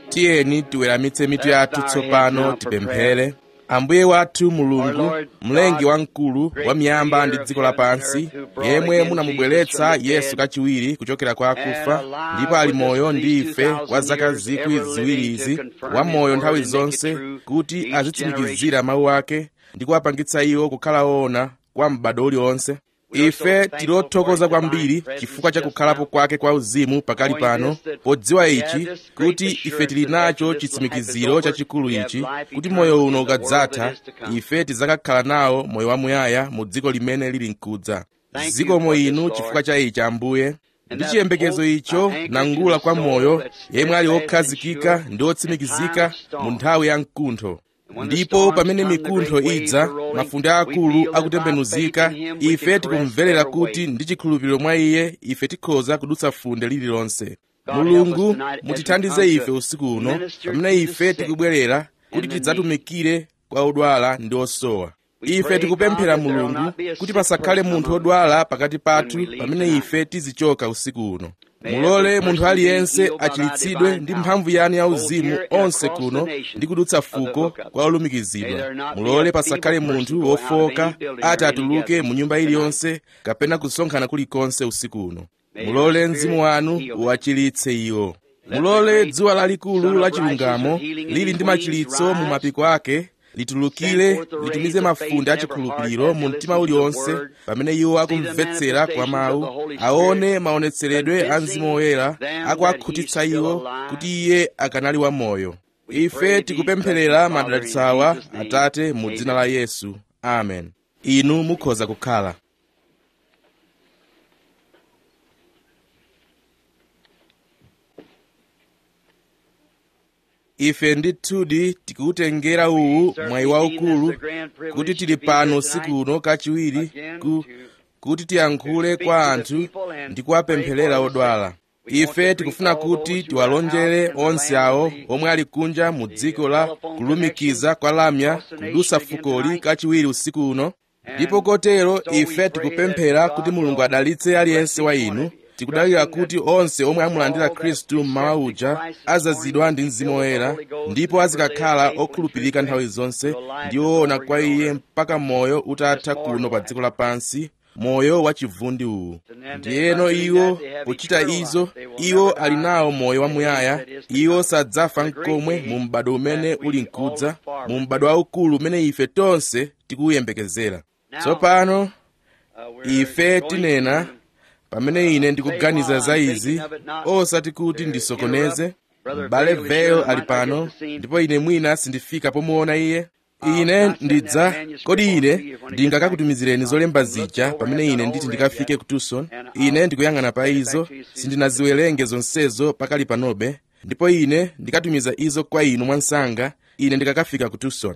tiyeni tiweramitse mitu yathu tsopano tipemphere ambuye wathu mulungu mlengi wamkulu wa miyamba ndi dziko lapansi yemwe munamubweretsa yesu kachiwiri kuchokera kwa akufa ndipo ali moyo ndi ife kwa zaka zikwi ziwiri izi wamoyo nthawi zonse kuti azitsimikizira mawu ake ndi kuwapangitsa iwo kukhala woona kwa m'bado uliwonse ife tilothokoza kwambiri chifukwa cha kukhalapo kwake kwa uzimu pakali pano podziwa ichi kuti ife tili nacho chitsimikiziro chachikulu ichi kuti moyo uno ukadzatha ife tidzakakhala nawo moyo wamuyaya mu dziko limene lili mkudza zikomo inu chifukwa cha ichi ambuye ndi chiyembekezo icho nangula kwa moyo yemwe ali wokhazikika ndi wotsimikizika mu nthawi ya mkuntho ndipo pamene mikuntho idza mafunde akulu akutembenuzika ife tikumverera kuti ndi chikhulupiriro mwa iye ife tikhoza kudutsa funde lililonse mulungu mutithandize ife usiku uno pamene ife tikubwerera kuti tidzatumikire kwa odwala ndi osowa ife tikupemphera mulungu kuti pasakhale munthu odwala pakati pathu pamene ife tizichoka usiku uno mulole munthu aliyense achiritsidwe ndi mphamvu yanu ya uzimu onse kuno ndi kudutsa fuko kwa olumikizidwa mulole pasakhale munthu wofoka ati atuluke mu nyumba iliyonse kapena kusonkhana kulikonse usiku uno mulole mzimu wanu uwachiritse iwo mulole dzuwa lalikulu la chilungamo lili ndi machiritso mu mapiko ake litulukire litumize mafunde achikhulupiriro mu mtima uliwonse pamene iwo akumvetsera kwa mawu aone maonetseredwe a mzimu woyera akuakhutitsa iwo kuti iye akanali wamoyo ife tikupempherera madalitso awa atate mu dzina la yesu amen inu mukhoza kukhala ife ndithudi tikuwutengera uwu mwayi waukulu kuti tili pano usiku uno kachiwiri ku, kuti tiyankhule kwa anthu ndi kuwapempherera odwala ife tikufuna kuti tiwalonjere onse awo omwe ali kunja mu dziko la kulumikiza kwa lamya kudusa fukoli kachiwiri usiku uno ndipo kotero ife tikupemphera kuti mulungu adalitse aliyense wa inu tikudalira kuti onse omwe amulandira khristu mmawa uja azazidwa ndi mzimu woyera ndipo azikakhala okhulupirika nthawi zonse ndi woona kwa iye mpaka moyo utatha kuno pa dziko lapansi moyo wachivundi uwu ndiyeno iwo pochita izo iwo ali nawo moyo wamuyaya iwo sadzafa mkomwe mu m'bado umene uli mkudza mu m'bado waukulu umene ife tonse tikuwuyembekezera tsopano ife tinena pamene ine ndikuganiza za izi osati kuti ndisokoneze m'bale vale ali pano ndipo ine mwina sindifika pomuona iye ine ndidza kodi ine ndingakakutumizireni zolemba zija pamene ine nditi ndikafike ku tucson ine ndikuyang'ana pa izo sindinaziwerenge zonsezo pakali panobe ndipo ine ndikatumiza izo kwa inu mwansanga ine ndikakafika ku tucson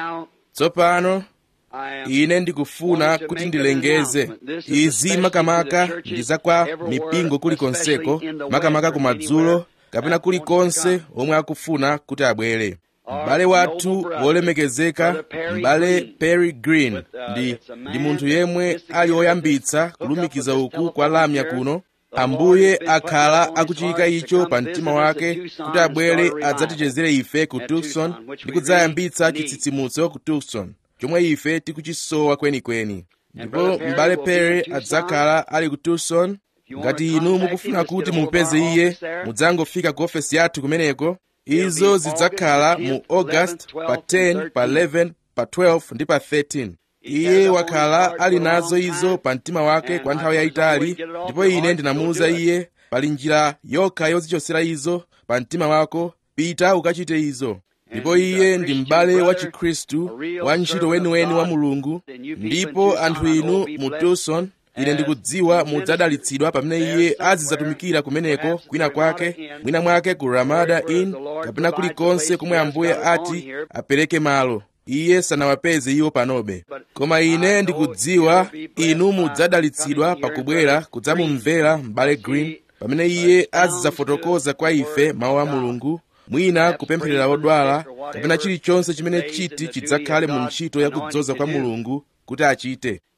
tsopano ine ndikufuna kuti ndilengeze izi makamaka ndi za kwa mipingo kulikonseko makamaka kumadzulo kapena kulikonse omwe akufuna kuti abwere m'bale wathu wolemekezeka m'bale perry green ndi, ndi munthu yemwe ali woyambitsa kulumikiza uku kwa lamya kuno ambuye akhala akuchiyika icho pa mtima wake kuti abwere adzatichezere ife ku tucson ndi kudzayambitsa chitsitsimutso ku tucson chomwe ife tikuchisowa kwenikweni ndipo m'bale perry adzakhala ali ku tucson ngati inu mukufuna kuti mupeze iye mudzangofika ku ofesi yathu kumeneko izo zidzakhala mu august pa 10 pa 11 pa 12 ndi pa 13 iye wakhala ali nazo izo pa mtima wake kwa nthawi yayitali ndipo ine ndinamuwuza iye pali njira yokha yozichosera izo pa mtima wako pita ukachite izo ndipo iye ndi m'bale wa chikhristu wa ntchito weniweni wa mulungu ndipo anthu inu mu tucson ine ndikudziwa mudzadalitsidwa pamene iye azidzatumikira kumeneko kwina kwake mwina mwake ku ramada inn kapena kulikonse komwe ambuye ati apereke malo iye sanawapeze iwo panobe koma ine ndikudziwa inu mudzadalitsidwa pakubwera kudzamumvera m'bale green pamene iye azidzafotokoza kwa ife mawu a mulungu mwina kupempherera odwala kapena chilichonse chimene chiti chidzakhale mu ntchito ya kudzoza kwa mulungu kuti achite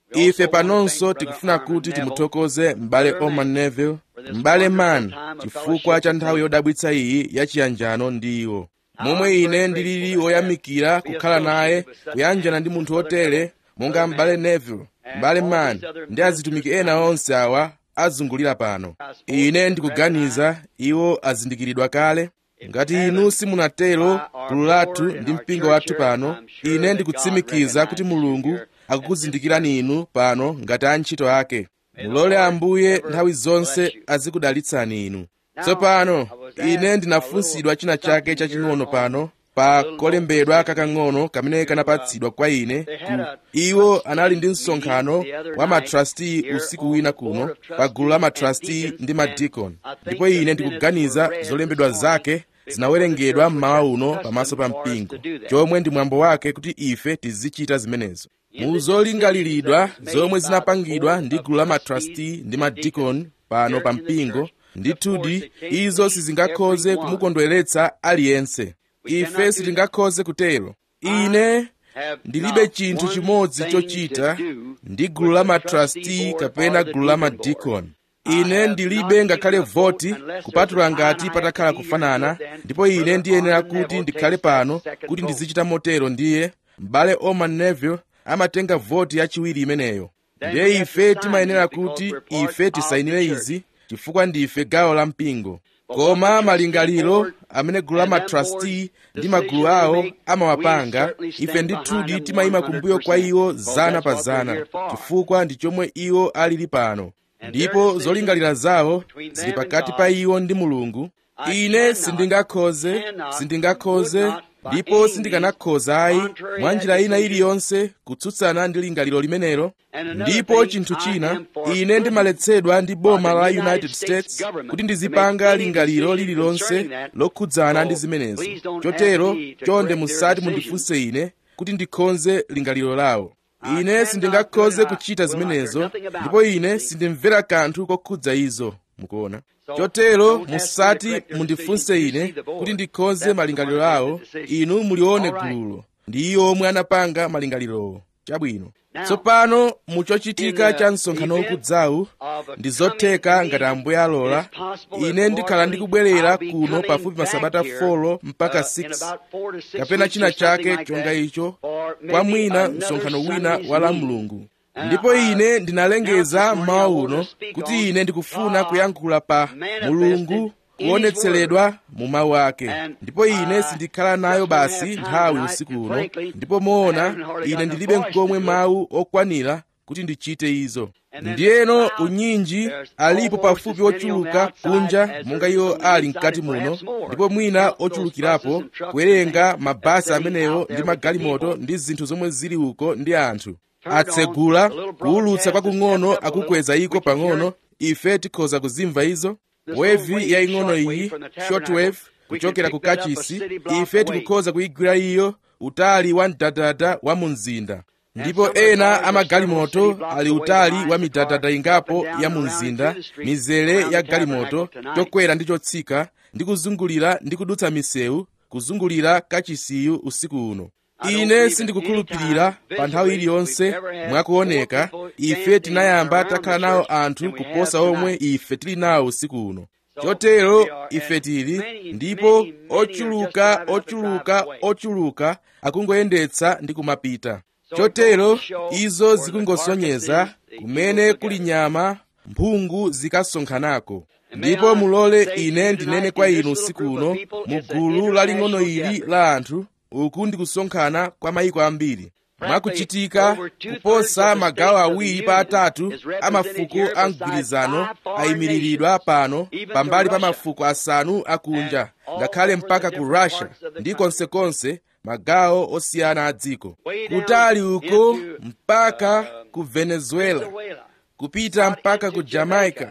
ife panonso tikufuna kuti timuthokoze m'bale oman neville m'bale man chifukwa cha nthawi yodabwitsa iyi yachiyanjano ndi iwo momwe ine ndilili woyamikira kukhala naye kuyanjana ndi munthu wotere monga m'bale neville m'bale man ndi azitumiki ena onse awa azungulira pano ine ndikuganiza iwo azindikiridwa kale ngati inu simunatero gulu lathu ndi mpingo wathu pano ine ndikutsimikiza kuti mulungu akukuzindikirani inu pano ngati antchito ake mulole ambuye nthawi zonse azikudalitsani inu tsopano ine ndinafunsidwa china chake chaching'ono pano pa kolembedwa kakang'ono kamene kanapatsidwa kwa ine ku iwo anali ndi msonkhano wa matrasti usiku wina kuno pa gulu la matrasti ndi madikoni ndipo ine ndikuganiza zolembedwa zake zinawerengedwa mmawa uno pamaso pa mpingo chomwe ndi mwambo wake kuti ife tizichita zimenezo mu zolingaliridwa zomwe zinapangidwa ndi gulu la matrasti ndi madikoni pano pa mpingo ndithudi izo sizingakhoze kumukondweretsa aliyense ife sitingakhoze kutero ine ndilibe chinthu chimodzi chochita ndi gulu la matrasti kapena gulu la madikoni ine ndilibe ngakhale voti kupatula ngati patakhala kufanana ndipo ine ndiyenera kuti ndikhale pano kuti ndizichita motero ndiye m'bale oman neville amatenga voti yachiwiri imeneyo ndiye ife timayenera kuti ife tisayinire izi chifukwa ndife gawo la mpingo koma malingaliro amene gulu la matrasti ndi magulu awo amawapanga ife ndithudi timayima kumbuyo kwa iwo zana pa zana chifukwa ndi chomwe iwo alili pano ndipo zolingalira zawo zili pakati pa iwo ndi mulungu ine sindingakhoze sindingakhoze ndipo sindikanakhoza ayi mwa njira ina iliyonse kutsutsana ndi lingaliro limenelo ndipo chinthu china ine ndimaletsedwa ndi boma la united states kuti ndizipanga lingaliro lililonse lokhudzana ndi zimenezo chotero chonde musati mundifunse ine kuti ndikhonze lingaliro lawo ine sindingakhoze kuchita zimenezo ndipo ine sindimvera kanthu kokhudza izo mukuona chotero musati mundifunse ine kuti ndikhonze malingaliro awo inu mulione gululo ndi iwo omwe anapanga malingalirowo chabwino tsopano muchochitika cha msonkhano ukudzawu ndi zotheka ngati ambuye alola ine ndikhala ndikubwerera kuno pafupi masabata 4 mpaka 6 kapena china chake chonga icho kwa mwina msonkhano wina wa la mulungu ndipo ine ndinalengeza mmawa uno kuti ine ndikufuna kuyankhula pa mulungu kuonetseredwa mu mawu ake ndipo ine sindikhala nayo basi nthawi usiku uno ndipo moona ine ndilibe nkomwe mawu okwanira kuti ndichite izo ndiyeno unyinji alipo pafupi ochuluka kunja monga iwo ali mkati muno ndipo mwina ochulukirapo kuwerenga mabasi amenewo ndi magalimoto ndi zinthu zomwe zili uko ndi anthu atsegula kuwulutsa kwakung'ono akukweza iko pang'ono ife tikhoza kuzimva izo wevi yaying'ono iyi shortwave kuchokera ku kachisi ife tikukhoza kuyigwira iyo utali wa mdadada wa mu mzinda ndipo ena amagalimoto ali utali wa midadada ingapo ya mu mzinda mizere ya galimoto chokwera ndi chotsika ndi kuzungulira ndi kudutsa misewu kuzungulira kachisiyu usiku uno ine sindikukhulupirira pa nthawi iliyonse mwakuoneka ife tinayamba takhala nawo anthu kuposa omwe ife tili nawo usiku uno chotero ife tili ndipo ochuluka ochuluka ochuluka akungoyendetsa ndi kumapita chotero izo zikungosonyeza kumene kuli nyama mphungu zikasonkhanako ndipo mulole ine ndinene kwa inu usiku uno mu gulu laling'ono ili la anthu uku ndi kusonkhana kwa mayiko ambiri mwakuchitika kuposa magawo awiri pa atatu a mafuko a mgwirizano ayimiriridwa pano pambali pa mafuko asanu akunja ngakhale mpaka ku russia ndi konsekonse magawo osiyana a dziko kutali uko mpaka ku venezuela kupita mpaka ku jamaica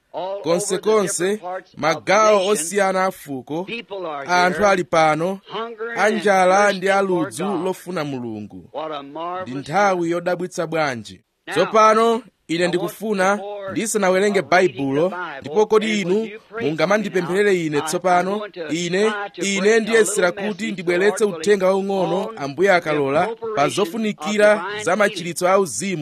konsekonse magawo osiyana a fuko anthu ali pano anjala ndi aludzu lofuna mulungu ndi nthawi yodabwitsa bwanji tsopano ine ndikufuna ndisanawerenge baibulo ndipo kodi inu mungamandipempherere ine tsopano ine ine ndiyesera kuti ndibweretse uthenga waung'ono ambuye akalola pa zofunikira za machiritso auzimu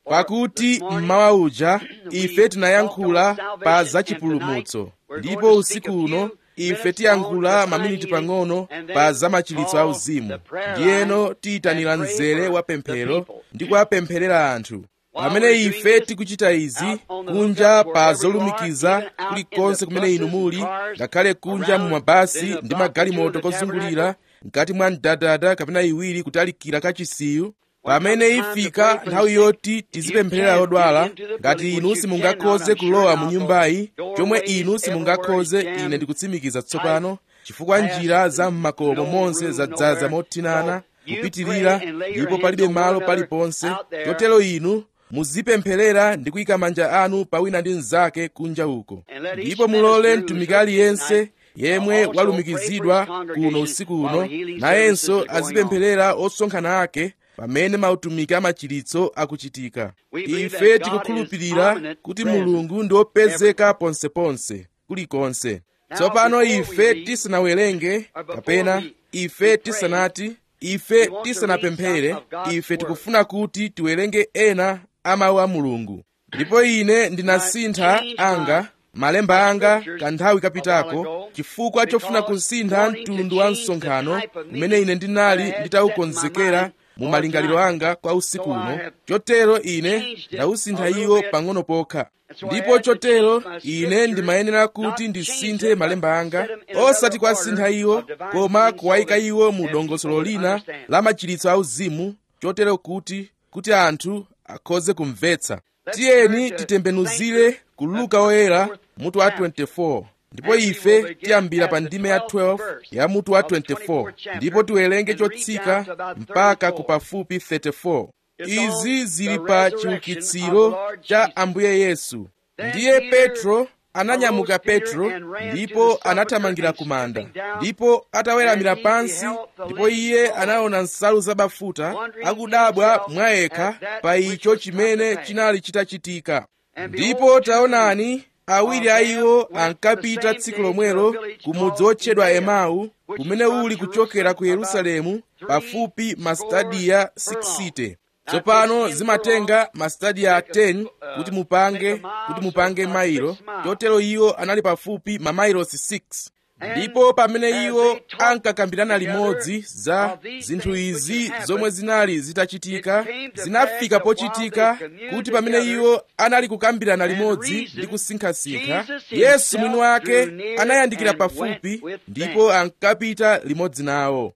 pakuti mmawa uja ife tinayankhula pa zachipulumutso ndipo usiku uno ife tiyankhula maminiti pang'ono pa zamachilitso auzimu ndiyeno tiyitanira mzere wa pemphero ndi kuwapempherera anthu pamene ife tikuchita izi kunja pa zolumikiza kulikonse kumene inu muli ngakhale kunja mu mabasi ndi magalimoto kozungulira mkati mwa mdadada kapena iwiri kutalikira kachisiyu pamene ifika nthawi yoti tizipempherera odwala ngati inu simungakhoze kulowa mu nyumbayi chomwe inu simungakhoze ine ndikutsimikiza tsopano chifukwa njira za m'makomo monse zadzaza mothinana kupitirira ndipo palibe malo paliponse chotero inu muzipempherera ndi kuyika manja anu pa wina ndi mnzake kunja uko ndipo mulole mtumiki aliyense yemwe walumikizidwa kuno usiku uno nayenso azipempherera osonkhana ake pamene mautumiki amachilitso akuchitika ife tikukhulupirira kuti mulungu ndi wopezeka ponseponse kulikonse tsopano ife tisanawerenge kapena ife tisanati ife tisanapemphere ife tikufuna kuti tiwerenge ena a mawu a mulungu ndipo ine ndinasintha anga malemba anga kanthawi kapitako chifukwa chofuna kusintha mtundu wa msonkhano umene ine ndinali nditawukonzekera mu malingaliro anga kwa usiku uno chotero ine ndawusintha iwo pang'ono pokha ndipo chotero ine ndimayenera kuti ndisinthe malemba anga osati kwasintha iwo koma kuwayika iwo mu dongosolo lina la machilitso auzimu chotero kuti kuti anthu akhoze kumvetsa tiyeni titembenuzire ku luka oyera mutu wa 24 ndipo ife tiyambira pa ndime ya 12 ya mutu wa 24 ndipo tiwerenge chotsika mpaka ku pafupi 34 izi zili pa chiukitsiro cha ambuye yesu ndiye petro ananyamuka petro ndipo anathamangira ku manda ndipo ataweramira pansi ndipo iye anaona nsalu zabafuta akudabwa mwayekha pa icho chimene chinali chitachitika ndipo taonani awiri a iwo ankapita tsiku lomwelo ku mudzi wotchedwa emau kumene uli kuchokera ku yerusalemu pafupi mastadiya 60 tsopano zimatenga mastadiya 10 kuti mupange kuti mupange mailo chotero iwo anali pafupi mamailosi 6 ndipo pamene iwo ankakambirana limodzi za zinthu izi zomwe zinali zitachitika zinafika pochitika kuti pamene iwo anali kukambirana limodzi ndi kusinkhasinkha yesu mwini wake anayandikira pafupi ndipo ankapita limodzi nawo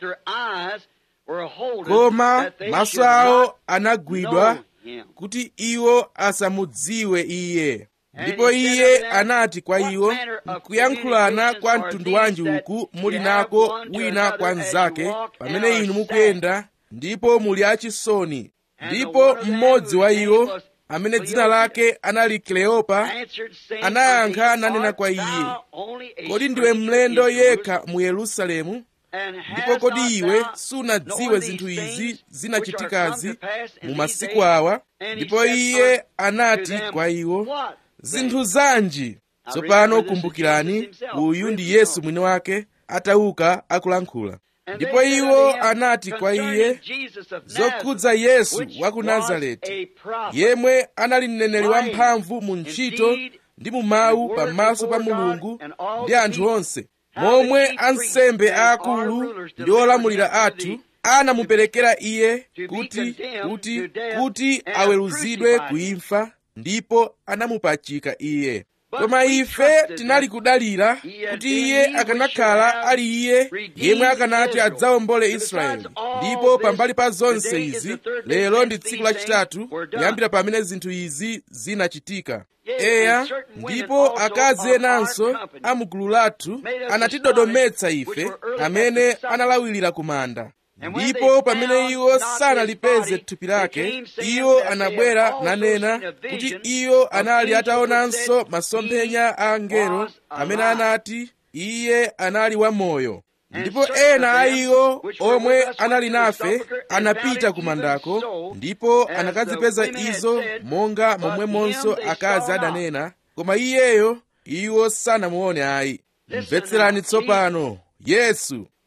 koma maso awo anagwidwa kuti iwo asamudziwe iye ndipo iye anati kwa iwo nkuyankhulana kwa mtundu wanji uku muli nako wina kwa mnzake pamene inu mukuyenda ndipo muli achisoni ndipo mmodzi wa iwo amene dzina lake anali kleopa anayankha nanena kwa iye kodi ndiwe mlendo yekha mu yerusalemu ndipo kodi iwe sunadziwe zinthu izi zinachitikazi mu masiku awa ndipo iye anati kwa iwo zinthu zanji tsopano kumbukirani uyu ndi yesu mwini wake atauka akulankhula ndipo iwo anati kwa iye zokhudza yesu wa ku nazareti yemwe anali mneneri wamphamvu mu ntchito ndi mu mawu pamaso pa mulungu ndi anthu onse momwe ansembe aakulu ndi olamulira athu anamuperekera iye kuti kuti kuti aweruzidwe kuimfa ndipo anamupachika iye koma ife tinali kudalira kuti iye akanakhala ali iye yemwe akanati adzawombole israeli ndipo pambali pa zonse izi lero ndi tsiku lachitatu kuyambira pamene zinthu izi zinachitika eya ndipo akazi enanso a mgulu lathu anatidodometsa ife amene analawirira ku manda ndipo pamene iwo sanalipeze thupi lake iwo anabwera nanena kuti iwo anali ataonanso masomphenya a angelo amene anati iye anali wamoyo ndipo ena a iwo omwe anali nafe anapita ku mandako ndipo anakazipeza izo monga momwemonso akazi adanena koma iyeyo iwo sanamuone ayi mvetserani tsopano yesu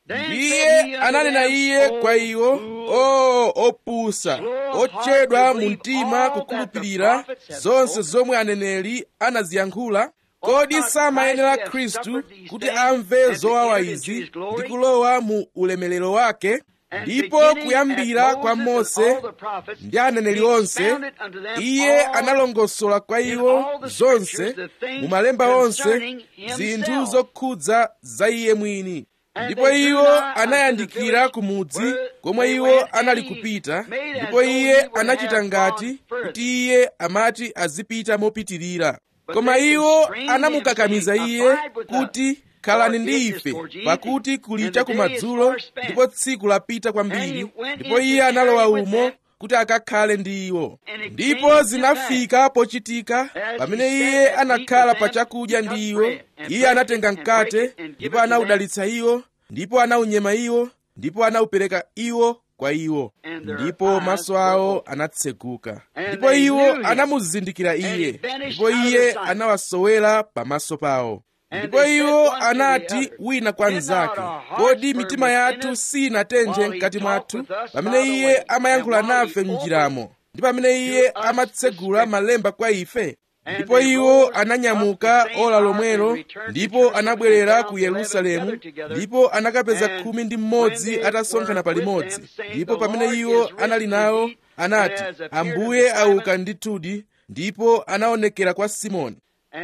ndiye ananena iye kwa iwo o opusa ochedwa mu mtima kukhulupirira zonse zomwe aneneri anaziyankhula kodi samayenera khristu kuti amve zowawa izi ndi kulowa mu ulemerero wake ndipo kuyambira kwa mose ndi aneneri onse iye analongosola kwa iwo zonse mu malemba onse zinthu zokhudza za iye mwini ndipo iwo anayandikira ku mudzi komwe iwo anali kupita ndipo iye anachita ngati kuti iye amati azipita mopitirira koma iwo anamukakamiza iye kuti khalani ndi ife pakuti kuli chakumadzulo ndipo tsiku lapita kwambiri ndipo iye analowa umo kuti akakhale ndi iwo ndipo zinafika pochitika pamene iye anakhala pa chakudya ndi iwo iye anatenga mkate ndipo anawudalitsa iwo ndipo anawunyema iwo ndipo anawupereka iwo kwa iwo ndipo maso awo anatseguka ndipo iwo anamuzindikira iye ndipo iye anawasowera pamaso pawo ndipo iwo anati wina kwa mnzake kodi mitima yathu sinatenthe mkati mwathu pamene iye amayankhula nafe m'njiramo ndi pamene iye amatsegula malemba kwa ife ndipo iwo ananyamuka ola lomwelo ndipo anabwerera ku yerusalemu ndipo anakapeza khumi ndi mmodzi atasonkhana palimodzi ndipo pamene iwo anali nawo anati ambuye auka ndithudi ndipo anaonekera kwa simoni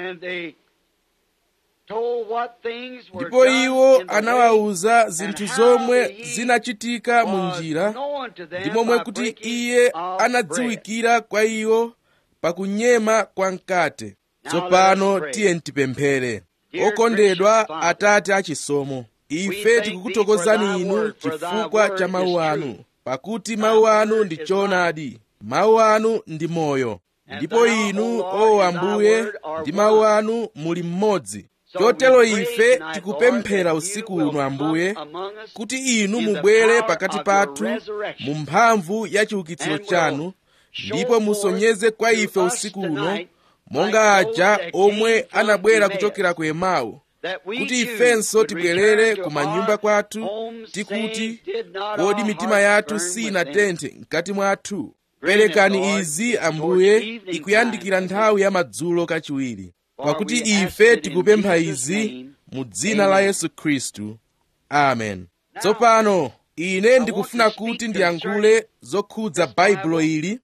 ndipo iwo anawawuza zinthu zomwe zinachitika mu njira ndi momwe kuti iye anadziwikira kwa iwo pakunyema kwa mkate tsopano tiye tipemphere okondedwa atate achisomo ife tikukuthokozani inu chifukwa cha mawu anu pakuti mawu anu ndi choonadi mawu anu ndi moyo ndipo inu o ambuye ndi mawu anu muli mmodzi chotero ife tikupemphera usiku uno ambuye kuti inu mubwere pakati pathu mu mphamvu ya chiukitsiro chanu ndipo musonyeze kwa ife usiku uno monga aja omwe anabwera kuchokera ku emau kuti ifenso tibwerere ku manyumba kwathu tikuti kodi mitima yathu sinatenthe mkati mwathu perekani izi ambuye ikuyandikira nthawi ya madzulo kachiwiri pakuti ife tikupempha izi mu dzina la yesu khristu amen tsopano ine ndikufuna kuti ndiyankhule zokhudza baibulo ili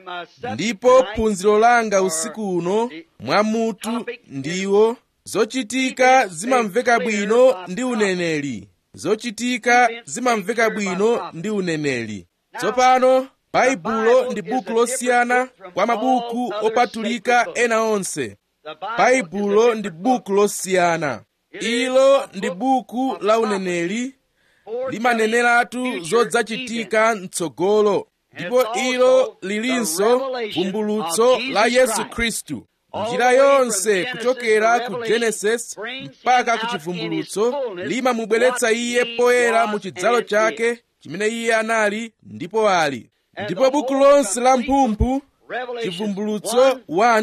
ndipo phunziro langa usiku uno mwamutu ndiwo zochitika zimamveka bwino ndi uneneri zochitika zimamveka bwino ndi uneneri tsopano baibulo ndi buku losiyana kwa mabuku opatulika ena onse baibulo ndi buku losiyana ilo ndi buku la uneneri limaneneratu zodzachitika mtsogolo ndipo ilo lilinso vumbulutso la yesu khristu njira yonse kuchokera ku genesis mpaka ku chivumbulutso limamubweretsa iye poyera mu chidzalo chake chimene iye anali ndipo ali ndipo buku lonse la mphumphu chivumbulutso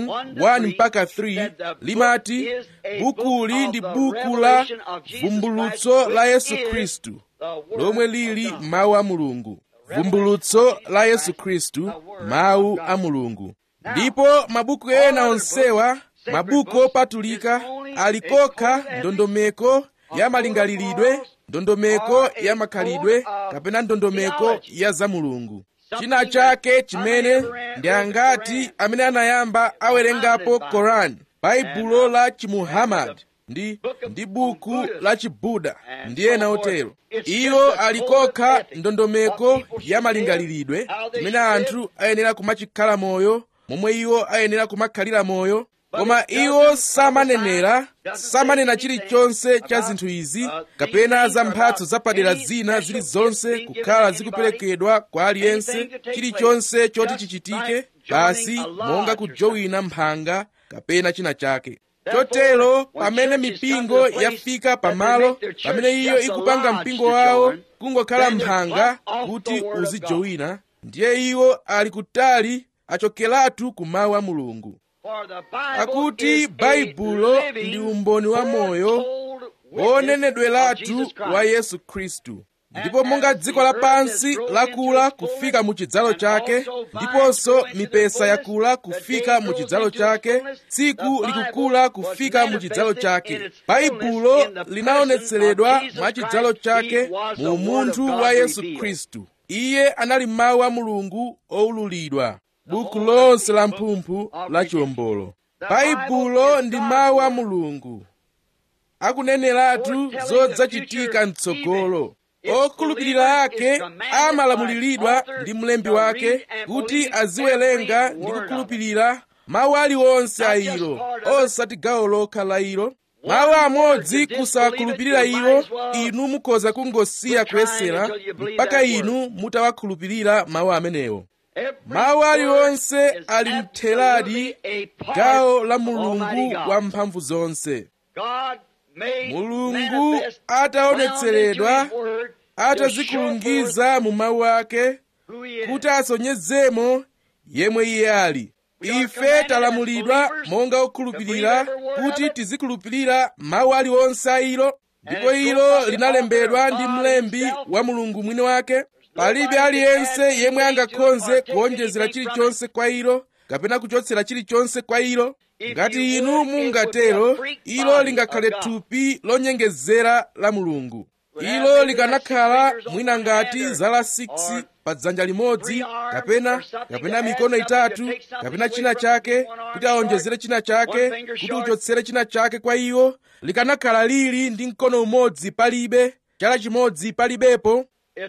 1 mpaka 3 limati bukuli ndi buku la vumbulutso la yesu khristu lomwe lili mawu a mulungu vumbulutso la yesu khristu mawu a mulungu ndipo mabuku ena onsewa mabuku opatulika ali kokha ndondomeko ya malingaliridwe ndondomeko ya makhalidwe kapena ndondomeko ya za mulungu china chake chimene ndi angati amene anayamba awerengapo korani baibulo la chimuhammadi ndi ndi buku la chibuda ndi ena otero iwo alikokha ndondomeko ya malingaliridwe chimene anthu ayenera kumachikhala moyo momwe iwo ayenera kumakhalira moyo koma iwo samanenera samanena chilichonse cha zinthu izi kapena za mphatso zapadera zina zilizonse kukhala zikuperekedwa kwa aliyense chilichonse choti chichitike basi monga kujowina mphanga kapena china chake chotero pamene mipingo yafika pamalo pamene iyo ikupanga mpingo wawo kungokhala mphanga kuti uzijowina ndiye iwo ali kutali achokeratu ku mawu a mulungu pakuti baibulo ndi umboni wa moyo wonenedweratu wa yesu khristu ndipo monga dziko lapansi lakula kufika mu chidzalo chake ndiponso mipesa yakula kufika mu chidzalo chake tsiku likukula kufika mu chidzalo chake baibulo linaonetseredwa mwa chidzalo chake mu munthu wa yesu khristu iye anali mawu a mulungu owululidwa buku lonse la mphumphu la chiwombolo baibulo ndi mawu a mulungu akuneneratu zodzachitika mtsogolo okhulupirira ake amalamuliridwa ndi mlembi wake kuti aziwerenga ndi kukhulupirira mawu aliwonse a ilo osati gawo lokha la ilo mawu amodzi kusawakhulupirira iwo inu mukhoza kungosiya kuyesera mpaka inu mutawakhulupirira mawu amenewo mawu aliwonse ali mtheradi gawo la mulungu wamphamvu zonse mulungu ataonetseredwa atazikulungiza mu mawu ake kuti asonyezemo yemwe iye ali ife talamulidwa monga okhulupirira kuti tizikhulupirira mawu aliwonse a ilo ndipo ilo linalembedwa ndi mlembi wa mulungu mwini wake palibe aliyense yemwe angakhoze kuonjezera chilichonse kwa ilo kapena kuchotsera chilichonse kwa ilo ngati inu mungatero ilo lingakhale thupi lonyengezera la mulungu ilo likanakhala mwina ngati zala 6 pa dzanja limodzi kapena kapena mikono itatu kapena china chake kuti aonjezere china chake kuti uchotsere china chake kwa iwo likanakhala lili ndi mkono umodzi palibe chala chimodzi palibepo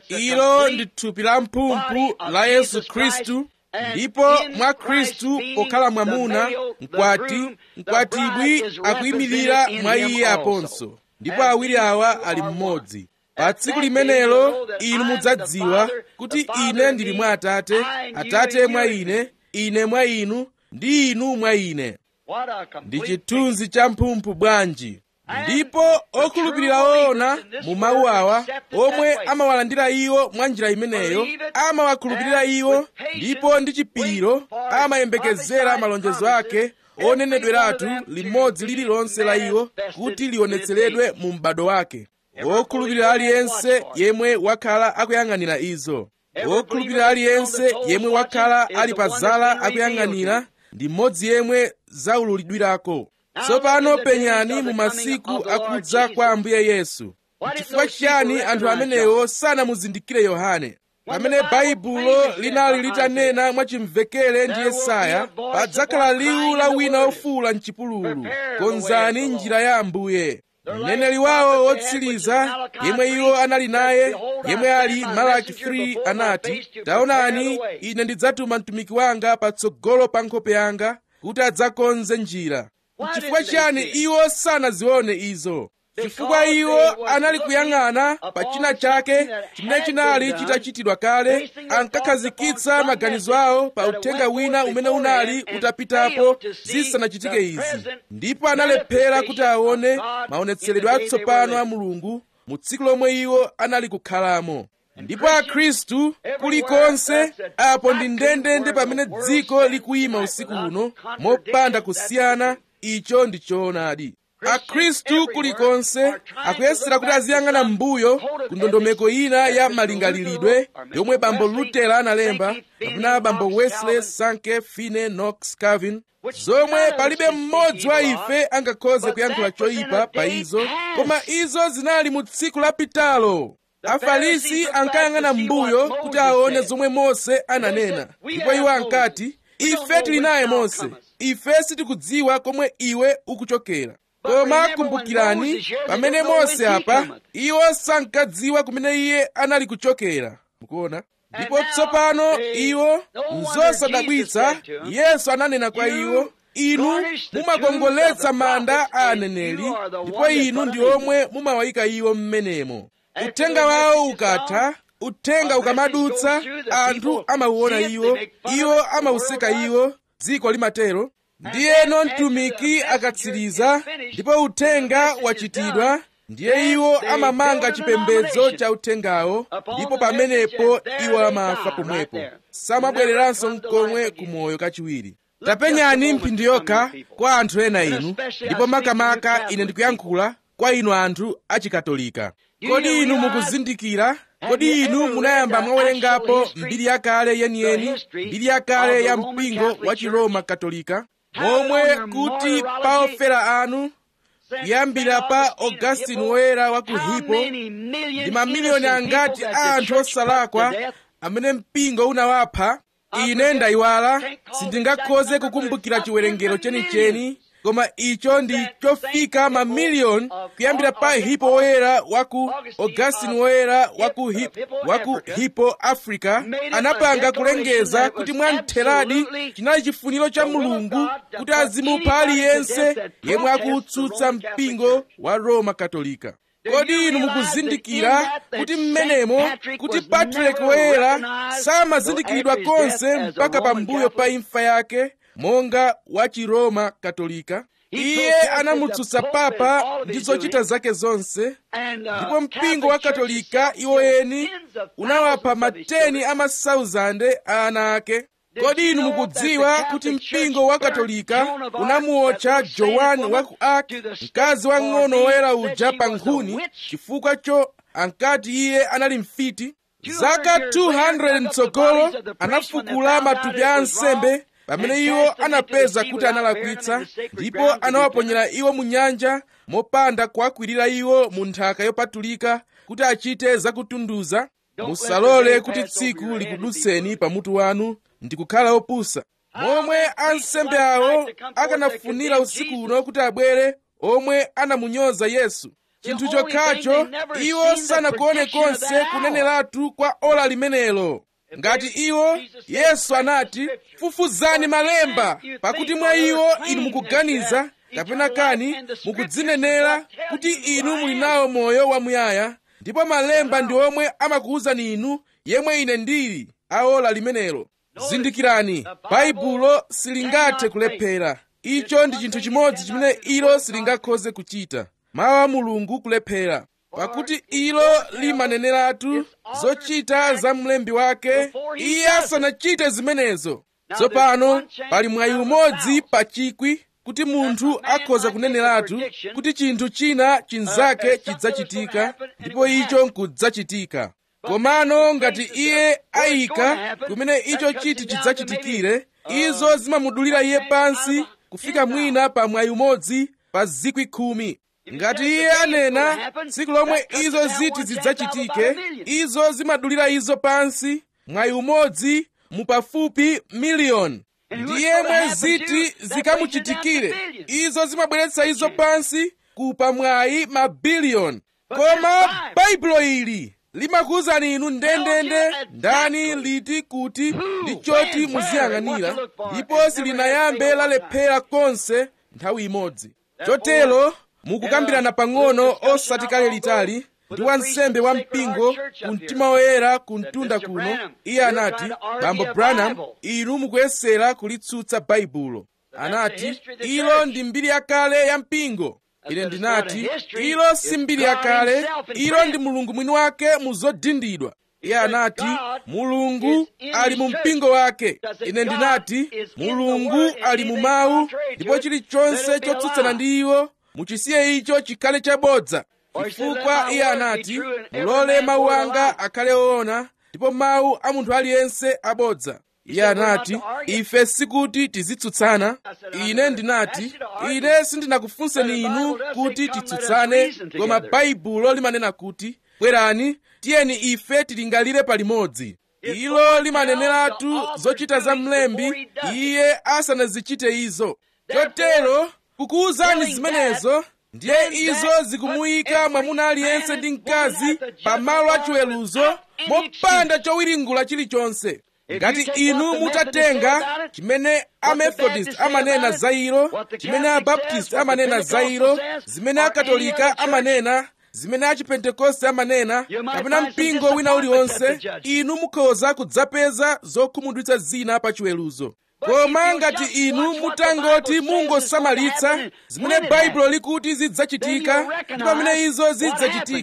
ilo ndi thupi la mphumphu la yesu khristu ndipo mwa khristu pokhala mwamuna mkwati mkwatibwi akuyimirira mwa iye aponso ndipo awiri awa ali mmodzi pa tsiku limenelo inu mudzadziwa kuti ine ndili mwa atate atate mwa ine ine mwa inu ndi inu mwa ine ndi chithunzi cha mphumphu bwanji ndipo okhulupirira oona mu mawu awa omwe amawalandira iwo mwa njira imeneyo amawakhulupirira iwo ndipo ndi chipiriro amayembekezera malonjezo ake onenedweratu limodzi lililonse la iwo kuti lionetseredwe mu m'bado wake wokhulupirira aliyense yemwe wakhala akuyang'anira izo wokhulupirira aliyense yemwe wakhala ali pa zala akuyang'anira ndi mmodzi yemwe zaululidwirako tsopano penyani mu masiku akudza kwa ambuye yesu chifukwa chiyani anthu amenewo sanamuzindikire yohane pamene baibulo linali litanena mwachimvekere ndi yesaya padzakhala liwu la wina ofuwula mchipululu konzani njira ya ambuye mneneri wawo wotsiriza yemwe iwo anali naye yemwe ali malaki 3 anati taonani ine ndidzatuma mtumiki wanga patsogolo pa nkhope yanga kuti adzakonze njira chifukwa chiyani iwo sanazione izo chifukwa iwo anali kuyang'ana pa china chake chimene chinali chitachitidwa kale ankakhazikitsa maganizo awo pa uthenga wina umene unali utapitapo zisanachitike izi ndipo analephera kuti aone maonetseredwe atsopano a mulungu mu tsiku lomwe iwo anali kukhalamo ndipo akhristu kulikonse apo ndi ndendende pamene dziko likuyima usiku uno mopanda kusiyana icho ndi choonadi akhristu kulikonse akuyesera kuti aziyang'ana m'mbuyo ku ndondomeko ina ya malingalilidwe yomwe bambo lutera analemba kapena bambo wesley sanke fine knox calvin zomwe palibe mmodzi wa ife angakhoze kuyankhula choyipa pa izo koma izo zinali mu tsiku lapitalo afarisi ankayang'ana m'mbuyo kuti aone zomwe mose ananena ndipo iwo ankati ife tili naye mose ife sitikudziwa komwe iwe ukuchokera koma kumbukirani pamene mose apa iwo sankadziwa kumene iye anali kuchokera mukuona ndipo tsopano iwo nzosadabwitsa yesu ananena kwa iwo inu mumakongoletsa manda a aneneri ndipo inu ndi omwe mumawayika iwo m'menemo uthenga wawo ukatha uthenga ukamadutsa anthu amauona iwo iwo amauseka iwo dziko limatero ndiyeno mtumiki akatsiriza ndipo uthenga wachitidwa ndiye iwo amamanga chipembedzo cha uthengawo ndipo pamenepo iwo amafa pomwepo samabwereranso mkomwe kumoyo kachiwiri tapenyani mphindi yokha kwa anthu ena inu ndipo makamaka ine ndikuyankhula kwa inu anthu achikatolika kodi inu mukuzindikira kodi inu munayamba mwawerengapo mbiri yakale yeniyeni mbiri yakale ya mpingo wa chiroma katolika momwe kuti pa ofera anu kuyambira pa augustine woyera wa ku hippo ndi mamiliyoni angati a anthu osalakwa amene mpingo unawapha ine ndayiwala sindingakhoze kukumbukira chiwerengero chenicheni koma icho ndi chofika mamiliyoni kuyambira pa hippo woyera wa ku augustine woyera wa ku hippo, wa ku hippo africa anapanga kulengeza kuti mwamtheradi chinali chifuniro cha mulungu kuti azimupha aliyense yemwe akutsutsa mpingo wa roma katolika kodi inu mukuzindikira kuti mmenemo kuti patrick woyera samazindikiridwa konse mpaka pambuyo pa imfa yake monga wa chiroma katolika iye anamutsutsa papa ndi zochita zake zonse ndipo mpingo wa katolika iwoyeni unawapha mateni a masauzande a ana ake kodi inu mukudziwa kuti mpingo wa katolika unamuotcha johani wa ku ark mkazi wang'ono woyera uja pa nkhuni chifukwa cho ankati iye anali mfiti zaka 200 mtsogolo anafukula matupi a ansembe pamene iwo anapeza kuti analakwitsa ndipo anawaponyera iwo mu nyanja mopanda kuwakwirira iwo mu nthaka yopatulika kuti achite zakutunduza musalole kuti tsiku likudutseni pamutu wanu ndi kukhala opusa momwe ansembe awo akanafunira usiku uno kuti abwere omwe anamunyoza yesu chinthu chokhacho iwo sanakuone konse kuneneratu kwa ola limenelo ngati iwo yesu anati fufuzani malemba pakuti mwa iwo inu mukuganiza kapena kani mukudzinenera kuti inu muli nawo moyo wamuyaya ndipo malemba ndi omwe amakuwuzani inu yemwe ine ndili aola limenelo zindikirani baibulo silingathe kulephera icho ndi chinthu chimodzi chimene ilo silingakhoze kuchita mawu a mulungu kulephera pakuti ilo limaneneratu zochita za mlembi wake iye asanachite zimenezo tsopano pali mwayi umodzi pa chikwi kuti munthu akhoza kuneneratu kuti chinthu china chinzake chidzachitika ndipo icho nkudzachitika komano ngati iye ayika kumene icho chiti chidzachitikire izo zimamudulira iye pansi kufika mwina pa mwayi umodzi pa zikwi khumi ngati iye anena tsiku lomwe izo ziti zidzachitike izo zimadulira izo pansi mwayi umodzi mu pafupi miliyoni ndi yemwe ziti zikamuchitikire izo zimabweretsa izo pansi kupa mwayi mabiliyoni koma baibulo ili limakuwuzani inu ndendende ndani liti kuti ndi choti muziyang'anira ndipo silinayambe lalephera konse nthawi imodzi chotero mukukambirana pang'ono osati kale litali ndi wansembe wa mpingo ku mtima woyera ku mtunda kuno iye anati bambo branham inu mukuyesera kulitsutsa baibulo anati ilo ndi mbiri yakale ya mpingo ine ndinati ilo si mbiri yakale ilo ndi mulungu mwini wake mu zodindidwa iye anati mulungu ali mu mpingo wake ine ndinati mulungu ali mu mawu ndipo chilichonse chotsutsana ndi iwo muchisiye icho chikhale chabodza chifukwa iye anati mulole mawu anga akhale oona ndipo mawu a munthu aliyense abodza iye anati ife sikuti tizitsutsana ine ndinati ine sindinakufunseni inu kuti titsutsane koma baibulo limanena kuti bwerani tiyeni ife tilingalire palimodzi ilo limaneneratu zochita za mlembi iye asanazichite izo chotero kukuwuzani zimenezo ndiye izo zikumuyika mwamuna aliyense ndi mkazi pamalo achiweruzo mopanda chowiringula chilichonse ngati inu mutatenga chimene amethodist amanena za ilo chimene abaptist amanena za ilo zimene akatolika amanena zimene achipentekoste amanena kapena mpingo wina uliwonse inu mukhoza kudzapeza zokhumudwitsa zina pa chiweruzo koma ngati inu mutangoti mungosamalitsa zimene baibulo likuti zidzachitika ndi pamene izo zidzachitike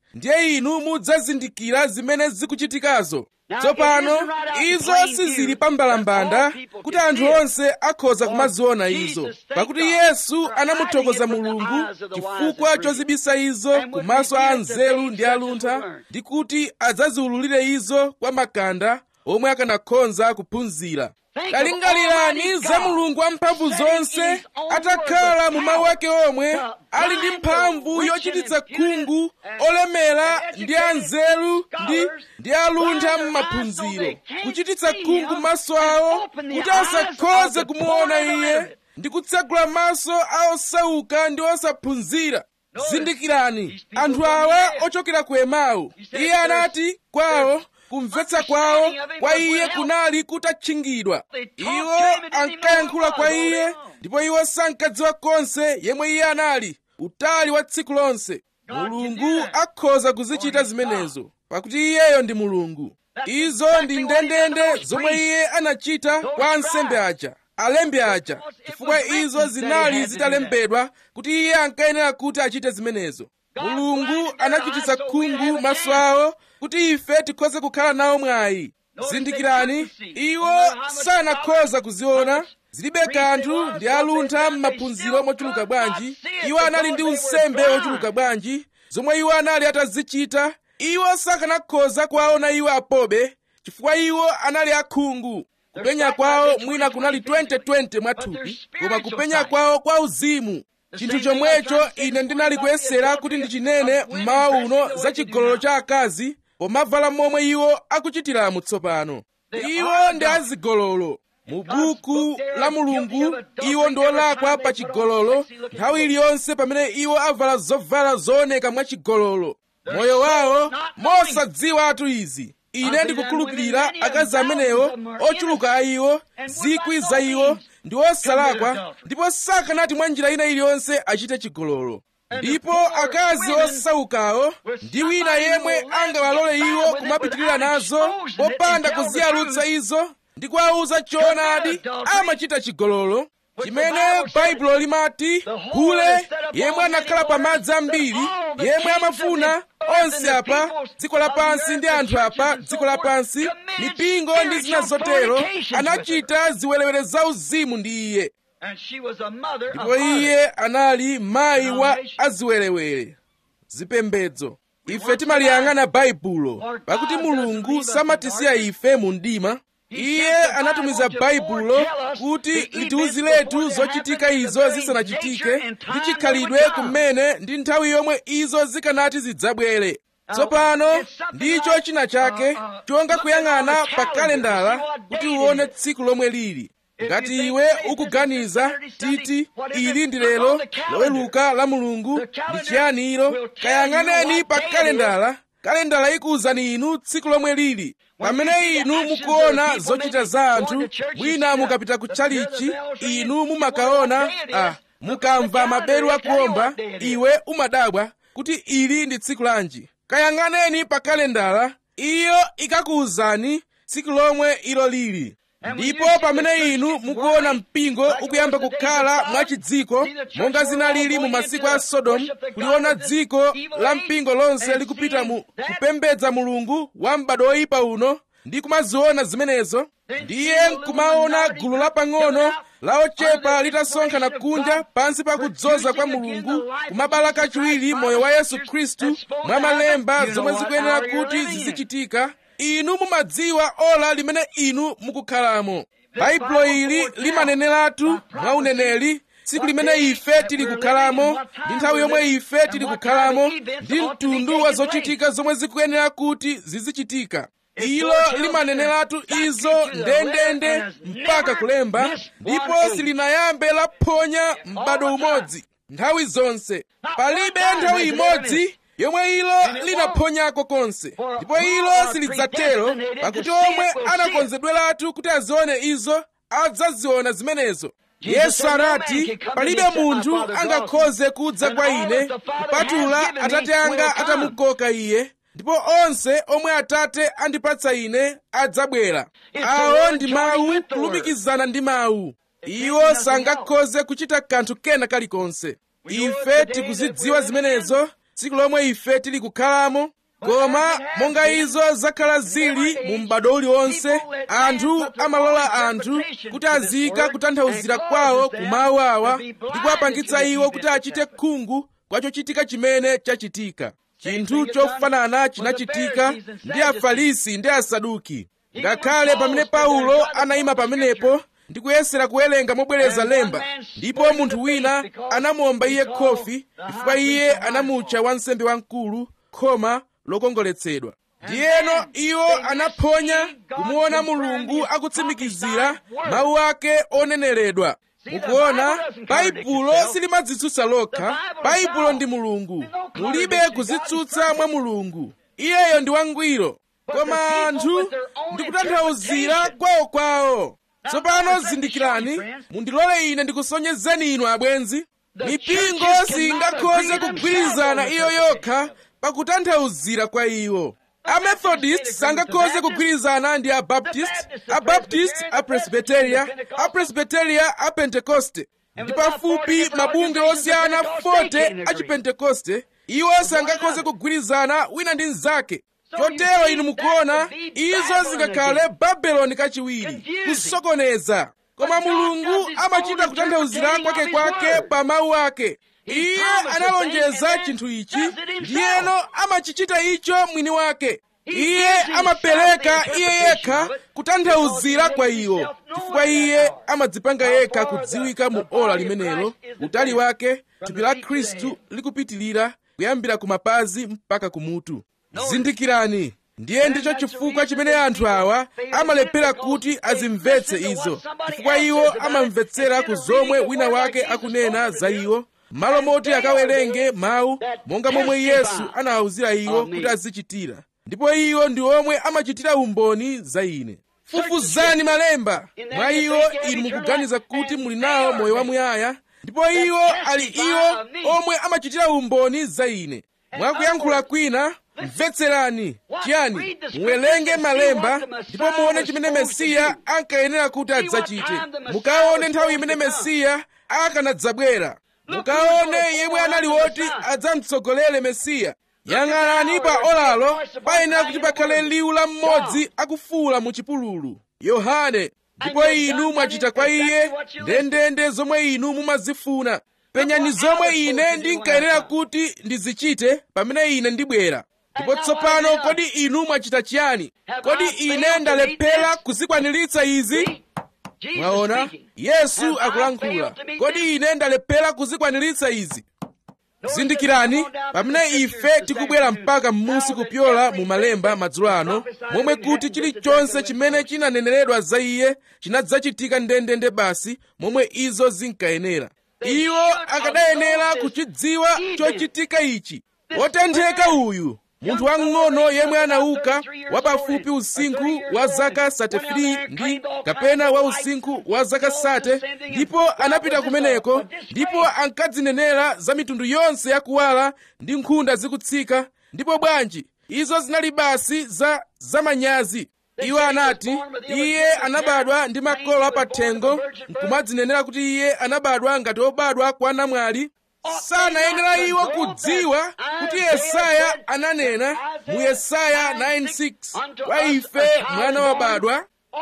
ndiye inu mudzazindikira zimene zikuchitikazo tsopano izo sizili pambalambanda kuti anthu onse akhoza kumaziona izo pakuti yesu anamuthokoza mulungu chifukwa chozibisa izo kumaso a anzeru ndi aluntha ndi kuti adzaziwululire izo kwa makanda omwe akanakhoza kuphunzira talingalirani za mulungu wamphamvu zonse atakhala mu mawu ake omwe ali ndi mphamvu yochititsa khungu olemera ndi anzeru ndi ndi aluntha m'maphunziro kuchititsa khungu maso awo kuti asakhoze kumuona iye ndi kutsegula maso a osauka ndi osaphunzira zindikirani anthu awa ochokera ku emau iye anati kwawo kumvetsa kwawo kwa iye kunali kutatchingidwa iwo ankayankhula kwa iye ndipo iwo sankadziwa konse yemwe iye anali utali wa tsiku lonse mulungu akhoza kuzichita zimenezo pakuti iyeyo ndi mulungu izo ndi ndendende zomwe iye anachita kwa ansembe aja alembi aja chifukwa izo zinali zitalembedwa kuti iye ankayenera kuti achite zimenezo mulungu anachititsa khungu maso awo kuti ife tikhoze kukhala nawo mwayi zindikirani iwo sanakhoza kuziona zilibe kanthu ndi aluntha m'maphunziro mochuluka bwanji iwo anali ndi unsembe wochuluka bwanji zomwe iwo anali atazichita iwo sakanakhoza kuwaona iwo apobe chifukwa iwo anali akhungu kupenya kwawo mwina kunali 2020 mwathupi koma kupenya kwawo kwa uzimu chinthu chomwecho ine ndinali kuyesera kuti ndichinene mmawa uno za chigololo cha akazi pomavala momwe iwo akuchitiramu tsopano iwo ndi azigololo mu buku la mulungu iwo ndi olakwa pa chigololo nthawi iliyonse pamene iwo avala zovala zooneka mwachigololo moyo wawo mosadziwatu izi ine ndikukhulupirira akazi amenewo ochuluka a iwo zikwi za iwo ndi osalakwa ndipo sakanati mwa njira ina iliyonse achite chigololo ndipo akazi osaukawo ndi wina yemwe angawalole iwo kumapitirira nazo popanda kuziyalutsa izo ndi kuwawuza choonadi amachita chigololo chimene baibulo limati hule yemwe anakhala pamadzi ambiri yemwe amafuna onse apa dziko lapansi ndi anthu apa dziko lapansi mipingo ndi zina zotero anachita ziwerewere zauzimu ndi iye ndipo iye anali mayi wa aziwerewere zipembedzo ife timaliyang'ana baibulo pakuti mulungu samatisiya ife mu mdima iye anatumiza baibulo kuti litiwuziretu zochitika izo zisanachitike ndi chikhalidwe kumene ndi nthawi yomwe izo zikanati zidzabwere tsopano ndicho china chake chonga kuyang'ana pa kalendala kuti uwone tsiku lomwe lili ngati iwe ukuganiza titi ili ndi lero loweluka la mulungu ndi chiyani ilo kayang'aneni pa kalendala kalendala ikuwuzani inu tsiku lomwe lili pamene inu mukuona zochita za anthu mwina mukapita ku chalichi inu mumakaona ah, mukamva maberu akuomba iwe umadabwa kuti ili ndi tsiku lanji kayang'aneni pa kalendala iyo ikakuwuzani tsiku lomwe ilo lili ndipo pamene inu mukuona mpingo ukuyamba kukhala mwachidziko monga zinalili mu masiku a sodomu kuliona dziko la mpingo lonse likupita mu kupembedza mulungu wa m'bado woyipa uno ndi kumaziona zimenezo ndiye nkumaona gulu lapang'ono la ochepa litasonkhana kunja pansi pa kudzoza kwa mulungu kumabala kachiwiri moyo wa yesu khristu mwa malemba zomwe zikuyenera kuti zizichitika inu mumadziwa ola limene inu mukukhalamo baibulo ili limaneneratu mwa uneneri tsiku limene ife tili kukhalamo ndi nthawi yomwe ife tili kukhalamo ndi mtundu wa zochitika zomwe zikuyenera kuti zizichitika ilo limaneneratu izo ndendende mpaka kulemba ndipo silinayambe laphonya m'bado umodzi nthawi zonse palibe nthawi imodzi yomwe ilo linaphonyako konse ndipo ilo silidzatero pakuti omwe anakonzedweratu kuti azione izo adzaziona zimenezo yesu anati palibe munthu angakhoze kudza kwa ine kupatula atate anga atamukoka iye ndipo onse omwe atate andipatsa ine adzabwera awo ndi mawu kulumikizana ndi mawu iwo sangakhoze kuchita kanthu kena kalikonse ife tikuzidziwa zimenezo tsiku lomwe ife tili kukhalamo koma monga izo zakhala zili mu m'bado uliwonse anthu amalola anthu kuti azika kutanthauzira kwawo ku mawu awa ndi kuwapangitsa iwo kuti achite khungu kwa chochitika chimene chachitika chinthu chofanana chinachitika ndi afarisi ndi asaduki ngakhale pamene paulo anayima pamenepo ndi kuyesera kuwerenga mobwereza lemba ndipo munthu wina anamuomba iye khofi chifukwa iye anamutcha wansembe wamkulu khoma lokongoletsedwa ndiyeno iwo anaphonya kumuona mulungu akutsimikizira mawu ake oneneredwa mukuona baibulo silimadzitsutsa lokha baibulo ndi mulungu mulibe kuzitsutsa mwa mulungu iyeyo ndi wangwiro koma anthu ndikutanthauzira kwawokwawo tsopano zindikirani mundilole ine ndikusonyezeni inu abwenzi mipingo singakhoze kugwirizana iyo yokha pakutanthauzira kwa iwo amethodist sangakhoze kugwirizana ndi abaptist abaptist apresbiteria apresbiteria apentekoste ndi pafupi mabunge osiyana 40 achipentekoste iwo sangakhoze kugwirizana wina ndi mnzake chotero inu mukuona izo zingakhale babeloni kachiwiri kusokoneza koma mulungu amachita kutanthauzira kwake kwake pa mawu ake iye analonjeza chinthu ichi ndiyeno amachichita icho mwini wake iye amapereka iye yekha kutanthauzira kwa iwo chifukwa iye amadzipanga yekha kudziwika mu ola limenelo utali wake thupi la khristu likupitilira kuyambira ku mapazi mpaka kumutu zindikirani ndiye ndicho chifukwa chimene anthu awa amalephera kuti azimvetse izo chifukwa iwo amamvetsera ku zomwe wina wake akunena za iwo malo moti akawerenge mawu monga momwe yesu anawawuzira iwo kuti azichitira ndipo iwo ndi omwe amachitira umboni za ine fufuzani malemba mwa iwo inu mukuganiza kuti muli nawo moyo wamuyaya ndipo iwo ali iwo omwe amachitira umboni za ine mwakuyankhula kwina mvetserani chiyani muwerenge malemba ndipo muone chimene mesiya ankayenera kuti adzachite mukaone nthawi imene mesiya akanadzabwera mukaone yemwe anali woti adzamtsogolere mesiya yang'anani pa olalo payenera kuti pakhale liwu la mmodzi akufuwula mu chipululu yohane ndipo inu mwachita kwa iye ndendende zomwe inu mumazifuna penyani zomwe ine ndinkayenera kuti ndizichite pamene ine ndibwera ndipo tsopano kodi inu mwachita chiyani kodi ine ndalephera kuzikwaniritsa izi mwaona yesu akulankhula kodi ine ndalephera kuzikwaniritsa izi zindikirani pamene ife tikubwera mpaka m'munsi kupyola mu malemba madzulo ano momwe kuti chilichonse chimene chinaneneredwa za iye chinadzachitika ndendende basi momwe izo zinkayenera iwo akadayenera kuchidziwa chochitika ichi wotentheka uyu munthu wang'ono yemwe anauka wapafupi usinkhu wa zaka 33 ndi kapena wa usinkhu wa zaka sate ndipo anapita kumeneko ndipo ankadzinenera za mitundu yonse yakuwala ndi nkhunda zikutsika ndipo bwanji izo zinali basi za zamanyazi iwo anati iye anabadwa ndi makolo apathengo nkumadzinenera kuti iye anabadwa ngati obadwa kwa namwali sanayenera iwo kudziwa kuti yesaya ananena mu yesaya 9:6 kwa ife mwana wabadwa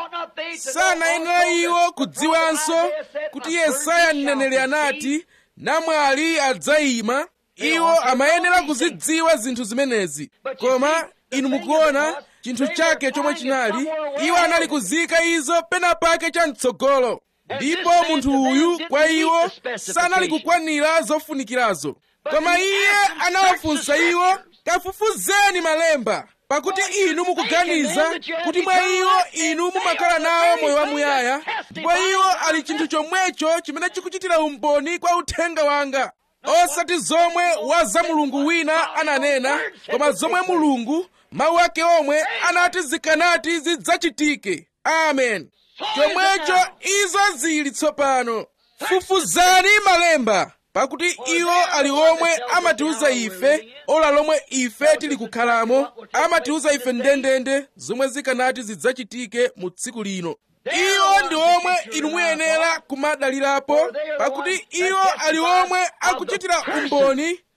sanayenera iwo kudziwanso kuti yesaya mneneri anati namwali adzayima iwo amayenera kuzidziwa zinthu zimenezi koma inu mukuona chinthu chake chomwe chinali iwo anali kuzika izo pena pake chamtsogolo ndipo munthu uyu kwa iwo sanali kukwanira zofunikirazo koma iye anawafunsa iwo kafufuzeni malemba pakuti inu mukuganiza kuti mwa iwo inu mumakhala nawo moyo wamuyaya ndipo iwo ali chinthu chomwecho chimene chikuchitira umboni kwa uthenga wanga osati zomwe wa za mulungu wina ananena koma zomwe mulungu mawu ake omwe anati zikanati zidzachitike amen chomwecho izo zili tsopano fufuzani malemba pakuti iwo ali omwe amatiuza ife ola lomwe ife tili kukhalamo amatiuza ife ndendende zomwe zikanati zidzachitike mu tsiku lino iwo ndi omwe inu muyenera kumadalirapo pakuti iwo ali omwe akuchitira umboni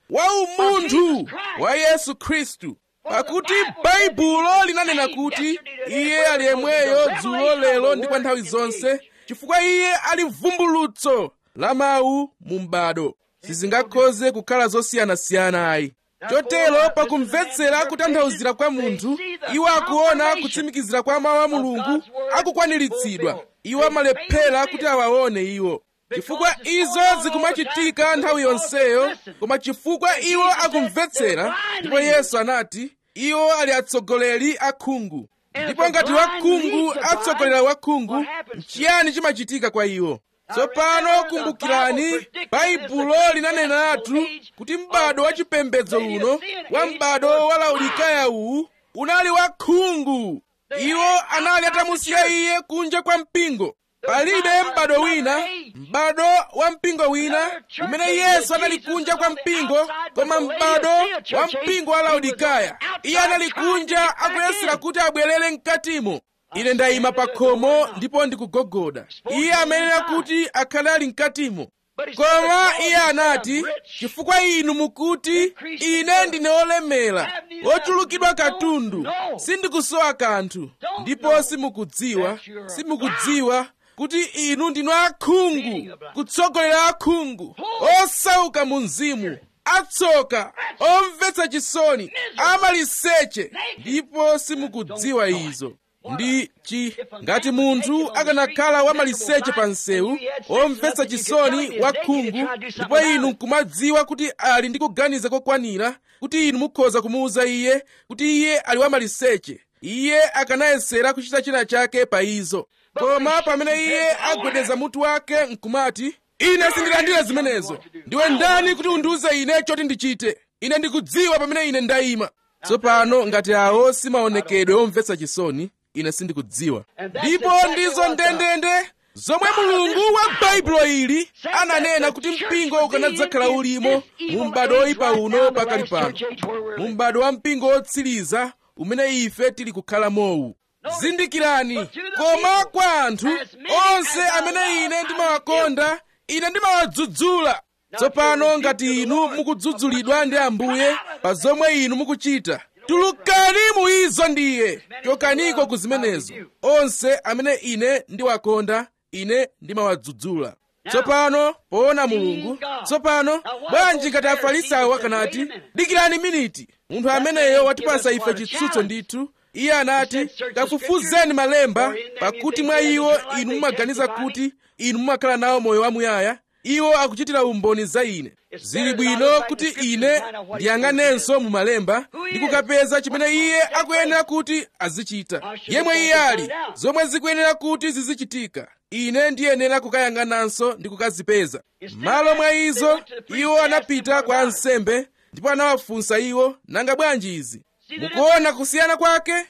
wa umunthu wa yesu khristu pakuti baibulo linanena kuti iye ali yemweyo dzulo lero ndi kwa nthawi zonse chifukwa iye ali vumbulutso la mawu mu m'bado sizingakhoze kukhala zosiyanasiyana ayi chotero pakumvetsera kutanthauzira kwa munthu iwo akuona kutsimikizira kwa mawu a mulungu akukwaniritsidwa iwo amalephera kuti awaone iwo chifukwa izo zikumachitika nthawi yonseyo koma chifukwa iwo akumvetsera ndipo yesu anati iwo ali atsogoleri akhungu ndipo ngati wakhungu atsogolera wakhungu nchiyani chimachitika kwa iwo tsopano kumbukirani baibulo linaneneratu kuti m'bado wa chipembedzo uno wa m'bado wa laodikaya uwu unali wakhungu iwo anali atamusiya iye kunja kwa mpingo palibe m'bado wina m'bado wa mpingo wina umene yesu anali kunja kwa mpingo koma m'bado wa mpingo wa laodikaya iye anali kunja akuyesera kuti abwerere mkatimo ine ndayima pa khomo ndipo ndikugogoda iye amayenera kuti akhale ali mkatimo koma iye anati chifukwa inu mukuti ine ndine olemera ochulukidwa katundu sindikusowa kanthu ndipo simukudziwa simukudziwa kuti inu ndinu akhungu kutsogolera akhungu osauka mu mzimu atsoka omvetsa chisoni amaliseche ndipo simukudziwa izo ndi chi ngati munthu akanakhala wamaliseche pa msewu omvetsa chisoni wakhungu ndipo inu nkumadziwa kuti ali ndi kuganiza kokwanira kuti inu mukhoza kumuwuza iye kuti iye ali wamaliseche iye akanayesera kuchita china chake pa izo koma pamene iye agwedeza mutu wake nkumati ine sindilandira zimenezo ndiwe ndani kuti undiwuze ine choti ndichite ine ndikudziwa pamene ine ndayima tsopano ngati awo simaonekedwe omvetsa chisoni ine sindikudziwa ndipo ndizo ndendende zomwe mulungu wa baibulo ili ananena kuti mpingo ukanadzakhala ulimo mu m'bado oyipa uno pakali pano mu m'bado wa mpingo wotsiriza umene ife tili kukhala mowu zindikirani koma kwa anthu onse amene ine ndimawakonda ine ndimawadzudzula tsopano ngati inu mukudzudzulidwa ndi ambuye pa zomwe inu mukuchita tulukani mu izo ndiye chokaniko ku zimenezo onse amene ine ndiwakonda ine ndimawadzudzula tsopano poona mulungu tsopano bwanji ngati afarisayo akanati dikirani miniti munthu ameneyo watipasa ife chitsutso ndithu iye anati kafufuzeni malemba pakuti mwa iwo inu mumaganiza kuti inu mumakhala nawo moyo wamuyaya iwo akuchitira umboni za ine zili bwino kuti ine ndiyang'anenso mu malemba ndi kukapeza chimene iye akuyenera kuti azichita yemwe iye ali zomwe zikuyenera kuti zizichitika ine ndiyenera kukayang'ananso ndi kukazipeza m'malo mwa izo iwo anapita kwa ansembe ndipo anawafunsa iwo nanga bwanji izi mukuona kusiyana kwake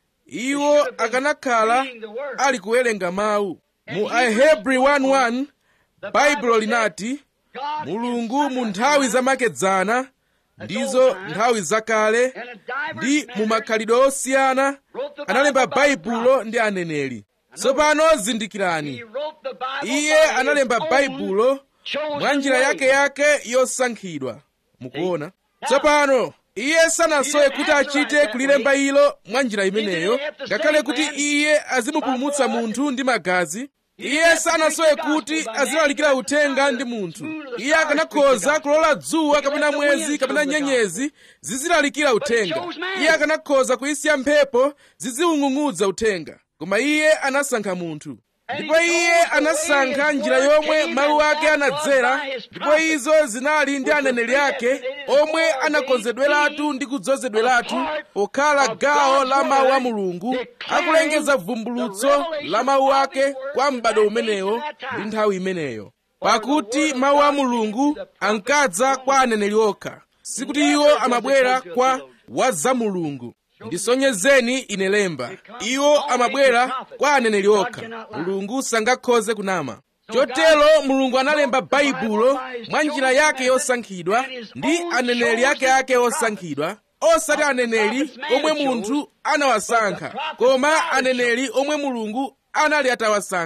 iwo akanakhala ali kuwerenga mawu mu ahebri 1:1 baibulo linati mulungu mu nthawi zamakedzana ndizo nthawi zakale ndi mu makhalidwe osiyana analemba baibulo ndi aneneri tsopano zindikirani iye analemba baibulo mwa njira yake yake yosankhidwa mukuona tsopano iye sanasowe kuti achite kulilemba ilo mwa njira imeneyo ngakhale kuti iye azimupulumutsa munthu ndi magazi iye sanasowe kuti azilalikira uthenga ndi munthu iye akanakhoza kulola dzuwa kapena mwezi kapena nyenyezi zizilalikira uthenga iye akanakhoza kuyisiya mphepo ziziwung'ung'udza uthenga koma iye anasankha munthu ndipo iye anasankha njira yomwe mawu ake anadzera ndipo izo zinali ndi aneneri ake omwe anakonzedweratu ndi kudzozedweratu pokhala gawo la mawu a mulungu akulengeza vumbulutso la mawu ake kwa m'bado umenewo ndi nthawi imeneyo pakuti mawu a mulungu ankadza kwa aneneri okha sikuti iwo amabwera kwa wazamulungu ndisonyezeni ine lemba iwo amabwera kwa aneneri okha mulungu sangakhoze kunama chotero mulungu analemba baibulo mwa njira yake yosankhidwa ndi aneneri ake ake osankhidwa osati aneneri omwe munthu anawasankha koma aneneri omwe mulungu anali atawasankha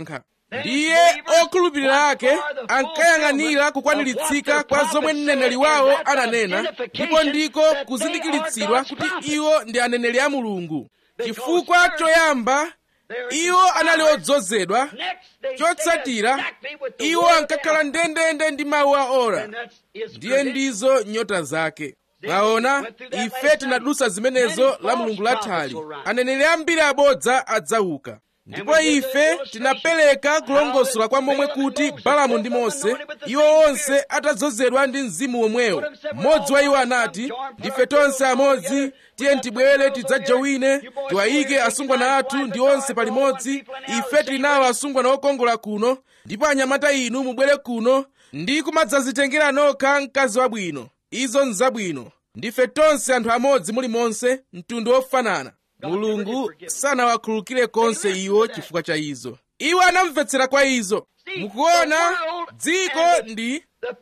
ndiye okhulupirira ake ankayang'anira kukwaniritsidwa kwa zomwe mneneri wawo ananena ndipo ndiko kuzindikiritsidwa kuti iwo ndi aneneri a mulungu chifukwa choyamba iwo anali odzozedwa chotsatira iwo ankakhala ndendende ndi mawu a ora ndiye ndizo nyota zake mwaona ife tinadusa zimenezo la mulungu lathali aneneri ambiri abodza adzauka ndipo ife tinapereka kulongosola kwa momwe kuti balamu ndi mose iwo onse atadzozedwa ndi mzimu womwewo mmodzi wa iwo anati ndife tonse amodzi tiye tibwere tidzajowine tiwayike asungwana athu ndi onse palimodzi ife tili nawo asungwana okongola kuno ndipo anyamata inu mubwere kuno ndi kumadzazitengera nokha mkazi wabwino izo nzabwino ndife tonse anthu amodzi mulimonse mtundu wofanana mulungu sanawakhululukire konse iwo chifukwa cha izo iwo anamvetsera kwa izo mukuona dziko ndi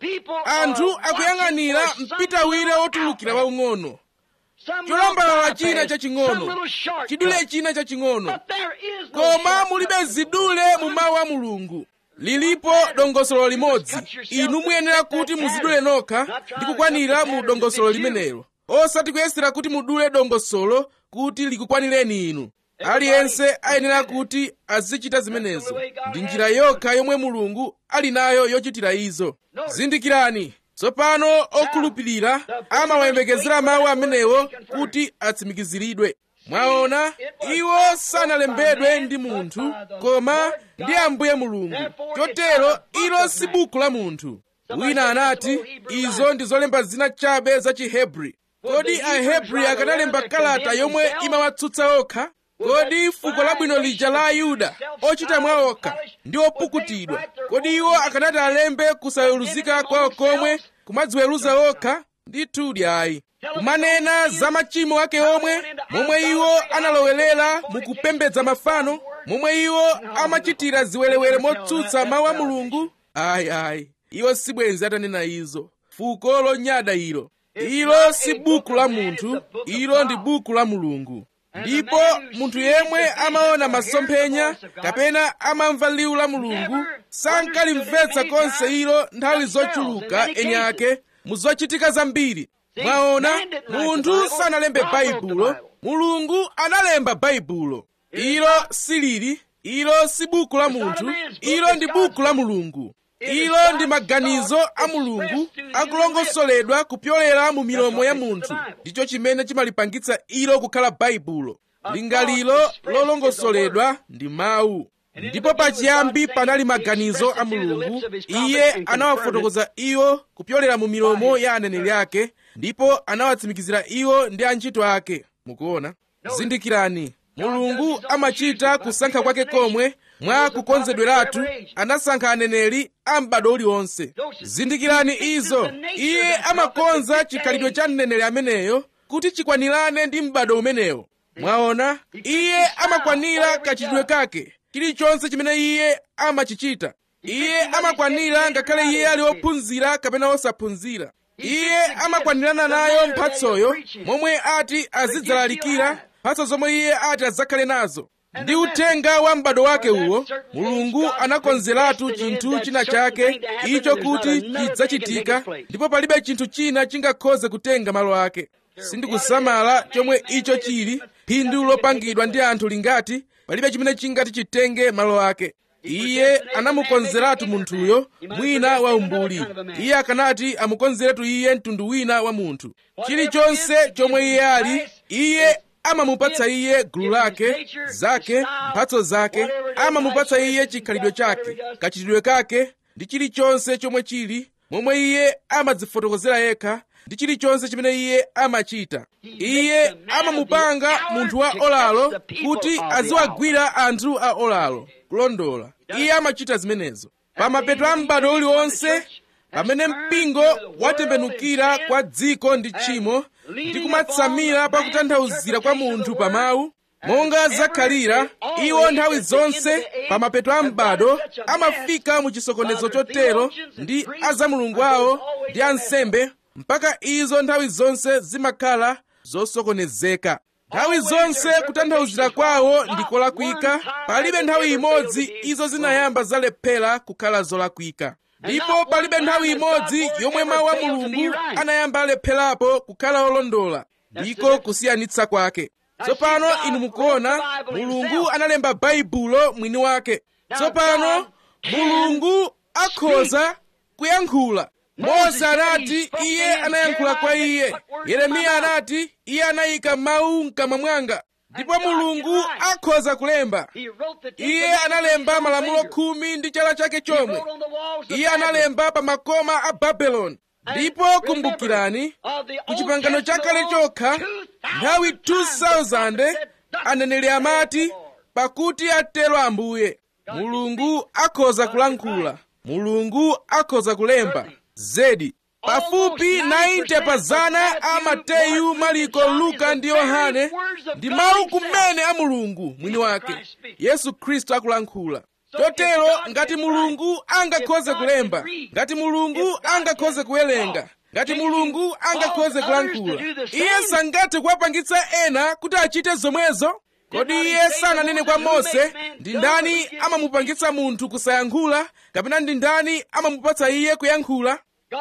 anthu akuyang'anira mpitawire wotulukira waung'ono cholambalala china chaching'ono chidule china chaching'ono koma mulibe zidule mu mawu a mulungu lilipo dongosolo limodzi inu muyenera kuti muzidule nokha ndi kukwanira mu dongosolo limenelo osati kuyesera kuti mudule dongosolo kuti likukwanireni inu aliyense ayenera kuti azichita zimenezo ndi njira yokha yomwe mulungu ali nayo yochitira izo zindikirani tsopano okhulupirira amawayembekezera mawu amenewo kuti atsimikiziridwe mwaona iwo sanalembedwe ndi munthu koma ndi ambuye mulungu chotero ilo si buku la munthu wina anati izo ndi zolemba zina chabe za chihebri kodi ahebri akanalemba kalata yomwe imawatsutsa okha kodi fuko labwino lija la ayuda ochita mwa okha ndi opukutidwa kodi iwo akanati alembe kusaweruzika kwawo komwe kumadziweruza okha ndithudi ayi kumanena za machimo ake omwe momwe iwo analowerera mukupembedza mafano momwe iwo amachitira ziwerewere motsutsa mawu a mulungu ayi ayi iwo sibwenzi atanena izo fuko lonyada ilo ilo si buku la munthu ilo ndi buku la mulungu ndipo munthu yemwe amaona masomphenya kapena amamva liwu la mulungu sankalimvetsa konse ilo nthawi zochuluka eni ake mu zochitika zambiri mwaona munthu sanalembe baibulo mulungu analemba baibulo ilo silili ilo si buku la munthu ilo ndi buku la mulungu ilo ndi maganizo a mulungu akulongosoledwa kupyolera mu milomo ya munthu ndicho chimene chimalipangitsa ilo kukhala baibulo lingaliro lolongosoledwa ndi mawu ndipo pachiyambi panali maganizo a mulungu iye anawafotokoza iwo kupyolera mu milomo ya aneneri ake ndipo anawatsimikizira iwo ndi antchito ake mukuona zindikirani mulungu amachita kusankha kwake komwe mwa kukonzedweratu anasankha aneneri a m'bado uliwonse zindikirani izo iye amakonza chikhalidwe cha mneneri ameneyo kuti chikwanirane ndi m'bado umenewo mwaona iye amakwanira kachitidwe kake chilichonse chimene iye amachichita iye amakwanira ngakhale iye ali ophunzira kapena osaphunzira iye amakwanirana nayo mphatsoyo momwe ati azidzalalikira mphatso zomwe iye ati adzakhale nazo ndi uthenga wa m'bado wake uwo mulungu anakonzeratu chinthu china chake icho kuti chidzachitika ndipo palibe chinthu china chingakhoze kutenga malo ake sindikusamala chomwe icho chili phindu lopangidwa ndi anthu lingati palibe chimene chingati chitenge malo ake iye anamukonzeratu munthuyo mwina wa umbuli iye akanati amukonzeretu iye mtundu wina wa munthu chilichonse chomwe iye ali iye amamupatsa iye gulu lake zake mphatso zake amamupatsa iye chikhalidwe chake kachitidwe kake ndi chilichonse chomwe chili momwe iye amadzifotokozera yekha ndi chilichonse chimene iye amachita iye amamupanga munthu wa olalo kuti aziwagwira anthu a olalo kulondola iye amachita zimenezo pa mapeto a m'bado uliwonse pamene mpingo watembenukira kwa dziko ndi tchimo ndi kumatsamira pa kutanthauzira kwa munthu pa mawu monga zakhalira iwo nthawi zonse pa mapeto a m'bado amafika mu chisokonezo chotero ndi azamulungu awo ndi ansembe mpaka izo nthawi zonse zimakhala zosokonezeka nthawi zonse kutanthauzira kwawo ndi kolakwika palibe nthawi imodzi izo zinayamba zalephera kukhala zolakwika ndipo palibe nthawi imodzi yomwe mawu a mulungu anayamba alepherapo kukhala olondola ndiko kusiyanitsa kwake tsopano inu mukuona mulungu analemba baibulo mwini wake tsopano mulungu akhoza kuyankhula mose anati iye anayankhula kwa iye yeremiya anati iye anayika mawu mkamwa mwanga ndipo mulungu akhoza kulemba iye analemba malamulo khumi ndi chala chake chomwe iye analemba pa makoma a babeloni ndipo kumbukirani ku chipangano chakale chokha nthawi 2000 aneneri amati pakuti atero ambuye mulungu akhoza kulankhula mulungu akhoza kulemba zedi pafupi 90 pa zana a mateyu mariko luka ndi yohane ndi mawu kumene a mulungu mwini wake yesu khristu akulankhula chotero ngati mulungu angakhoze kulemba ngati mulungu angakhoze kuwerenga ngati mulungu angakhoze kulankhula iye sangathe kuwapangitsa ena kuti achite zomwezo kodi iye sananene kwa mose ndi ndani amamupangitsa munthu kusayankhula kapena ndi ndani amamupatsa iye kuyankhula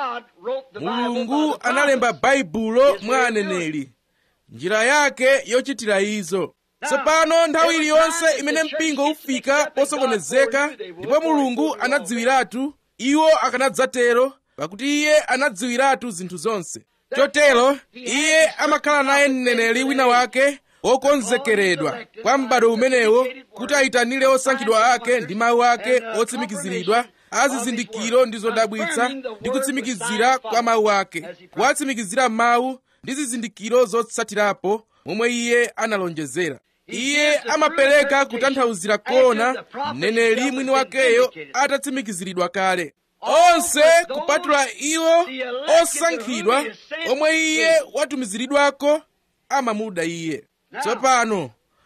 mulungu analemba baibulo mwa aneneri njira yake yochitira izo tsopano nthawi iliyonse imene mpingo ufika posokonezeka ndipo mulungu anadziwiratu iwo akanadzatero pakuti iye anadziwiratu zinthu zonse chotero iye amakhala naye mneneri wina wake wokonzekeredwa kwa m'bado umenewo kuti ayitanire osankhidwa ake ndi mawu ake otsimikiziridwa azizindikiro ndi zodabwitsa ndi kutsimikizira kwa mawu ake kuwatsimikizira mawu ndi zizindikiro zotsatirapo momwe iye analonjezera iye amapereka kutanthauzira kona mneneri mwini wakeyo atatsimikiziridwa kale onse kupatula iwo osankhidwa omwe iye watumiziridwako amamuda iye tsopano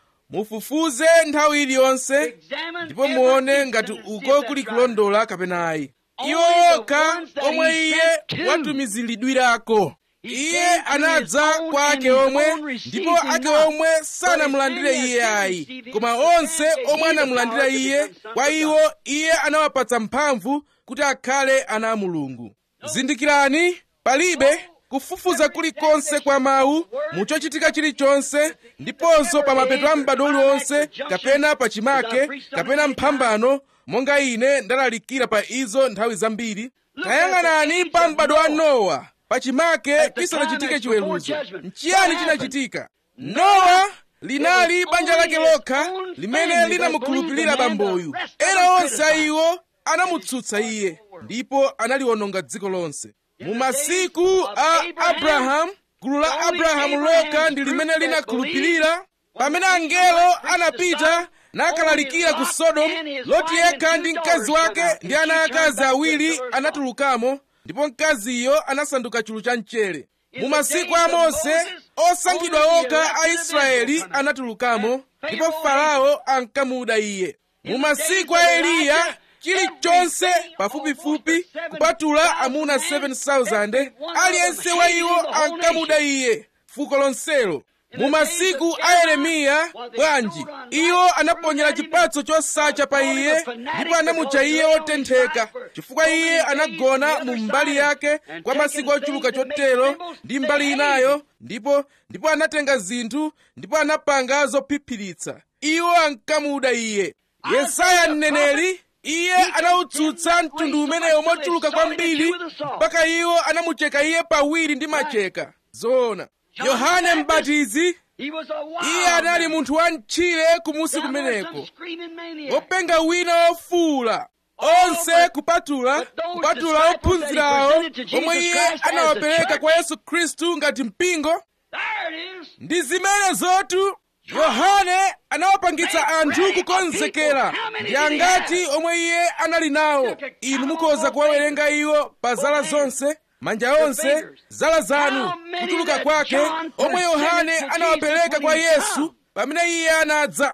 mufufuze nthawi iliyonse ndipo muone ngati uko kuli kulondola kapena ayi iwo okha omwe iye watumiziridwirako iye anadza kwa ake omwe ndipo ake omwe sanamulandire iye ayi koma onse omwe anamulandira iye kwa iwo iye anawapatsa mphamvu kuti akhale ana a mulungu zindikirani palibe kufufuza kulikonse kwa mawu muchochitika chilichonse ndiponso pa mapeto a m'bado uliwonse kapena pa chimake kapena mphambano monga ine ndalalikira pa izo nthawi zambiri tayang'anani pa m'bado wa nowa pachimake chisanachitike chiweruzo nchiyani chinachitika nowa linali banja lake lokha limene linamukhulupirira bamboyu ena onse a iwo anamutsutsa iye ndipo analiononga dziko lonse mu masiku a abrahamu gulu la abrahamu lokha ndi limene linakhulupirira pamene angelo anapita nakalalikira ku sodomu loti yekha ndi mkazi wake ndi ana akazi awiri anatulukamo ndipo mkaziyo anasanduka chulu cha mchere mu masiku a mose osankhidwa okha a israeli anatulukamo ndipo farao ankamuda iye mu masiku a eliya chilichonse pafupifupi kupatula amuna 7,000 aliyense wa iwo ankamuda iye fuko lonselo mu masiku a yeremiya bwanji iwo anaponyera chipatso chosacha pa iye ndipo anamutcha iye wotentheka chifukwa iye anagona mu mbali yake kwa masiku ochuluka chotero ndi mbali inayo ndipo ndipo anatenga zinthu ndipo anapanga zophiphiritsa iwo ankamuda iye yesaya mneneri iye anawutsutsa mtundu umeneyo mochuluka kwambiri mpaka iwo anamucheka iye pawiri ndi macheka zoona yohane mbatizi iye anali munthu wa mtchire kumusi kumeneko wopenga wina wofuwula onse kupatula kupatula ophunzirawo omwe iye anawapereka kwa yesu khristu ngati mpingo ndi zimene zotu yohane anawapangitsa anthu kukonzekera ndi angati omwe iye anali nawo inu mukhoza kuwawerenga iwo pa zala zonse manja onse zala zanu kutuluka kwake omwe yohane anawapereka kwa yesu pamene iye anadza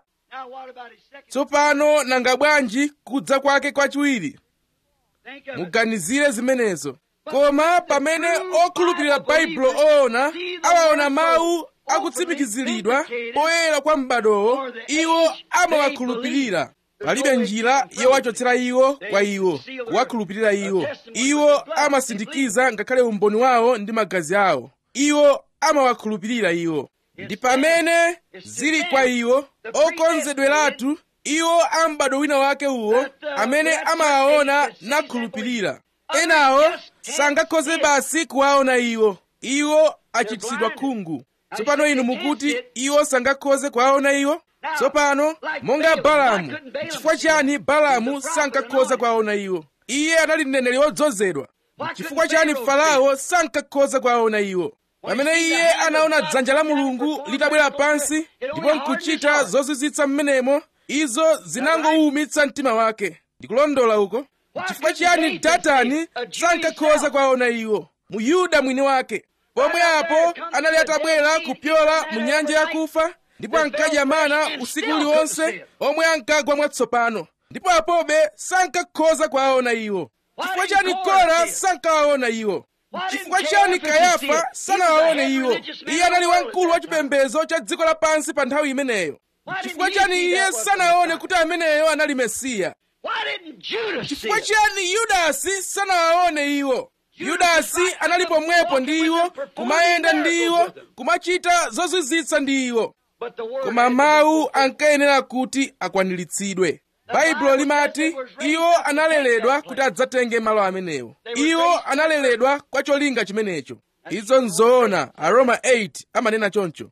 tsopano nanga bwanji kudza kwake kwachiwiri muganizire zimenezo koma pamene okhulupirira baibulo oona awaona mawu akutsimikiziridwa poyera kwa m'badowo iwo amawakhulupirira palibe njira yowachotsera iwo kwa iwo kuwakhulupirira iwo iwo amasindikiza ngakhale umboni wawo ndi magazi awo iwo amawakhulupirira iwo ndi pamene zili kwa iwo okonzedweratu iwo a m'bado wina wake uwo amene amawaona nakhulupirira enawo sangakhoze basi kuwaona iwo iwo achititsidwa khungu tsopano inu mukuti iwo sangakhoze kuwaona iwo tsopano monga balamu chifukwa chiyani balamu sankakhoza kuwaona iwo iye anali mneneri wodzozedwa chifukwa chiyani farao sankakhoza kuwaona iwo pamene iye anaona dzanja la mulungu litabwera pansi ndipo nkuchita zozizwitsa mmenemo izo zinangowumitsa mtima wake ndikulondola uko chifukwa chiyani datani sankakhoza kuwaona iwo mu yuda mwini wake pomwe apo anali atabwera kupyola mu nyanja yakufa ndipo ankadya mana usiku uliwonse omwe ankagwa mwatsopano ndipo apobe sankakhoza kuwaona iwo chifukwa chiyani kora sankawaona iwo chifukwa chiyani kayafa sanawaone iwo iye anali wamkulu wa chipembedzo cha dziko lapansi pa nthawi imeneyo chifukwa chiyani iye sanaone kuti ameneyo anali mesiya chifukwa chiyani yudasi sanawaone iwo yudasi anali pomwepo ndi iwo kumayenda ndi iwo kumachita zozizwitsa ndi iwo koma mawu ankayenera kuti akwaniritsidwe baibulo limati iwo analeredwa kuti adzatenge malo amenewo iwo analeredwa kwa cholinga chimenecho izo nzoona aroma 8 amanena choncho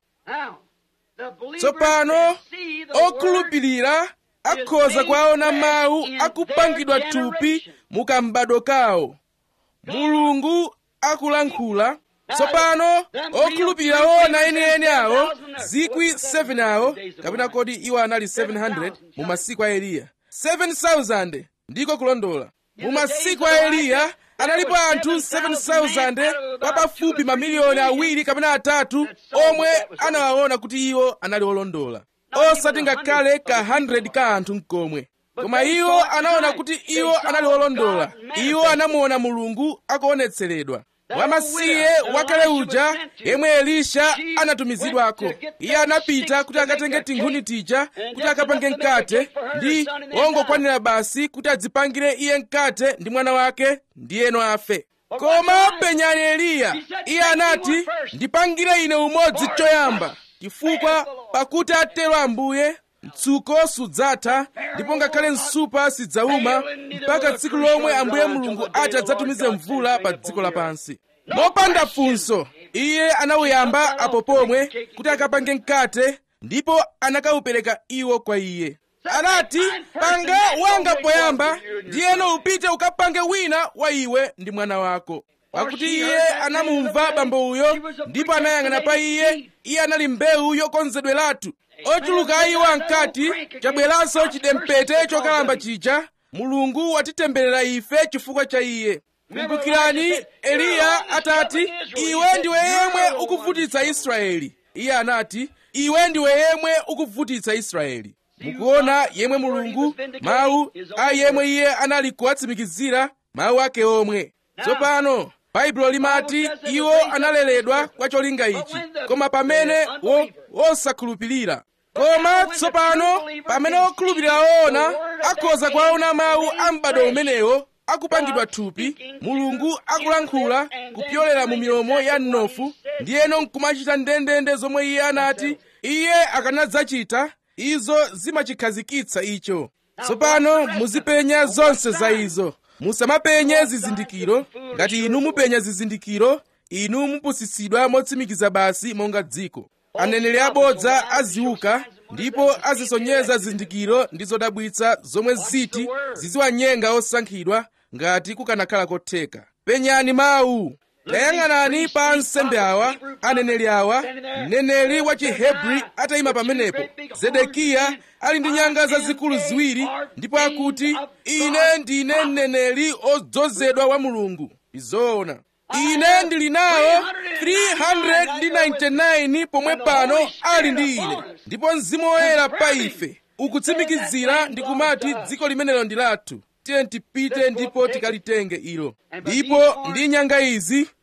tsopano okhulupirira akhoza kuwaona mawu akupangidwa thupi mukambado kawo mulungu akulankhula tsopano okhulupirira wona enieni awo zikwi 7 awo kapena kodi iwo anali 700 mu masiku a eliya 7000 ndiko kulondola mu masiku a eliya analipo anthu 7000 papafupi mamiliyoni awiri kapena atatu omwe anawaona kuti iwo anali olondola osati ngakhale ka 100 ka anthu mkomwe koma iwo anaona kuti iwo anali olondola iwo anamuona mulungu akuonetseredwa wamasiye wakale uja yemwe elisha anatumizidwako iye anapita kuti akatenge tinkhuni tija kuti akapange mkate ndi wongokwanira basi kuti adzipangire iye mkate ndi mwana wake ndiyeno afe koma penyani eliya iye anati ndipangire ine umodzi choyamba chifukwa pakuti atero ambuye mtsuko sudzatha ndipo ngakhale nsupa sidzauma mpaka tsiku lomwe ambuye mulungu ati adzatumize mvula pa dziko lapansi mopanda funso iye anawuyamba apo pomwe kuti akapange mkate ndipo anakawupereka iwo kwa iye anati panga wanga poyamba ndiyeno upite ukapange wina wa iwe ndi mwana wako pakuti iye anamumva bambo uyo ndipo anayang'ana pa iye iye anali mbewu yokonzedweratu ochuluka iwo ankati chabweranso chidempete chokalamba chija mulungu watitemberera ife chifukwa cha iye kumbukirani eliya atati iwe ndiwe yemwe ukuvutitsa israeli iye anati iwe ndiwe yemwe ukuvutitsa israeli mukuona yemwe mulungu mawu a yemwe iye anali kuwatsimikizira mawu ake omwe tsopano baibulo limati iwo analeredwa kwa cholinga ichi koma pamene wosakhulupirira koma tsopano pamene okhulupirira woona akhoza kuwaona mawu a m'bado umenewo akupangidwa thupi mulungu akulankhula kupyolera mu milomo ya mnofu ndiyeno nkumachita ndendende zomwe iye anati iye akanadzachita izo zimachikhazikitsa icho tsopano muzipenya zonse za izo musamapenye zizindikiro ngati inu mupenya zizindikiro inu mupusitsidwa motsimikiza basi monga dziko aneneri abodza aziuka ndipo azisonyeza zizindikiro ndi zodabwitsa zomwe ziti ziziwanyenga osankhidwa ngati kukanakhala kotheka penyani mawu tayang'anani pa ansembe awa aneneri awa mneneri wa chihebri atayima pamenepo zedekiya ali ndi nyanga zazikulu ziwiri ndipo akuti ine ndine mneneri odzozedwa wa mulungu izoona ine ndili nawo 399 pomwe pano ali ndi ine ndipo mzimu woyera pa ife ukutsimikizira ndi kumati dziko limenelo ndi lathu tiye tipite ndipo tikalitenge ilo ndipo ndi nyanga izi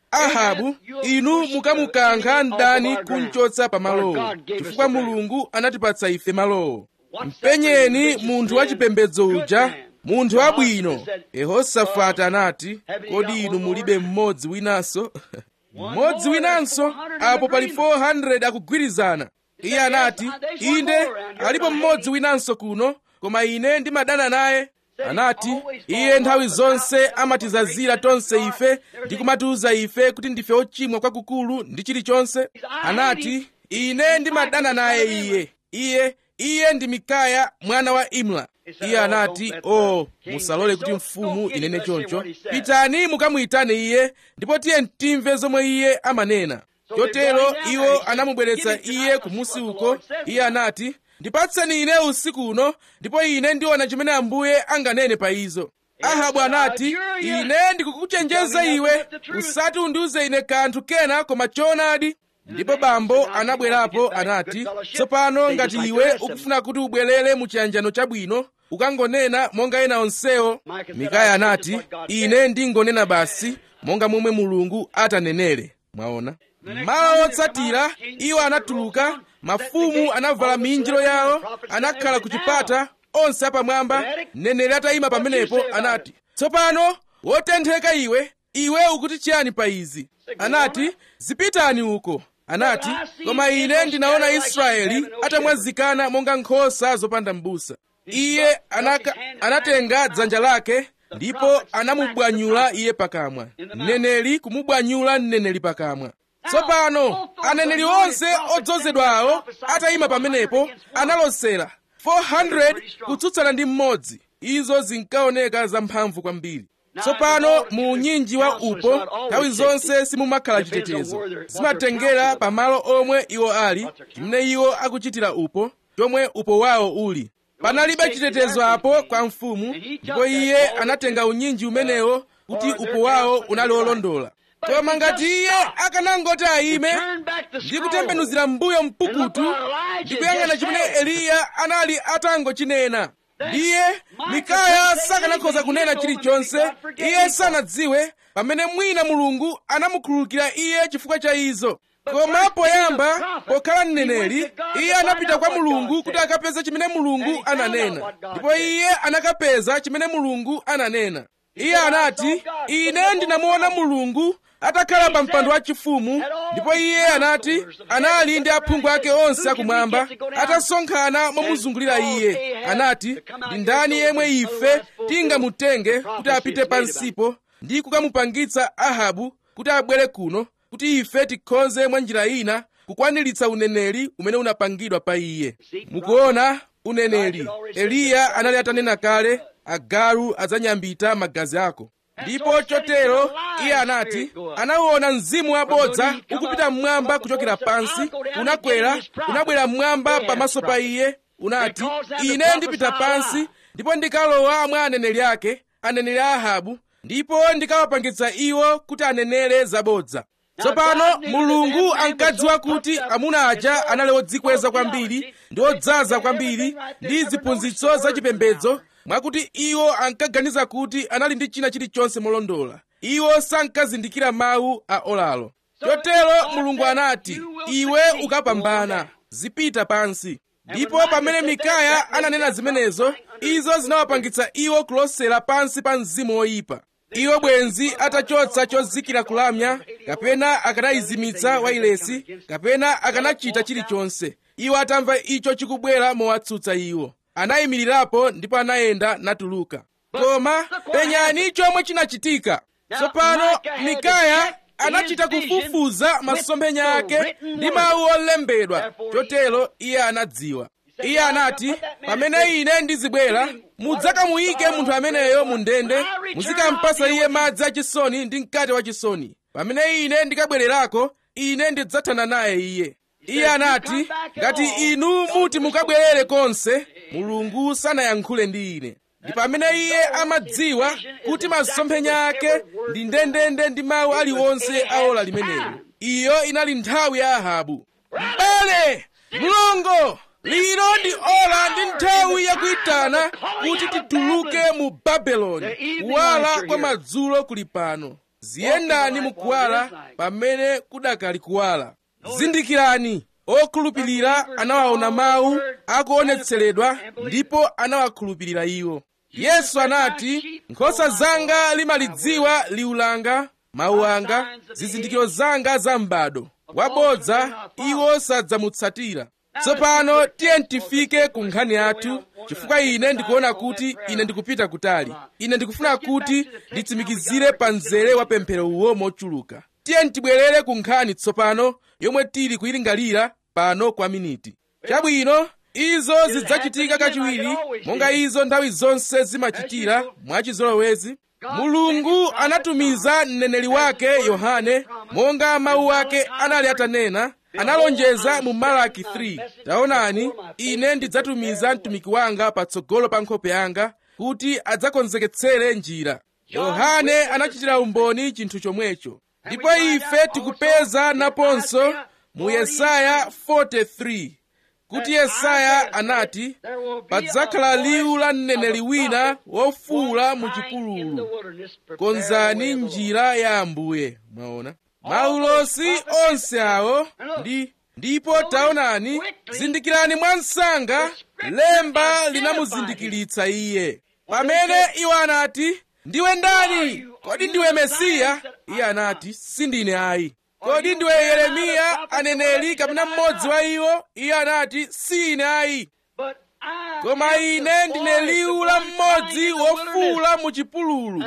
ahabu inu mukamukankha mdani kumchotsa pamalowo chifukwa mulungu anatipatsa ife malowo mpenyeni munthu wachipembedzo uja munthu wabwino yehosafati anati kodi inu mulibe mmodzi winanso mmodzi winanso apo pali 400 akugwirizana iye anati inde alipo mmodzi winanso kuno koma ine ndimadana naye anati iye nthawi zonse amatizazira tonse ife ndi kumatiuza ife kuti ndife ochimwa kwakukulu ndi chilichonse anati ine ndimadana naye iye iye iye ndi mikaya mwana wa imla iye anati o oh, musalole kuti mfumu inene choncho pitani mukamuyitane iye ndipo tiye timve zomwe iye amanena chotero iwo anamubweretsa iye kumusi uko iye anati ndipatseni ine usiku uno ndipo ine ndiona chimene ambuye anganene pa izo ahabu anati ine ndikukuchenjeza iwe usati undiuze ine kanthu kena koma choonadi ndipo bambo anabwerapo anati tsopano ngati iwe ukufuna kuti ubwerere mu chiyanjano chabwino ukangonena monga ena onsewo mikaya anati ine ndingonena basi monga momwe mulungu atanenere mwaona mawa otsatira iwo anatuluka mafumu anavala minjiro yawo anakhala ku chipata onse apamwamba mneneri atayima pamenepo anati tsopano wotentheka iwe iwe ukuti chiyani pa izi anati zipitani uko anati koma ine ndinaona israeli atamwazikana monga nkhosa zopanda m'busa iye anaka, anatenga dzanja lake ndipo anamubwanyula iye pakamwa mneneri kumubwanyula mneneri pakamwa tsopano aneneri onse odzozedwawo atayima pamenepo analosera 400 kutsutsana ndi mmodzi izo zinkaoneka zamphamvu kwambiri tsopano mu unyinji wa upo nthawi zonse simumakhala chitetezo zimatengera pamalo omwe iwo ali chimene iwo akuchitira upo chomwe upo wawo uli panalibe chitetezo apo kwa mfumu ndipo iye anatenga unyinji umenewo kuti upo wawo unali olondola koma ngati iye akanangoti ayime ndi kutembenuzira mbuyo mpukutu ndi kuyang'ana chimene eliya anali atangochinena ndiye mikaya sakanakhoza kunena chilichonse iye sanadziwe pamene mwina mulungu anamukhululukira iye chifukwa cha izo koma poyamba pokhala mneneri iye anapita kwa mulungu kuti akapeze chimene mulungu ananena ndipo iye anakapeza chimene mulungu ananena iye anati ine ndinamuona mulungu atakhala pa mpando wachifumu ndipo iye anati anali ndi aphungu ake onse akumwamba atasonkhana momuzungulira iye anati ndi ndani yemwe ife tingamutenge kuti apite pansipo ndi kukamupangitsa ahabu kuti abwere kuno kuti ife tikhoze mwa njira ina kukwaniritsa uneneri umene unapangidwa pa iye mukuona uneneri eliya anali atanena kale agalu adzanyambita magazi ako ndipo chotero iye anati anauona mzimu wabodza ukupita mmwamba kuchokera pansi unakwera unabwera mmwamba pamaso pa iye unati ine ndipita pansi ndipo ndikalowa mwa aneneri ake aneneri a ahabu ndipo ndikawapangitsa iwo kuti anenere zabodza tsopano mulungu ankadziwa kuti amuna aja anali odzikweza kwambiri ndi odzaza kwambiri ndi ziphunzitso zachipembedzo mwakuti iwo ankaganiza kuti anali ndi china chilichonse molondola iwo sankazindikira mawu a olalo chotero mulungu anati iwe ukapambana zipita pansi ndipo pamene mikaya ananena zimenezo izo zinawapangitsa iwo kulosera pansi pa mzimu woyipa iwo bwenzi atachotsa chozikira kulamya kapena akanayizimitsa wailesi kapena akanachita chilichonse iwo atamva icho chikubwera mowatsutsa iwo anayimirirapo ndipo anayenda natuluka koma penyani chomwe chinachitika tsopano mikaya anachita kufufuza masomphenya ake ndi mawu olembedwa chotero iye anadziwa iye anati pamene ine ndizibwera mudzakamuyike munthu ameneyo mu ndende muzikampasa iye madzi achisoni ndi mkate wachisoni pamene ine ndikabwererako ine ndidzathana naye iye iye anati ngati inu muti mukabwerere konse mulungu sanayankhule ndi ine ndi pamene iye amadziwa kuti masomphenya ake ndi ndendende ndi mawu aliwonse aola limenelo iyo inali nthawi ya ahabu mbale mlongo lino ndi ola ndi nthawi yakuyitana kuti tituluke mu babeloni kuwala kwa madzulo kuli pano ziyendani mukuwala pamene kudakali kuwala zindikirani okhulupirira anawaona mawu akuonetseredwa ndipo anawakhulupirira iwo yesu anati nkhosa zanga limalidziwa liwu langa mawu anga zizindikiro zanga za m'bado wabodza iwo sadzamutsatira tsopano tiye tifike ku nkhani yathu chifukwa ine ndikuona kuti ine ndikupita kutali ine ndikufuna kuti nditsimikizire pa mzere wa pemphero uwo mochuluka tiye tibwerere ku nkhani tsopano yomwe tili kuyilingalira pano kwa miniti chabwino izo zidzachitika kachiwiri monga izo nthawi zonse zimachitira mwachizolowezi mulungu anatumiza mneneri wake yohane monga mawu ake anali atanena analonjeza mu malaki 3 taonani ine ndidzatumiza mtumiki wanga patsogolo pa nkhope yanga kuti adzakonzeketsere njira yohane anachitira umboni chinthu chomwecho ndipo ife tikupeza naponso mu yesaya 43 kuti yesaya anati padzakhala liwu la mneneri wina wofuwula mu chipululu konzani njira ya ambuye mwaona maulosi onse awo ndi ndipo taonani zindikirani mwansanga lemba linamuzindikiritsa iye pamene iwo anati ndiwe ndani kodi ndiwe mesiya iye anati sindine ayi kodi ndiwe yeremiya aneneri kapena mmodzi wa iwo iye anati si ine ayi koma ine ndine liwu la mmodzi wofuwula mu chipululu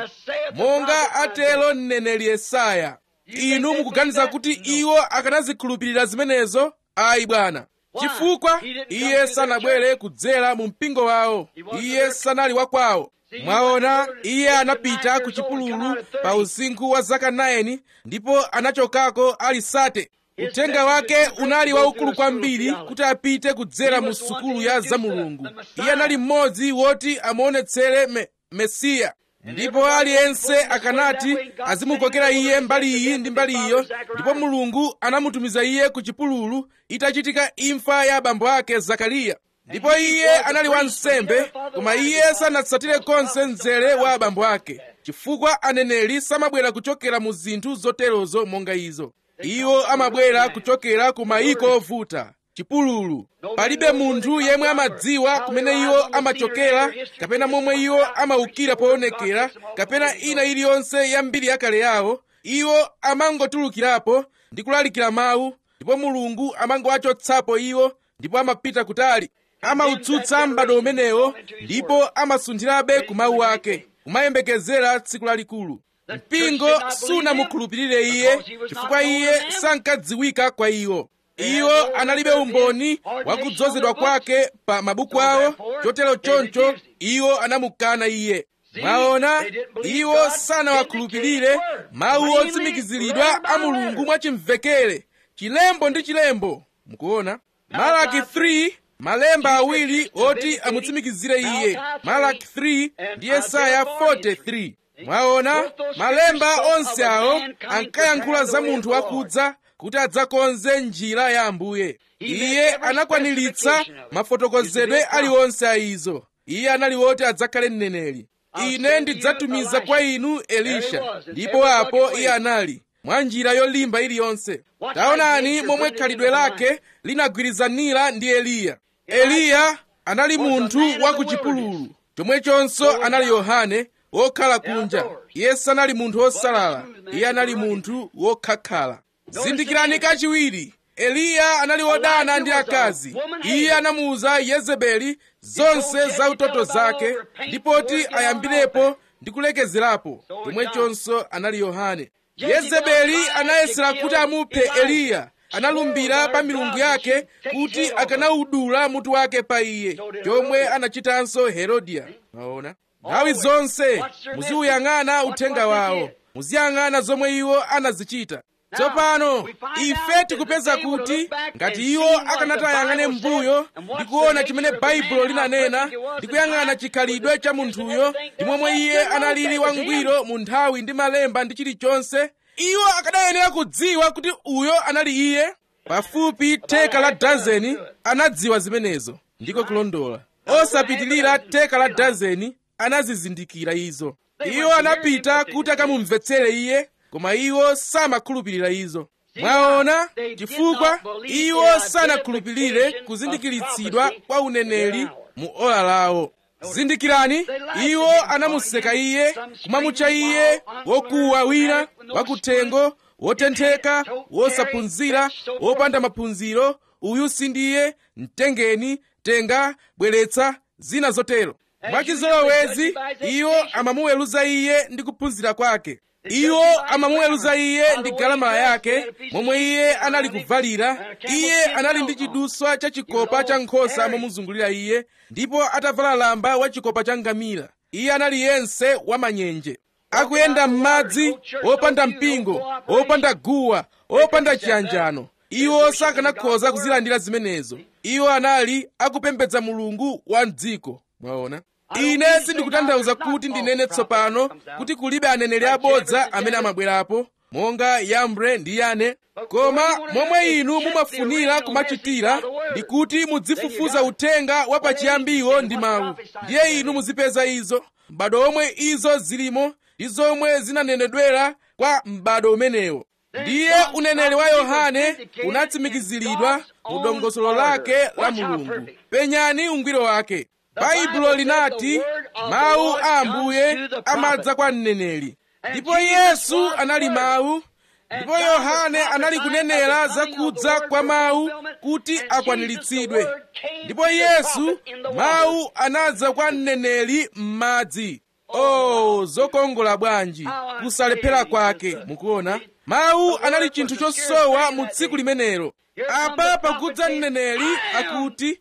monga atelo mneneri yesaya inu mukuganiza kuti iwo akanazikhulupirira zimenezo ayi bwana chifukwa iye sanabwere kudzera mu mpingo wawo iye sanali wakwawo mwaona iye anapita ku chipululu pa usinkhu wa zaka 9 ndipo anachokako ali sate uthenga wake unali waukulu kwambiri kuti apite kudzera mu sukulu ya zamulungu iye anali mmodzi woti amuonetsere me, mesiya ndipo aliyense akanati azimukokera iye mbali iyi ndi mbali iyo ndipo mulungu anamutumiza iye ku chipululu itachitika imfa ya abambo ake zakariya ndipo iye anali wansembe koma iye sanatsatire konse mzere wa abambo ake chifukwa aneneri samabwera kuchokera mu zinthu zoterozo monga izo iwo amabwera kuchokera ku mayiko ovuta chipululu palibe munthu yemwe amadziwa kumene iwo amachokera kapena momwe iwo amaukira poonekera kapena ina iliyonse ya mbiri yakale yawo iwo amangotulukirapo ndi kulalikira mawu ndipo mulungu amangowachotsapo iwo ndipo amapita kutali amautsutsa m'bado umenewo ndipo amasunthirabe ku mawu ake kumayembekezera tsiku lalikulu mpingo sunamukhulupirire iye chifukwa iye sankadziwika kwa iwo iwo analibe umboni wakudzozedwa kwake pa mabuku awo chotero choncho iwo anamukana iye mwaona iwo sanawakhulupirire mawu otsimikiziridwa a mulungu mwachimvekere chilembo ndi chilembo mukuona malaki 3 malemba awiri oti amutsimikizire iye malaki 3 ndi yesaya 43 mwaona malemba onse awo ankayankhula za munthu wakudza kuti adzakonze njira ya ambuye iye anakwaniritsa mafotokozedwe aliwonse a izo iye anali woti adzakhale mneneri ine ndidzatumiza kwa inu elisha ndipo apo iye anali mwa njira yolimba iliyonse taonani momwe khalidwe lake linagwirizanira ndi eliya eliya anali munthu wa ku chipululu chomwechonso anali yohane wokhala kunja iye sanali munthu wosalala iye anali munthu wokhakhala zindikirani kachiwiri eliya anali wodana ndi akazi iye anamuwuza yezebeli zonse za utoto zake ndipoti ayambirepo ndi kulekezerapo chomwechonso anali yohane yezebeli anayesera kuti amuphe eliya analumbira pa milungu yake kuti akanawudula mutu wake pa iye chomwe anachitanso herodiya maona nthawi zonse muziuyang'ana uthenga wawo muziyang'ana zomwe iwo anazichita tsopano ife tikupeza kuti ngati iwo akanati ayang'ane m'mbuyo ndi kuona chimene baibulo linanena ndi kuyang'ana chikhalidwe cha munthuyo ndi momwe iye analili wangwiro mu nthawi ndi malemba ndi chilichonse iwo akadayenera kudziwa kuti uyo anali iye pafupi theka la dazeni anadziwa zimenezo ndiko kulondola osapitilira theka la dazeni anazizindikira izo iwo anapita kuti akamumvetsere iye koma iwo samakhulupirira izo mwaona chifukwa iwo sanakhulupirire kuzindikiritsidwa kwa uneneri mu ola lawo zindikirani iwo anamuseka iye kumamutcha iye wokuwa wina wakuthengo wotentheka wosaphunzira wopanda maphunziro uyu sindiye mtengeni tenga bweretsa zina zotero mwachizolowezi iwo amamuweruza iye ndi kuphunzira kwake iwo amamuweruza iye ndi galamala yake momwe iye anali kuvalira iye anali ndi chiduswa cha chikopa cha nkhosa momuzungulira iye ndipo atavala lamba wa chikopa cha ngamira iye anali yense wamanyenje akuyenda m'madzi opanda mpingo opanda guwa opanda chiyanjano iwo sakanakhoza kuzilandira zimenezo iwo anali akupembedza mulungu wa mdziko mwaona ine sindikutanthauza kuti ndinene tsopano kuti kulibe aneneri abodza amene amabwerapo monga yambre ndi yane koma momwe inu mumafunira kumachitira ndi kuti mudzifufuza uthenga wa pachiyambiwo ndi mawu ndiye inu muzipeza izo m'bado omwe izo zilimo ndi zomwe zinanenedwera kwa m'bado umenewo ndiye uneneri wa yohane unatsimikiziridwa mu dongosolo lake la mulungu penyani ungwiro wake baibulo linati mawu a ambuye amadza kwa mneneri ndipo yesu anali mawu ndipo yohane anali kunenera zakudza kwa mawu kuti akwaniritsidwe ndipo yesu mawu anadza kwa mneneri m'madzi oh zokongola bwanji kusalephera kwake mukuona mawu anali chinthu chosowa mu tsiku limenelo apa pakudza mneneri akuti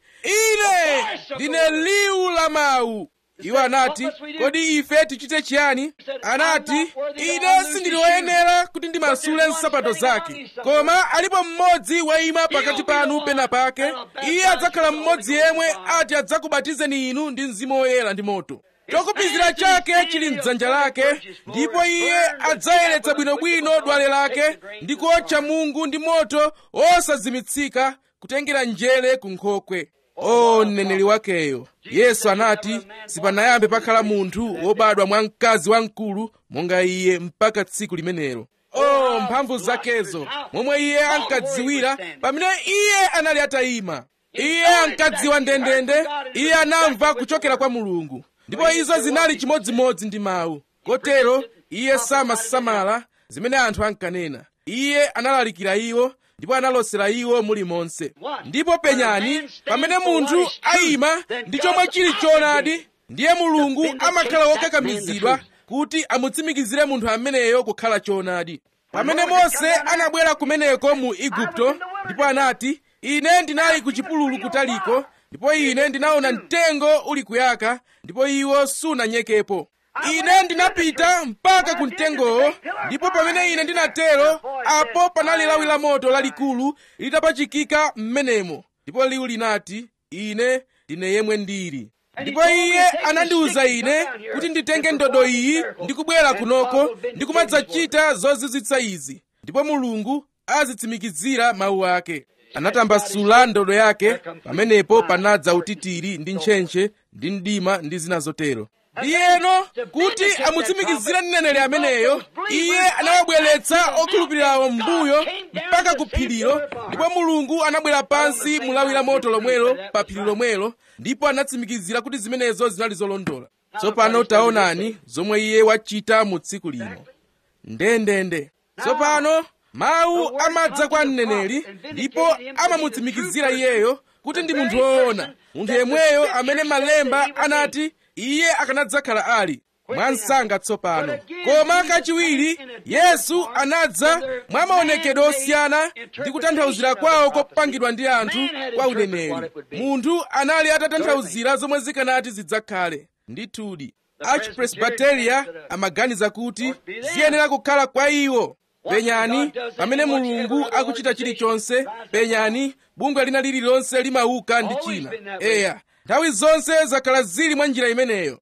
ine ndine liwu la mawu iwo anati kodi ife tichite chiyani anati ine sindili woyenera kuti ndimasule nsapato zake koma alipo mmodzi wayima pakati panu pena pake iye adzakhala mmodzi yemwe ati adzakubatizeni inu ndi mzimu woyera ndi moto chokupizira chake chili mdzanja lake ndipo iye adzayeretsa bwinobwino dwale lake ndi kuotcha mungu ndi moto osazimitsika kutengera njere ku nkhokwe o mneneri wakeyo yesu anati sipanayambe pakhala munthu wobadwa mwa mkazi wamkulu monga iye mpaka tsiku limenelo o mphamvu zakezo momwe iye ankadziwira pamene iye anali atayima iye ankadziwa ndendende iye anamva kuchokera kwa mulungu ndipo izo zinali chimodzimodzi ndi mawu kotero iye samasamala zimene anthu ankanena iye analalikira iwo ndipo analosera iwo mulimonse ndipo penyani pamene munthu ayima ndi chomwe chili choonadi ndiye mulungu amakhala wokakamizidwa kuti amutsimikizire munthu ameneyo kukhala choonadi pamene mose anabwera kumeneko mu igupto ndipo anati ine ndinali ku chipululu kutaliko ndipo ine ndinaona mtengo uli kuyaka ndipo iwo sunanyekepo ine ndinapita mpaka ku mtengowo ndipo pamene ine ndinatero apo panali lawi la moto lalikulu litapachikika m'menemo ndipo liwu linati ine ndine yemwe ndili ndipo iye anandiwuza ine kuti nditenge ndodo iyi ndi kubwera kunoko ndi kumadzachita zozizwitsa izi ndipo mulungu azitsimikizira mawu ake anatambasula ndodo yake pamenepo panadza utitiri ndi ntchentche ndi mdima ndi zina zotero ndiyeno kuti amutsimikizire mneneri ameneyo iye anawabweretsa okhulupirirawo m'mbuyo mpaka ku phirilo ndipo mulungu anabwera pansi mu lawi la moto lomwelo pa phiri lomwelo ndipo anatsimikizira kuti zimenezo zinali zolondola tsopano taonani zomwe iye wachita mu tsiku lino ndendende tsopano mawu amadza kwa mneneri ndipo amamutsimikizira iyeyo kuti ndi munthu woona munthu yemweyo amene malemba anati iye akanadzakhala ali mwansanga tsopano koma kachiwiri yesu anadza mwa maonekedwe osiyana ndi kutanthauzira kwawo kopangidwa ndi anthu kwa uneneri munthu anali atatanthauzira zomwe zikanati zidzakhale ndithudi achipresbiteria amaganiza kuti ziyenera kukhala kwa iwo penyani pamene mulungu akuchita chilichonse penyani bungwe lina lililonse limauka ndi china eya nthawi zonse zakhala zili mwa njira imeneyo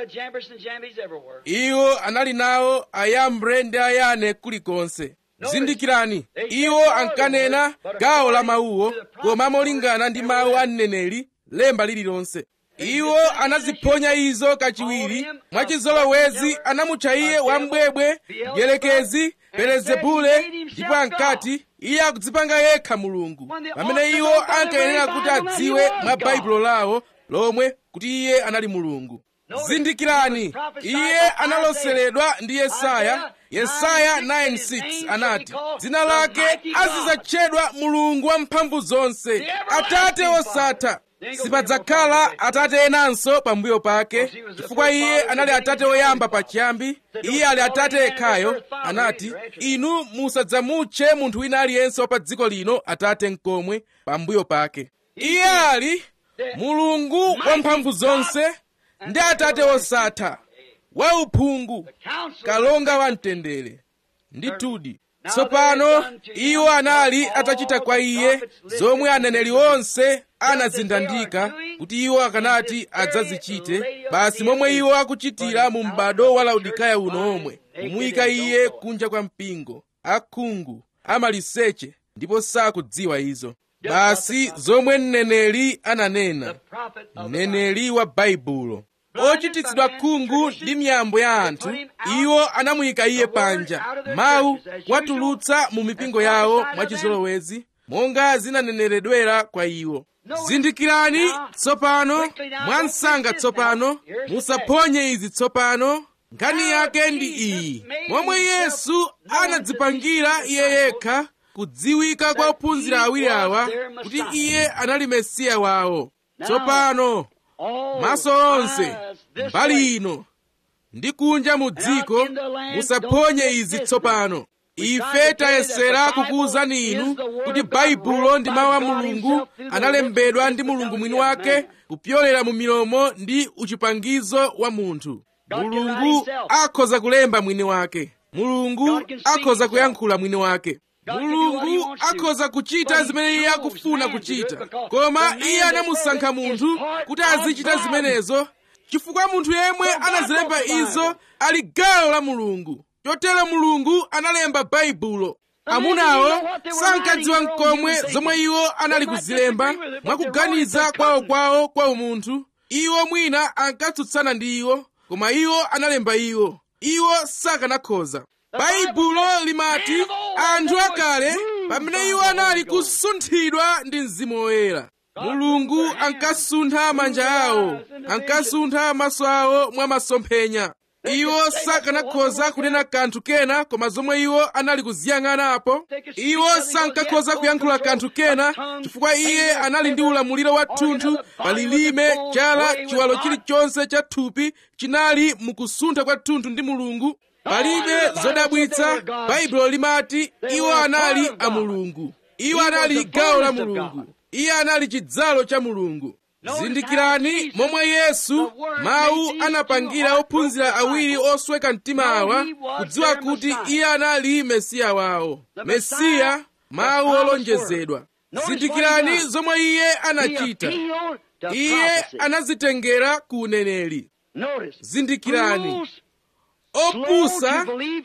iwo anali nawo ayambre ndi ayane kulikonse zindikirani iwo ankanena gawo la mawuwo koma molingana ndi mawu a mneneri lemba lililonse iwo anaziphonya izo kachiwiri mwachizolowezi anamutcha iye wambwebwe dyelekezi belezebule ndipo ankati iye akudzipanga yekha mulungu pamene iwo ankayenera kuti adziwe mwa baibulo lawo lomwe kuti iye anali mulungu zindikirani iye analoseredwa ndi yesaya yesaya 9:6 anati dzina lake azidzatchedwa mulungu wamphamvu zonse atate osatha sipadzakhala atate enanso pambuyo pake chifukwa iye anali atate oyamba pachiyambi iye ali atate yekhayo anati inu musadzamutche munthu wina aliyense wa pa dziko lino atate nkomwe pambuyo pake iye ali mulungu wamphamvu zonse ndi atate osatha wauphungu kalonga wamtendere ndithudi tsopano iwo anali atachita kwa iye zomwe aneneri onse anazindandika kuti iwo akanati adzazichite basi momwe iwo akuchitira mu m'bado wa laodikaya uno omwe kumuyika iye kunja kwa mpingo akhungu amaliseche ndipo sakudziwa izo basi zomwe mneneri ananena mneneri wa baibulo ochititsidwa khungu ndi miyambo ya anthu iwo anamuyika iye panja mawu kuwatulutsa mu mipingo yawo mwachizolowezi monga zinaneneredwera kwa iwo zindikirani tsopano mwansanga tsopano musaphonye izi tsopano nkhani yake ndi iyi momwe yesu anadzipangira iye yekha kudziwika kwa ophunzira awiri awa kuti iye anali mesiya wawo tsopano maso onse mbali ino ndi kunja mu dziko musaphonye izi tsopano ife tayesera kukuwuzani inu kuti baibulo ndi mawu a mulungu analembedwa ndi mulungu mwini wake kupyolera mu milomo ndi uchipangizo wa munthu mulungu akhoza kulemba mwini wake mulungu akhoza kuyankhula mwini wake mulungu akhoza kuchita zimene iye akufuna kuchita koma iye anamusankha munthu kuti azichita zimenezo chifukwa munthu yemwe anazilemba izo ali gawo la mulungu chotero mulungu analemba baibulo amunawo sankadziwa mkomwe zomwe iwo anali kuzilemba mwakuganiza kwawokwawo kwa umunthu iwo mwina ankatsutsana ndi iwo koma iwo analemba iwo iwo sakanakhoza baibulo limati anthu akale pamene iwo anali kusunthidwa ndi mzimu woyera mulungu ankasuntha manja awo ankasuntha maso awo mwa masomphenya iwo sakanakhoza kunena kanthu kena koma zomwe iwo anali kuziyang'anapo iwo sankakhoza kuyankhula kanthu kena chifukwa iye anali ndi ulamuliro wathunthu pa lilime chala chiwalo chilichonse cha thupi chinali mukusuntha kwathunthu ndi mulungu palibe zodabwitsa baibulo limati iwo anali a mulungu iwo anali gawo la mulungu iye anali chidzalo cha mulungu zindikirani momwe yesu mawu anapangira ophunzira awiri osweka mtima awa kudziwa kuti iye anali mesiya wawo mesiya mawu olonjezedwa zindikirani zomwe iye anachita iye anazitengera ku uneneri zindikirani opusa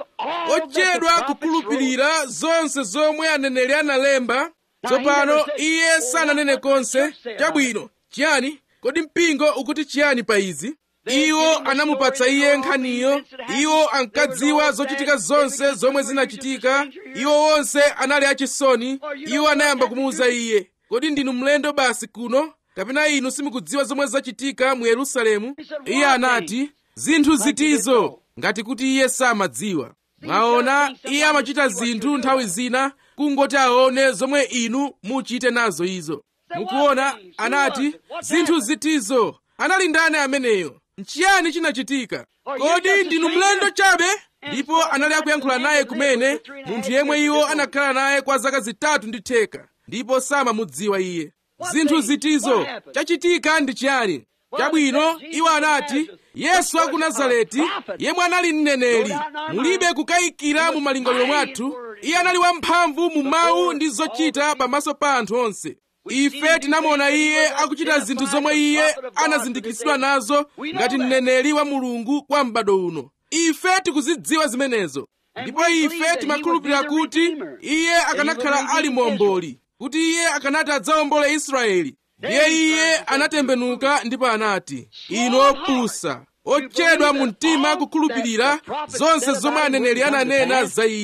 ochedwa kukhulupirira zonse zomwe aneneri analemba tsopano iye sananene konse chabwino chiyani kodi mpingo ukuti chiyani pa izi iwo anamupatsa iye nkhaniyo iwo ankadziwa zochitika zonse zomwe zinachitika iwo wonse anali achisoni iwo anayamba kumuwuza iye kodi ndinu mlendo basi kuno kapena inu simukudziwa zomwe zachitika mu yerusalemu iye anati zinthu zitizo ngati kuti iye samadziwa mwaona iye amachita zinthu nthawi zina kungoti aone zomwe inu muchite nazo izo mukuona anati zinthu zitizo anali ndani ameneyo nchiyani chinachitika kodi ndinu mlendo chabe ndipo anali akuyankhula naye kumene munthu yemwe iwo anakhala naye kwa zaka zitatu ndi theka ndipo samamudziwa iye zinthu zitizo chachitika ndi chiyani chabwino iwo anati yesu wa ku nazareti yemwe anali mneneri mulibe kukayikira mu malingaliro mwathu iye anali wamphamvu mu mawu ndi zochita pamaso pa anthu onse ife tinamuona iye akuchita zinthu zomwe iye anazindikitsidwa nazo ngati mneneri wa mulungu kwa m'bado uno ife tikuzidziwa zimenezo ndipo ife timakhulupirira kuti iye akanakhala ali momboli kuti iye akanati adzawombole israeli ndiye iye anatembenuka ndipo anati inu opusa ochedwa mu mtima kukhulupirira zonse zomwe aneneri ananena za iye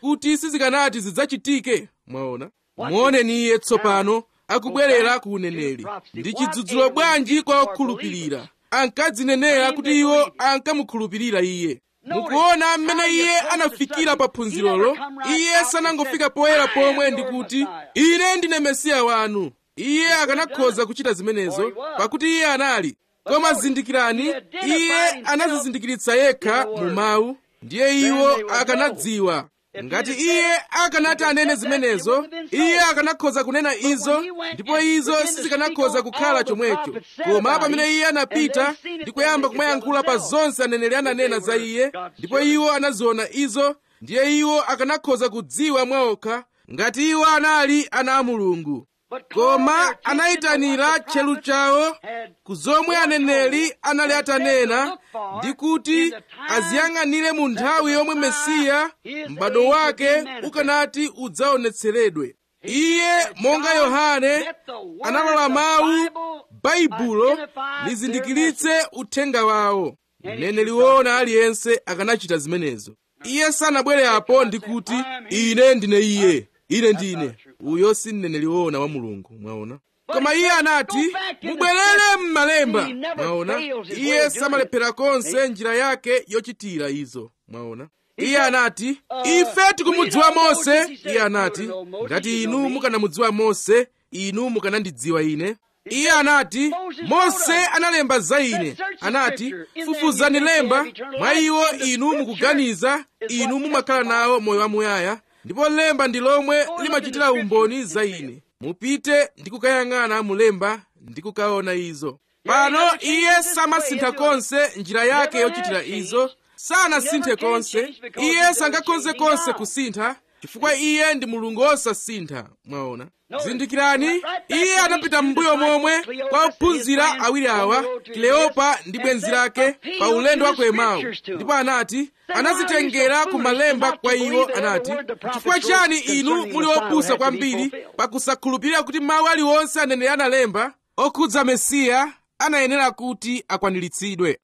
kuti sizikanati zidzachitike mwaona muoneni iye tsopano akubwerera ku uneneri ndi chidzudzulo bwanji kwa okhulupirira ankadzinenera kuti iwo ankamukhulupirira iye mukuona mmene iye anafikira pa phunzirolo iye sanangofika poyera pomwe ndi kuti ine ndine mesiya wanu iye akanakhoza kuchita zimenezo pakuti iye anali koma zindikirani iye anazizindikiritsa yekha mu mawu ndiye iwo akanadziwa ngati iye akanati anene zimenezo iye akanakhoza kunena izo ndipo izo sizikanakhoza kukhala chomwecho koma pamene iye anapita ndi kuyamba kumayankhula pa zonse aneneri ananena za iye ndipo iwo anaziona izo ndiye iwo akanakhoza kudziwa mwaokha ngati iwo anali ana a mulungu koma anayitanira tchelu chawo ku zomwe aneneri anali atanena ndi kuti aziyang'anire mu nthawi yomwe mesiya m'bado wake ukanati udzaonetseredwe iye monga yohane analola mawu baibulo lizindikiritse uthenga wawo mneneri woona aliyense akanachita zimenezo iye sanabwere apo ndi kuti ine ndine iye ine ndine uyo si mneneri woona wa mulungu mwaona koma iye anati mubwerere m'malemba mwaona iye samalephera konse njira yake yochitira izo mwaona iye anati ife tikumudziwa mose iye anati ngati inu mukanamudziwa mose inu mukanandidziwa ine iye anati mose analemba za ine anati fufuzani lemba mwa iwo inu mukuganiza inu mumakhala nawo moyo wamuyaya ndipo lemba ndi lomwe limachitira umboni za ine mupite ndi kukayang'ana mulemba ndi kukaona izo pano iye samasintha konse njira yake yochitira izo sanasinthe konse iye sangakhoze konse kusintha chifukwa iye ndi mulungu wosasintha mwaona zindikirani iye anapita m'mbuyo momwe kwa ophunzira awiri awa kleopa ndi bwenzi lake pa ulendo wa ku emau ndipo anati anazitengera ku malemba kwa iwo anati chifukwa chani inu muli opusa kwambiri pakusakhulupirira kuti mawu aliwonse aneneri analemba okhudza mesiya anayenera kuti akwaniritsidwe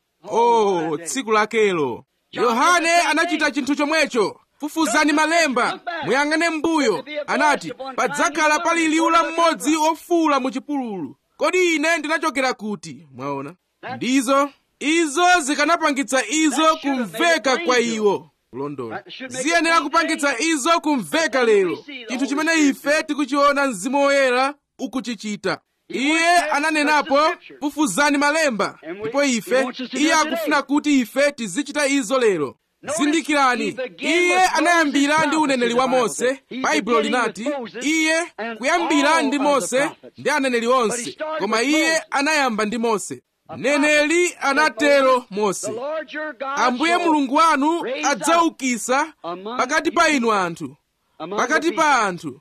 oh tsiku lakelo yohane anachita chinthu chomwecho fufuzani malemba muyang'ane m'mbuyo anati padzakhala pali liwu la mmodzi wofuwula mu chipululu kodi ine ndinachokera kuti mwaona ndizo izo zikanapangitsa izo kumveka kwa iwo kulondola ziyenera kupangitsa izo kumveka lero chinthu chimene ife tikuchiona mzimu woyera ukuchichita iye ananenapo fufuzani malemba ndipo ife iye akufuna kuti ife tizichita izo lero zindikirani iye anayambira ndi uneneri wa mose baibulo linati iye kuyambira ndi mose ndi aneneri onse koma iye anayamba ndi mose mneneri anatero mose ambuye mulungu wanu adzaukisa pakati pa inu anthu pakati pa anthu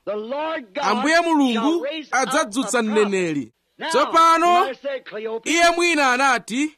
ambuye mulungu adzadzutsa mneneri tsopano iye mwina anati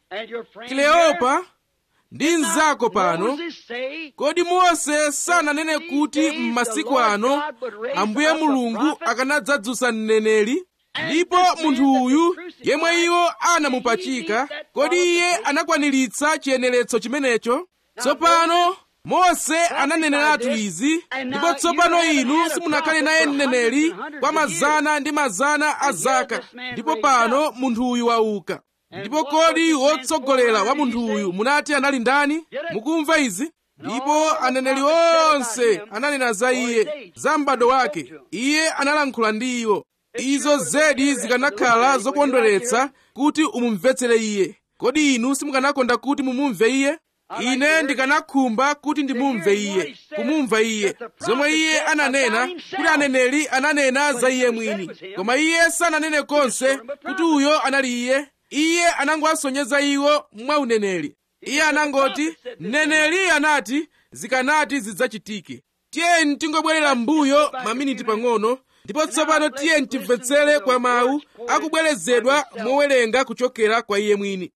kleopa ndi mnzako pano kodi mose sananene kuti m'masiku ano ambuye mulungu akanadzadzutsa mneneri ndipo munthu uyu yemwe iwo anamupachika kodi iye anakwaniritsa chiyeneretso chimenecho tsopano mose ananeneratu izi ndipo tsopano inu simunakhale naye mneneri kwa mazana ndi mazana a zaka ndipo pano munthu uyu wauka ndipo kodi wotsogolera wa munthu uyu munati anali ndani mukumva izi ndipo aneneri onse ananena za iye za m'bado wake iye analankhula ndi iwo izo zedi zikanakhala zokondweretsa kuti umumvetsere iye kodi inu simukanakonda kuti mumumve iye ine ndikanakhumba kuti ndimumve iye kumumva iye zomwe iye ananena kuti aneneri ananena za iye mwini koma iye sananene konse kuti uyo anali iye iye anangowasonyeza iwo mwa uneneri iye anangoti mneneri anati zikanati zidzachitike tiyeni tingobwerera m'mbuyo maminiti pang'ono ndipo tsopano tiyeni timvetsere kwa mawu akubwerezedwa mowerenga kuchokera kwa iye mwini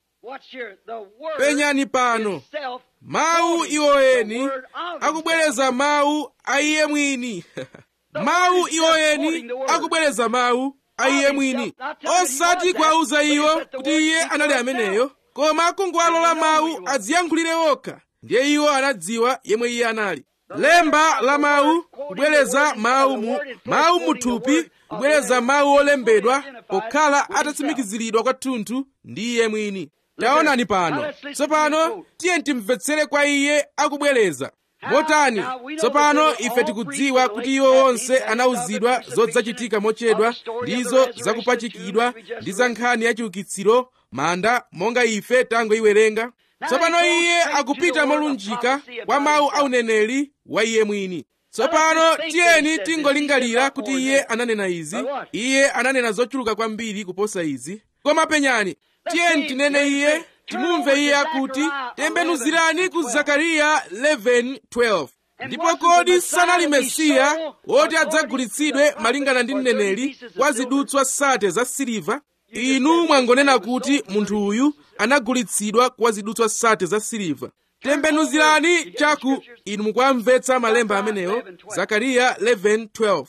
penyani pano mawu iwoyeni akubwereza mawu a iye mwini mawu iwoyeni akubwereza mawu a iye mwini osati kuwauza iwo kuti iye anali ameneyo koma kungowalola mawu adziyankhulire okha ndiye iwo anadziwa yemwe iye anali lemba la mawu kubwereza mawu mu mawu muthupi kubwereza mawu olembedwa pokhala atatsimikiziridwa kwathunthu ndi iye mwini taonani pano tsopano tiye timvetsere kwa iye akubwereza motani tsopano ife tikudziwa kuti iwo onse anawuzidwa zodzachitika mochedwa ndizo zakupachikidwa ndi za nkhani ya chiukitsiro manda monga ife tangoiwerenga tsopano iye akupita molunjika kwa mawu a uneneri wa iye mwini tsopano tiyeni tingolingalira kuti iye ananena izi iye ananena zochuluka kwambiri kuposa izi koma penyani tiyeni tinene iye timumve iye akuti tembenuzirani ku zakariya 11:12 ndipo kodi sanali mesiya woti adzagulitsidwe malingana ndi mneneri kwa zidutswa sate za siliva inu mwangonena kuti munthu uyu anagulitsidwa kwa zidutswa sate za siliva tembenuzirani chaku inu mukwamvetsa malemba amenewo zakariya 11:12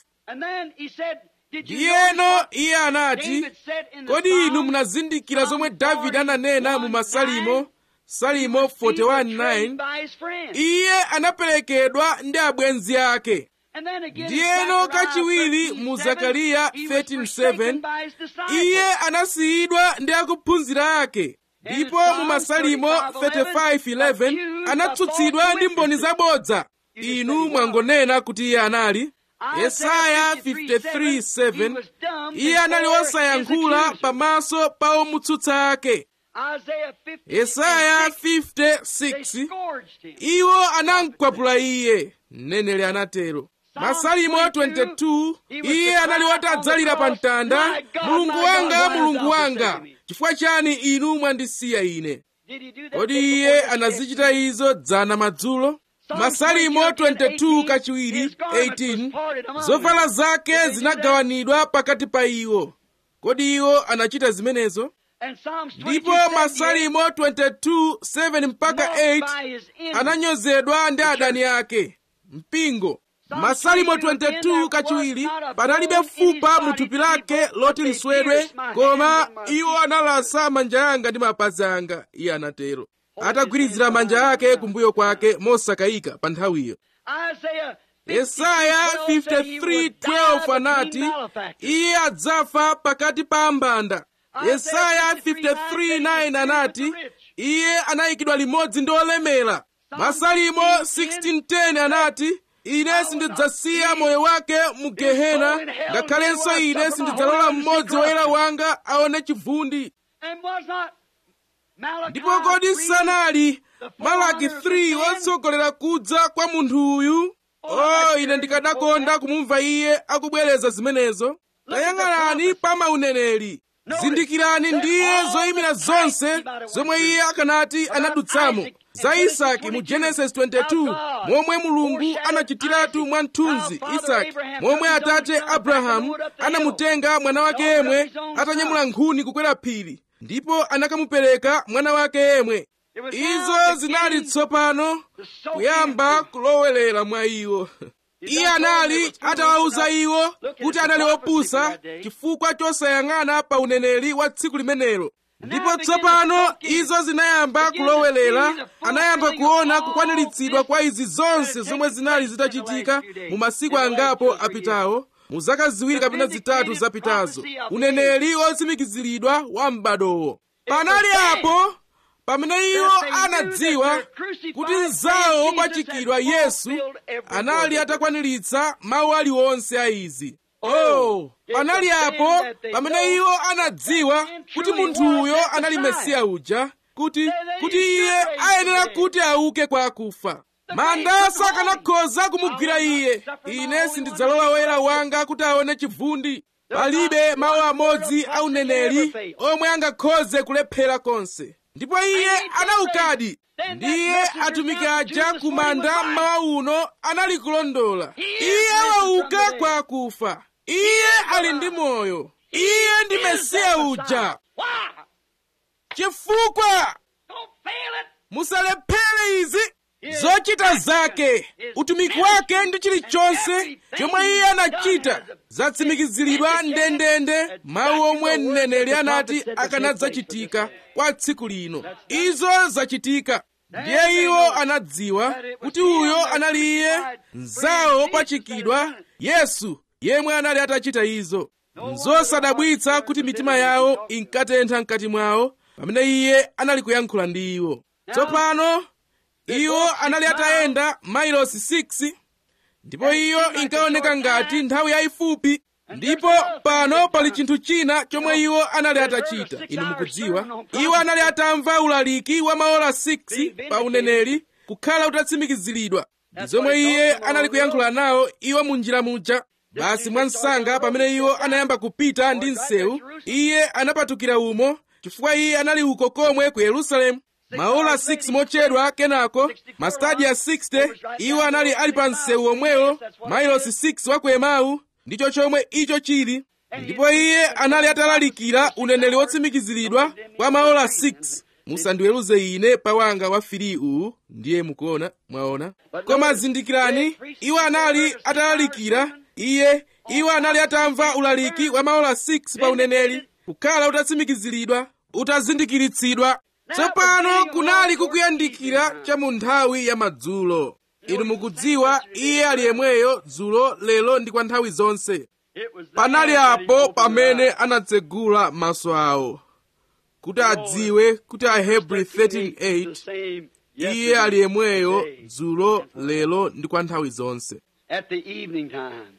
ndiyeno iye anati kodi inu munazindikira zomwe davide ananena mu masalimo salimo 41:9 iye anaperekedwa ndi abwenzi ake ndiyeno kachiwiri mu zakariya 13:7 iye anasiyidwa ndi akuphunzira ake ndipo mu masalimo 35:11 anatsutsidwa ndi mboni zabodza inu mwangonena kuti iye anali yesaya 53:7 iye anali wosayankhula pamaso pa omutsutsa ake yesaya 56 iwo anamkwapula iye mneneri anatero masalimo 22 iye anali wotadzalira pa mtanda mulungu wanga mulungu wanga chifukwa chani inu mwandisiya ine kodi iye anazichita izo dzana madzulo masalimo 22 kachiwiri 18 zovala zake zinagawanidwa pakati pa iwo kodi iwo anachita zimenezo ndipo masalimo 22 7 mpaka 8 ananyozedwa ndi adani ake mpingo masalimo 22 kachiwiri panalibe fupa mu thupi lake loti liswedwe koma iwo analasa manja yanga ndi mapazi anga iye anatero atagwirizira manja ake kumbuyo kwake mosakayika pa nthawiyo yesaya 53:12 anati iye adzafa pakati pa mbanda yesaya 53:9 anati iye anayikidwa limodzi ndi olemera masalimo 16:10 anati ine sindidzasiya moyo wake mu gehena ngakhalenso ine sindidzalola mmodzi woyera wanga aone chivundi ndipo kodi sanali malaki 3 wotsogolera kudza kwa munthu uyu oh ine ndikadakonda kumumva iye akubwereza zimenezo tayang'anani pa mauneneri zindikirani ndiye zoyimira zonse zomwe iye akanati anadutsamo za isaki mu genesis 22 momwe mulungu anachitiratu mwamthunzi isaki momwe atate abrahamu anamutenga mwana wake yemwe atanyamula nkhuni kukwera phiri ndipo anakamupereka mwana wake yemwe izo zinali tsopano kuyamba kulowelera mwa iwo iye anali atawawuza iwo kuti anali opusa chifukwa chosayang'ana pa uneneri wa tsiku limenelo ndipo tsopano izo zinayamba kulowelera anayamba kuona kukwaniritsidwa kwa izi zonse zomwe zinali zitachitika mu masiku angapo apitawo mu zaka ziwiri kapena zitatu zapitazo uneneri wotsimikiziridwa wa m'badowo panali apo pamene iwo anadziwa kuti mzawo wopachikidwa yesu anali atakwaniritsa mawu aliwonse a izi oh panali apo pamene iwo anadziwa kuti munthuyo anali mesiya uja kuti kuti iye ayenera kuti auke kwa akufa manda sakanakhoza kumugwira iye ine sindidzalola woyera wanga kuti aone chivundi palibe mawu amodzi a uneneri omwe angakhoze kulephera konse ndipo iye anaukadi ndiye atumiki aja ku manda mmawa uno anali kulondola iye wauka kwa akufa iye ali ndi moyo iye ndi mesiya uja chifukwa musalephere izi zochita zake utumiki wake ndi chilichonse chomwe iye anachita zatsimikiziridwa ndendende mawu omwe mneneri anati akanadzachitika kwa tsiku lino izo zachitika ndiye iwo anadziwa kuti uyo anali iye mzawo wopachikidwa yesu yemwe anali atachita izo nzosadabwitsa kuti mitima yawo inkatentha mkati mwawo pamene iye anali kuyankhula ndi iwo tsopano iwo anali atayenda mailosi 6 ndipo iyo inkaoneka ngati nthawi yayifupi ndipo pano pali chinthu china chomwe iwo anali atachita inu mukudziwa iwo anali atamva ulaliki wa maola 6 pa uneneri kukhala utatsimikiziridwa ndi zomwe iye anali kuyankhula nawo iwo mu njira muja basi mwansanga pamene iwo anayamba kupita ndi msewu iye anapatukira umo chifukwa iye anali uko komwe ku yerusalemu maola 6 mochedwa kenako mastadiya 60 iwo anali ali pa msewu omwewo mailosi 6 wa ku emau ndicho chomwe icho chili ndipo iye anali atalalikira uneneri wotsimikiziridwa kwa maola 6 musandiweruze ine pawanga wa fili uwu ndiye mukuona mwaona koma zindikirani iwo anali atalalikira iye iwo anali atamva ulaliki wa maola 6 pa uneneri kukhala utatsimikiziridwa utazindikiritsidwa tsopano kunali kukuyandikira cha mu nthawi ya madzulo inu mukudziwa iye ali yemweyo dzulo lero ndi kwa nthawi zonse panali apo pamene anatsegula maso awo kuti adziwe kuti ahebri 13:8 iye ali yemweyo dzulo lero ndi kwa nthawi zonse At the evening time,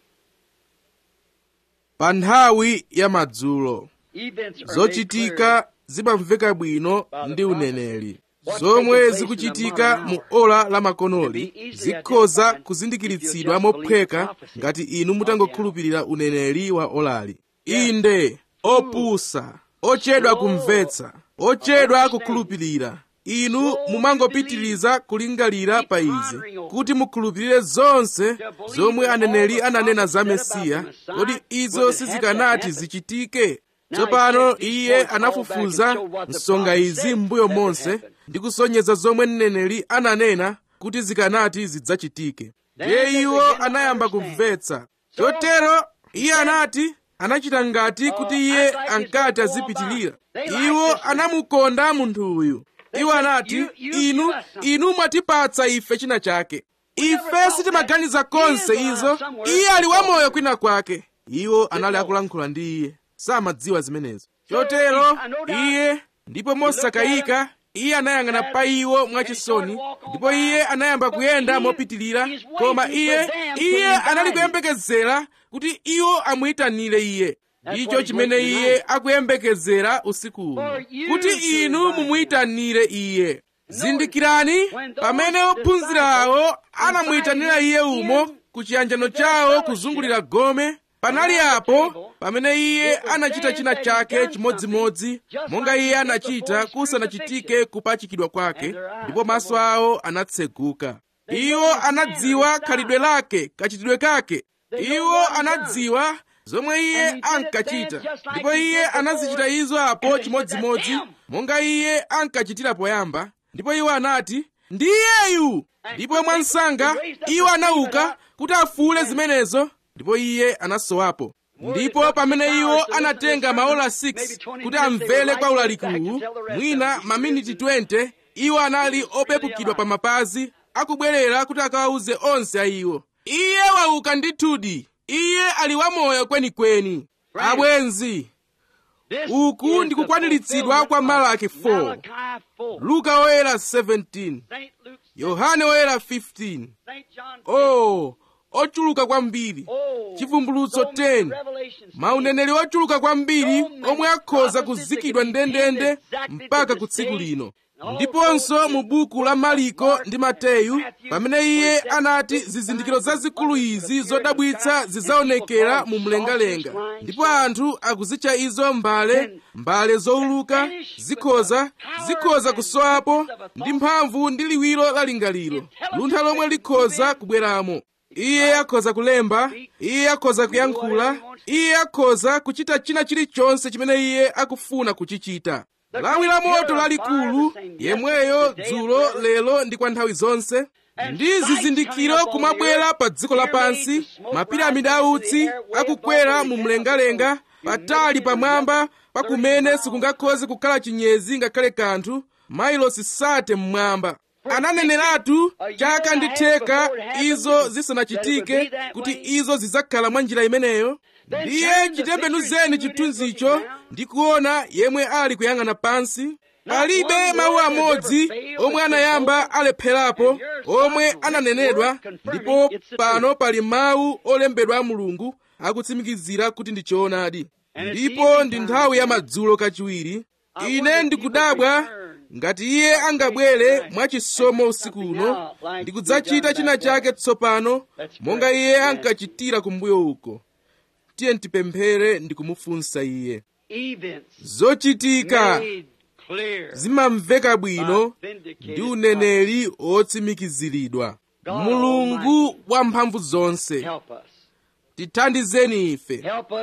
pa nthawi ya madzulo events are made zochitika zimamveka bwino ndi uneneri zomwe zikuchitika mu ola la makonoli zikhoza kuzindikiritsidwa mophweka ngati inu mutangokhulupirira uneneri wa olali inde opusa ochedwa kumvetsa ochedwa kukhulupirira inu mumangopitiriza kulingalira pa izi kuti mukhulupirire zonse zomwe aneneri ananena za mesiya kodi izo sizikanati zichitike tsopano iye anafufuza msonga izi m'mbuyo monse ndi kusonyeza zomwe mneneri ananena kuti zikanati zidzachitike ndiye iwo anayamba kumvetsa chotero iye anati anachita ngati kuti iye ankati azipitirira iwo anamukonda munthu uyu iwo anati inu inu mwatipatsa ife china chake ife sitimaganiza konse izo iye ali wamoyo kwina kwake iwo anali akulankhula ndi iye samadziwa zimenezo chotero iye ndipo mosakayika iye anayang'ana pa iwo mwachisoni ndipo iye anayamba kuyenda mopitirira koma iye iye anali kuyembekezera kuti iwo amuyitanire iye ndicho chimene iye akuyembekezera usiku uno kuti inu mumuyitanire iye zindikirani pamene ophunzira awo anamuyitanira iye umo ku chiyanjano chawo kuzungulira gome panali apo pamene iye anachita china chake chimodzimodzi monga iye anachita kusanachitike kupachikidwa kwake ndipo maso awo anatseguka iwo anadziwa khalidwe lake kachitidwe kake iwo anadziwa zomwe iye ankachita ndipo iye anazichita izo apo chimodzimodzi monga iye ankachitira poyamba ndipo iwo anati ndiyeyu ndipo mwansanga iwo anauka kuti afuule zimenezo ndipo iye anasowapo ndipo pamene iwo anatenga maola 6 kuti amvere kwa ulalikuwu mwina maminiti 20 iwo anali opepukidwa pa mapazi akubwerera kuti akawawuze onse a iwo iye wauka ndithudi iye ali wamoyo kwenikweni abwenzi This uku is ndi the kukwaniritsidwa kwa fulfillment malaki of 4 Malachi 4. luka woyera 17 Saint Luke, yohane woyera 15 Saint John, oh ochuluka kwambiri oh, chivumbulutso so many 10 revelations. mauneneri ochuluka kwambiri omwe akhoza kuzikidwa ndendende mpaka ku tsiku lino ndiponso mu buku la mariko ndi mateyu pamene iye anati zizindikiro zazikulu izi zodabwitsa zidzaonekera mu mlengalenga ndipo anthu akuzitcha izo mbale mbale zowuluka zikhoza zikhoza kusowapo ndi mphamvu ndi liwiro la lingaliro luntha lomwe likhoza kubweramo iye akhoza kulemba iye akhoza kuyankhula iye akhoza kuchita china chilichonse chimene iye akufuna kuchichita lawi la moto lalikulu yemweyo dzulo lero ndi kwa nthawi zonse ndi zizindikiro kumabwera pa dziko lapansi mapiramidi autsi akukwera mu mlengalenga patali pamwamba pakumene sikungakhoze kukhala chinyezi ngakhale kanthu mailosi sate mmwamba ananeneratu chaka ndi theka izo zisanachitike kuti izo zidzakhala mwa njira imeneyo ndiye chitembenuzeni chithunzicho ndi kuona yemwe ali kuyang'ana pansi palibe mawu amodzi omwe anayamba alepherapo omwe ananenedwa ndipo pano pali mawu olembedwa a mulungu akutsimikizira kuti ndi choonadi ndipo ndi nthawi ya madzulo kachiwiri ine ndikudabwa ngati iye angabwere mwachisomo usiku uno ndikudzachita china chake tsopano monga iye ankachitira kumbuyo uko tiye ntipemphere ndikumufunsa iye zochitika zimamveka bwino ndi uneneri otsimikiziridwa mulungu wamphamvu zonse tithandizeni ife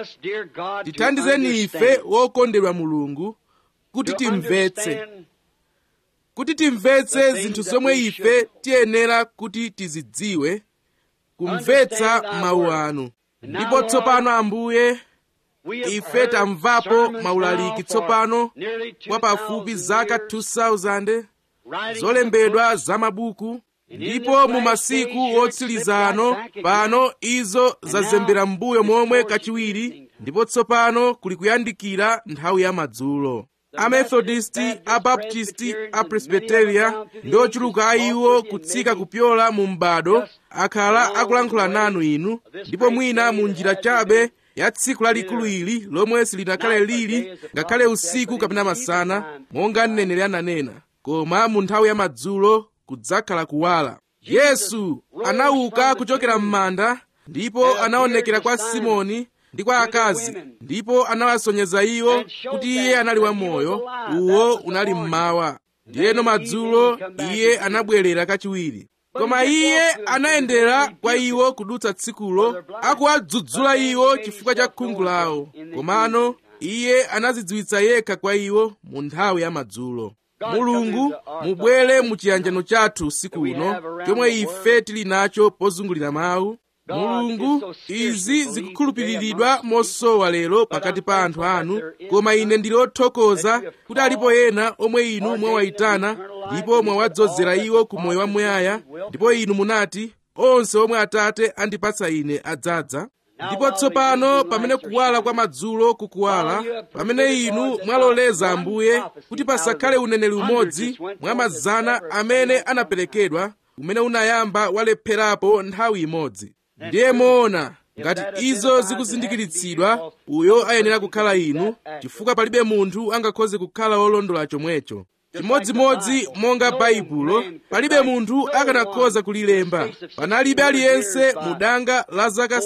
tithandizeni ife wokondedwa mulungu kuti timvetse kuti timvetse zinthu zomwe ife tiyenera kuti tizidziwe kumvetsa mawu anu ndipo tsopano ambuye ife tamvapo maulaliki tsopano kwa pafupi zaka 2000 zolembedwa za mabuku ndipo mu masiku wotsiriza ano pano izo zazembera m'mbuyo momwe kachiwiri ndipo tsopano kuli kuyandikira nthawi ya madzulo amethodisti abaptisti apresbiteria ndi ochuluka a iwo kutsika kupyola mu m'bado akhala akulankhula nanu inu ndipo mwina mu njira chabe ya tsiku lalikulu ili lomwe silinakhale lili ngakhale usiku kapena masana monga mneneri ananena koma mu nthawi ya madzulo kudzakhala kuwala yesu anauka kuchokera m'manda ndipo anaonekera kwa simoni ndi kwa akazi ndipo anawasonyeza iwo kuti iye anali wamoyo uwo unali mmawa ndiyeno madzulo iye anabwerera kachiwiri koma iye anayendera kwa iwo kudutsa tsikulo akuwadzudzula iwo chifukwa cha khungu lawo komano iye anazidziwitsa yekha kwa iwo mu nthawi ya madzulo mulungu mubwere mu chiyanjano chathu usiku uno chomwe ife tili nacho pozungulira mawu mulungu izi zikukhulupiriridwa mosowa lero pakati pa anthu anu koma ine ndili othokoza kuti alipo ena omwe inu mwawayitana ndipo mwawadzozera iwo ku moyo wamuyaya ndipo inu munati onse omwe atate andipatsa ine adzadza ndipo tsopano pamene kuwala kwa madzulo kukuwala pamene inu mwaloleza ambuye kuti pasakhale uneneri umodzi mwa mazana amene anaperekedwa umene unayamba walepherapo nthawi imodzi ndiye moona ngati izo zikuzindikiritsidwa uyo ayenera kukhala inu chifukwa palibe munthu angakhoze kukhala wolondola chomwecho chimodzimodzi monga baibulo palibe munthu akanakhoza kulilemba panalibe aliyense mu danga la zaka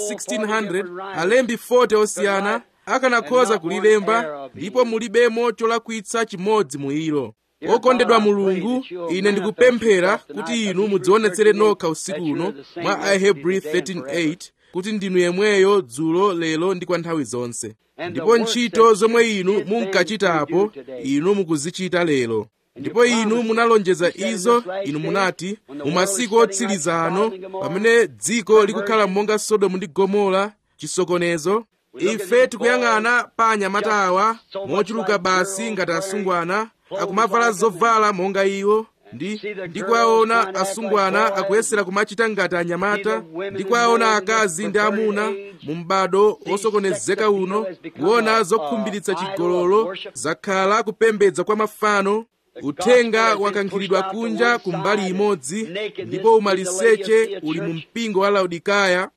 1600 alembi 40 osiyana akanakhoza kulilemba ndipo mulibemo cholakwitsa chimodzi mu ilo okondedwa mulungu ine ndikupemphera kuti inu mudzionetsere nokha usiku uno mwa ahebrew 13:8 kuti ndinu yemweyo dzulo lero ndi kwa nthawi zonse ndipo ntchito zomwe inu munkachitapo inu mukuzichita lero ndipo inu munalonjeza izo inu munati mu masiku otsiriza ano pamene dziko likukhala monga sodomu ndi gomora chisokonezo ife tikuyang'ana pa anyamata awa mochuluka basi ngati asungwana akumavala zovala monga iwo ndi ndikuwaona asungwana akuyesera kumachita ngati anyamata ndikuwaona akazi ndi amuna mu m'bado osokonezeka uno kuona zokhumbiritsa chigololo zakhala kupembedza kwa mafano uthenga wakankhidwa kunja ku mbali imodzi ndipo umaliseche uli mu mpingo wa laodikaya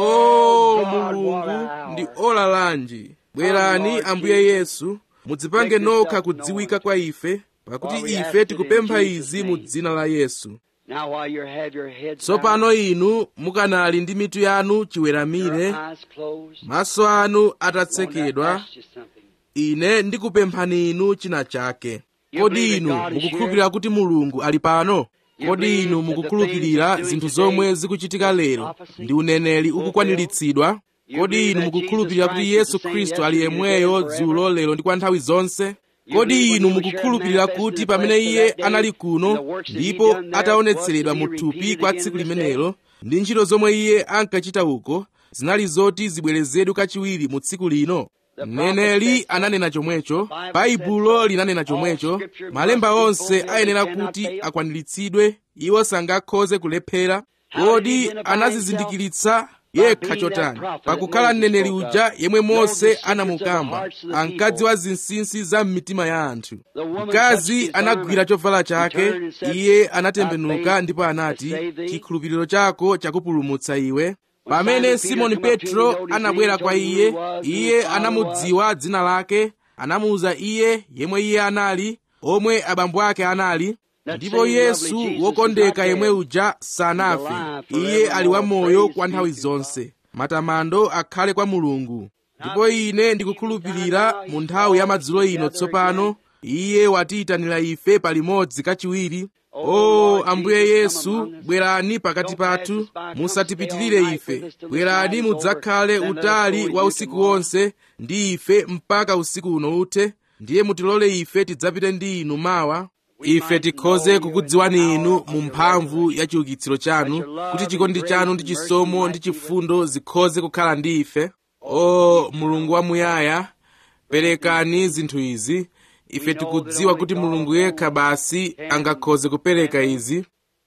o mulungu ndi ola lanji bwerani ambuye yesu mudzipange nokha kudziwika kwa ife pakuti ife tikupempha izi mu dzina la yesu tsopano inu mukanali ndi mitu yanu chiweramire maso anu atatsekedwa ine ndikupemphani inu china chake kodi inu mukukhulupirira kuti mulungu ali pano kodi inu mukukhulupirira zinthu zomwe zikuchitika lero ndi uneneri ukukwaniritsidwa kodi inu mukukhulupirira kuti yesu khristu ali yemweyo dzulo lero ndi kwa nthawi zonse kodi inu mukukhulupirira kuti pamene iye anali kuno ndipo ataonetseredwa mu thupi kwa tsiku limenelo ndi ntchito zomwe iye ankachita uko zinali zoti zibwerezedwe kachiwiri mu tsiku lino mneneri ananena chomwecho baibulo linanena chomwecho malemba onse ayenera kuti akwaniritsidwe iwo sangakhoze kulephera kodi anazizindikiritsa yekha chotani pakukhala mneneri uja yemwe mose anamukamba ankadziwa zinsinsi za m'mitima ya anthu mkazi anagwira chovala chake iye anatembenuka ndipo anati chikhulupiriro chako chakupulumutsa iwe pamene simoni petro anabwera kwa iye iye anamudziwa dzina lake anamuwuza iye yemwe iye anali omwe abambo ake anali ndipo yesu wokondeka yemwe uja sanafe iye ali wamoyo kwa nthawi zonse matamando akhale kwa mulungu ndipo ine ndikukhulupirira mu nthawi ya madzulo ino tsopano iye watiyitanira ife palimodzi kachiwiri o ambuye yesu bwerani pakati pathu musatipitirire ife bwerani mudzakhale utali wa usiku wonse ndi ife mpaka usiku uno uthe ndiye mutilole ife tidzapite ndi inu mawa ife tikhoze kukudziwani inu mu mphamvu ya chiukitsiro chanu kuti chikondi chanu ndi chisomo ndi chifundo zikhoze kukhala ndi ife o mulungu wamuyaya perekani zinthu izi ife tikudziwa kuti mulungu yekha basi angakhoze kupereka izi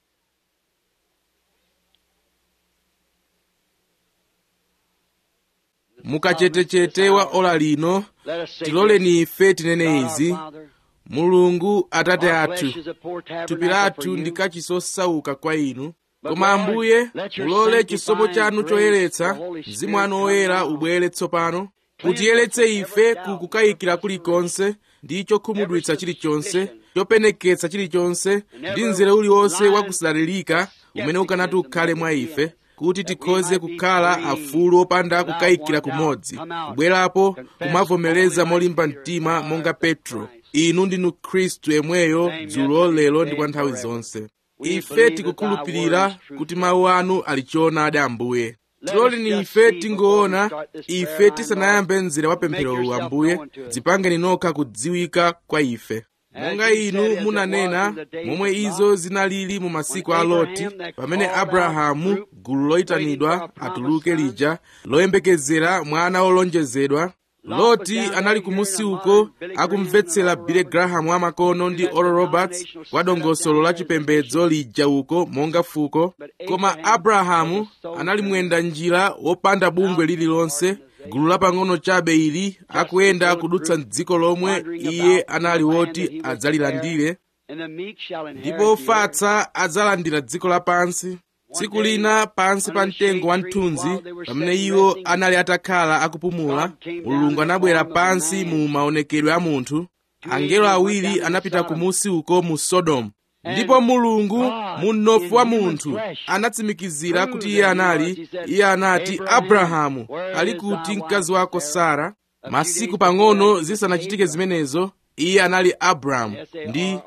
mukachetechete wa ola lino tiloleni ife tinene izi mulungu atate athu thupi lathu ndi kachisosauka kwa inu koma ambuye mulole chisomo chanu choyeretsa mzimu wanu woyera ubwere tsopano mutiyeretse ife ku kukayikira kulikonse ndi chokhumudwitsa chilichonse chopeneketsa chilichonse ndi mzere uliwonse wakusalalirika umene ukanati ukhale mwa ife kuti tikhoze kukhala afulu opanda kukayikira kumodzi kubwerapo kumavomereza molimba mtima monga petro inu ndinu khristu yemweyo dzulo lero ndi kwa nthawi zonse ife tikukhulupirira kuti mawu anu ali choonadi ambuye tiloleni ife tingoona ife tisanayambe mzere wa pempherowu ambuye dzipangeni nokha kudziwika kwa ife monga inu munanena momwe izo zinalili mu masiku a loti pamene abrahamu gulu loyitanidwa atuluke lija loyembekezera mwana wolonjezedwa loti anali kumusi uko akumvetsera bile grahamu amakono ndi oral roberts kwa dongosolo la chipembedzo lija uko monga fuko koma abrahamu anali mwenda njira wopanda bungwe lililonse gulu lapang'ono chabe ili akuyenda kudutsa m'dziko lomwe iye anali woti adzalilandire ndipo ofatsa adzalandira dziko lapansi tsiku lina pansi pa mtengo wa mthunzi pamene iwo anali atakhala akupumula mulungu anabwera pansi mu maonekedwe a munthu angelo awiri anapita kumusi uko mu sodomu ndipo mulungu mu mnofu wa munthu anatsimikizira kuti iye anali iye anati abrahamu ali kuti mkazi wako sara masiku pang'ono zisanachitike zimenezo iye anali abrahamu ndi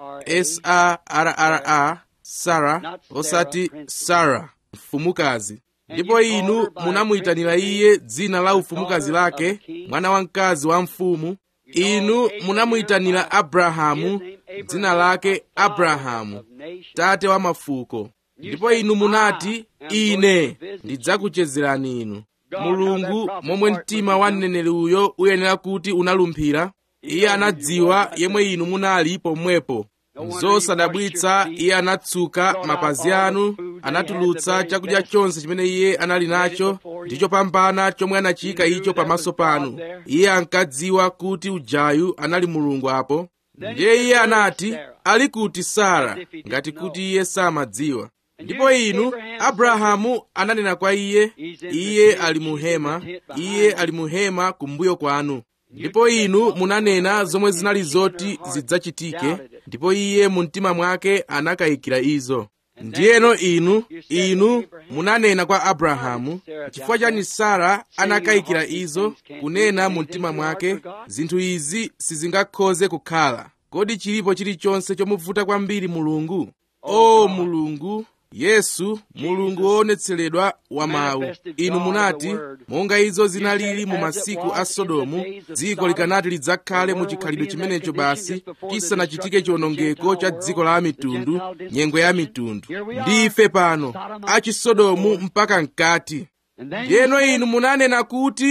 sarra sara osati sara mfumukazi ndipo inu munamuyitanira iye dzina la ufumukazi lake mwana wamkazi wa mfumu inu munamuyitanira abrahamu dzina lake abrahamu tate wa mafuko ndipo inu munati ine ndidzakuchezerani inu mulungu momwe mtima wa mneneri uyo uyenera kuti unalumphira iye anadziwa yemwe inu munali pomwepo zosadabwitsa iye anatsuka mapazi anu anatulutsa chakudya chonse chimene iye anali nacho ndi chopambana chomwe anachiyika icho pamaso panu iye ankadziwa kuti ujayu anali mulungu apo ndiye iye anati ali kuti sara ngati kuti iye samadziwa ndipo inu abrahamu ananena kwa iye iye ali muhema iye ali muhema kumbuyo kwanu ndipo inu munanena zomwe zinali zoti zidzachitike ndipo iye mu mtima mwake anakayikira izo ndiyeno inu inu munanena kwa abrahamu chifukwa chani sara anakayikira izo kunena mu mtima mwake zinthu izi sizingakhoze kukhala kodi chilipo chilichonse chomuvuta kwambiri mulungu o mulungu yesu mulungu woonetseredwa wa mawu inu munati monga izo zinalili mu masiku a sodomu dziko likanati lidzakhale mu chikhalidwe chimenecho basi chisanachitike chiwonongeko cha dziko la mitundu nyengo ya mitundu ndife pano achisodomu mpaka mkati ndiyeno inu munanena kuti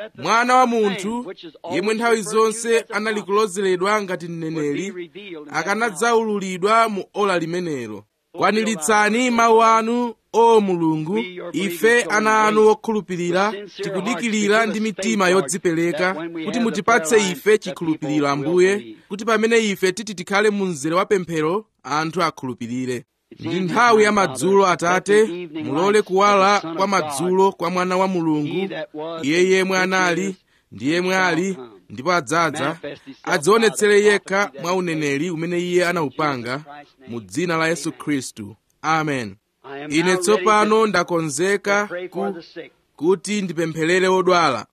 mwana wa munthu yemwe nthawi zonse anali kulozeredwa ngati mneneri akanadzaululidwa mu ola limenelo kwaniritsani mawu anu o mulungu ife ana anu okhulupirira tikudikirira ndi mitima yodzipereka kuti mutipatse ife chikhulupiriro ambuye kuti pamene ife titi tikhale mu mzere wa pemphero anthu akhulupirire ndi nthawi ya madzulo atate mulole kuwala kwa madzulo kwa mwana wa mulungu iye yemwe anali ndi yemwe ali ndipo adzadza adzionetsere yekha mwa uneneri umene iye anawupanga mu dzina la yesu khristu amen ine tsopano ndakonzeka ku, kuti ndipempherere odwala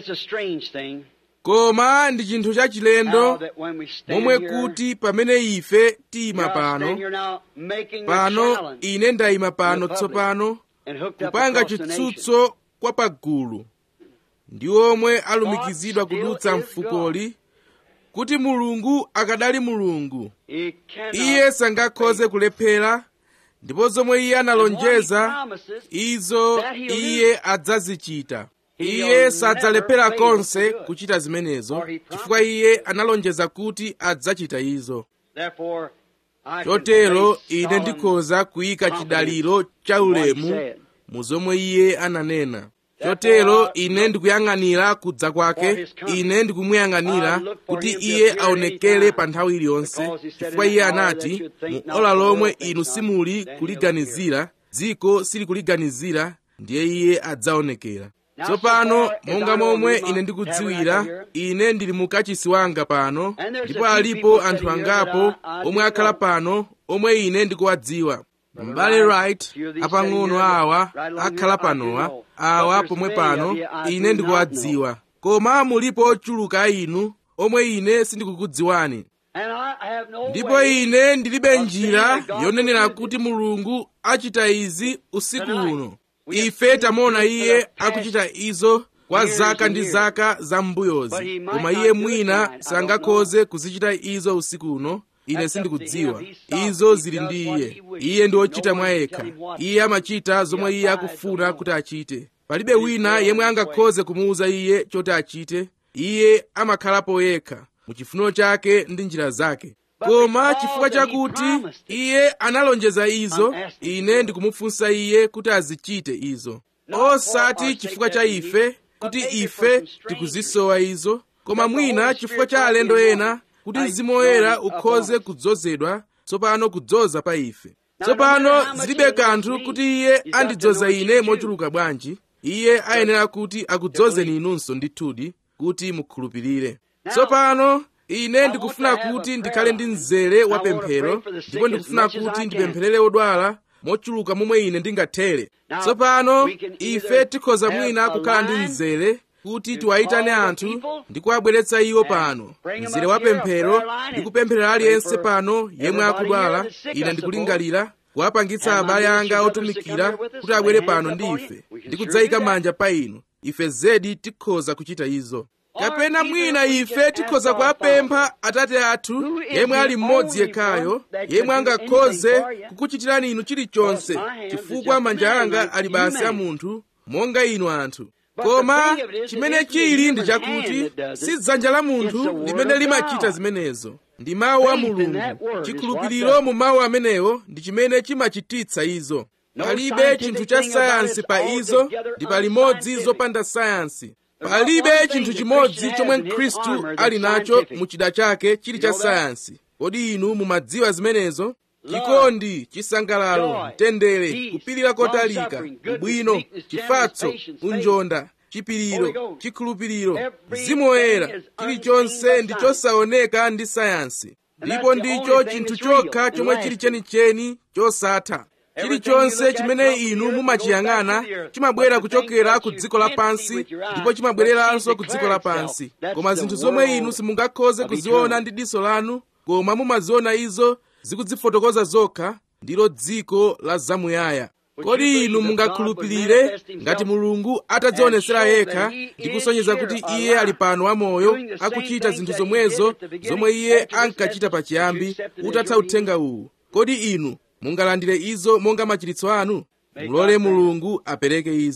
koma ndi chinthu chachilendo momwe kuti pamene ife tiyima pano pano ine ndayima pano tsopano kupanga chitsutso kwa pagulu ndi omwe alumikizidwa kudutsa mfukoli kuti mulungu akadali mulungu iye sangakhoze kulephera ndipo zomwe iye analonjeza izo iye adzazichita iye sadzalephera konse kuchita zimenezo chifukwa iye analonjeza kuti adzachita izo chotero ine ndikhoza kuyika chidaliro cha ulemu mu zomwe iye ananena chotero ine ndikuyang'anira kudza kwake ine ndikumuyang'anira kuti iye aonekere pa nthawi iliyonse chifukwa iye anati mu ola lomwe inu simuli kuliganizira dziko silikuliganizira ndiye iye adzaonekera tsopano monga momwe ine ndikudziwira ine ndili mu kachisi wanga pano ndipo alipo anthu angapo omwe akhala pano omwe ine ndikuwadziwa m'bale right apang'ono awa akhala panowa awa pomwe pano ine ndikuwadziwa koma mulipo ochuluka inu omwe ine sindikukudziwani ndipo ine ndilibe njira yonenera kuti mulungu achita izi usiku uno ife tamuona iye akuchita izo kwa zaka ndi zaka za m'mbuyozi koma iye mwina sangakhoze kuzichita izo usiku uno ine sindikudziwa izo zili ndi iye iye ndi wochita mwa yekha iye amachita zomwe iye akufuna kuti achite palibe wina yemwe angakhoze kumuwuza iye choti achite iye amakhalapo yekha mu chifuniro chake ndi njira zake koma chifukwa chakuti iye analonjeza izo ine ndikumufunsa iye kuti azichite izo osati chifukwa cha ife kuti ife tikuzisowa izo koma mwina chifukwa cha alendo ena kuti mzimu woyera ukhoze kudzozedwa tsopano kudzoza pa ife tsopano zilibe kanthu kuti iye andidzoza ine mochuluka bwanji iye ayenera kuti akudzozeni inunso ndithudi kuti mukhulupirire tsopano ine ndikufuna kuti ndikhale ndi mzere wa pemphero ndipo ndikufuna kuti ndipempherere odwala mochuluka momwe ine ndingathere tsopano ife tikhoza mwina kukhala ndi mzere kuti tiwayitane anthu ndi kuwabweretsa iwo pano mzere wa pemphero ndi kupempherera aliyense pano yemwe akudwala ine ndikulingalira kuwapangitsa abale anga otumikira kuti abwere pano ndi ife ndi kudzayika manja pa inu ife zedi tikhoza kuchita izo kapena mwina ife tikhoza kuwapempha atate athu yemwe ali mmodzi yekhayo yemwe angakhoze kukuchitirani inu chilichonse chifukwa manja anga ali basi a munthu monga inu anthu koma chimene chili ndi chakuti si dzanja la munthu limene limachita zimenezo ndi mawu a mulungu chikhulupiriro mu mawu amenewo ndi chimene chimachititsa izo palibe chinthu cha sayansi pa izo ndi palimodzi zopanda sayansi palibe chinthu chimodzi chomwe mkhristu ali nacho mu chida chake chili cha sayansi kodi inu mumadziwa zimenezo chikondi chisangalalo mtendere kupirira kotalika ubwino chifatso unjonda chipiriro chikhulupiriro mzimu woyera chilichonse ndi chosaoneka ndi sayansi ndipo ndicho chinthu chokha chomwe chili chenicheni chosatha chilichonse chimene inu mumachiyang'ana chimabwera kuchokera ku dziko lapansi ndipo chimabwereranso ku dziko lapansi koma zinthu zomwe inu simungakhoze kuziona ndi diso lanu koma mumaziona izo zikudzifotokoza zokha ndilo dziko la zamuyaya kodi inu mungakhulupirire ngati mulungu atadzionesera yekha ndi kusonyeza kuti iye ali pano wamoyo akuchita zinthu zomwezo zomwe iye ankachita pachiyambi utatha uthenga uwu kodi inu mungalandire izo monga machiritso anu mulole mulungu apereke izo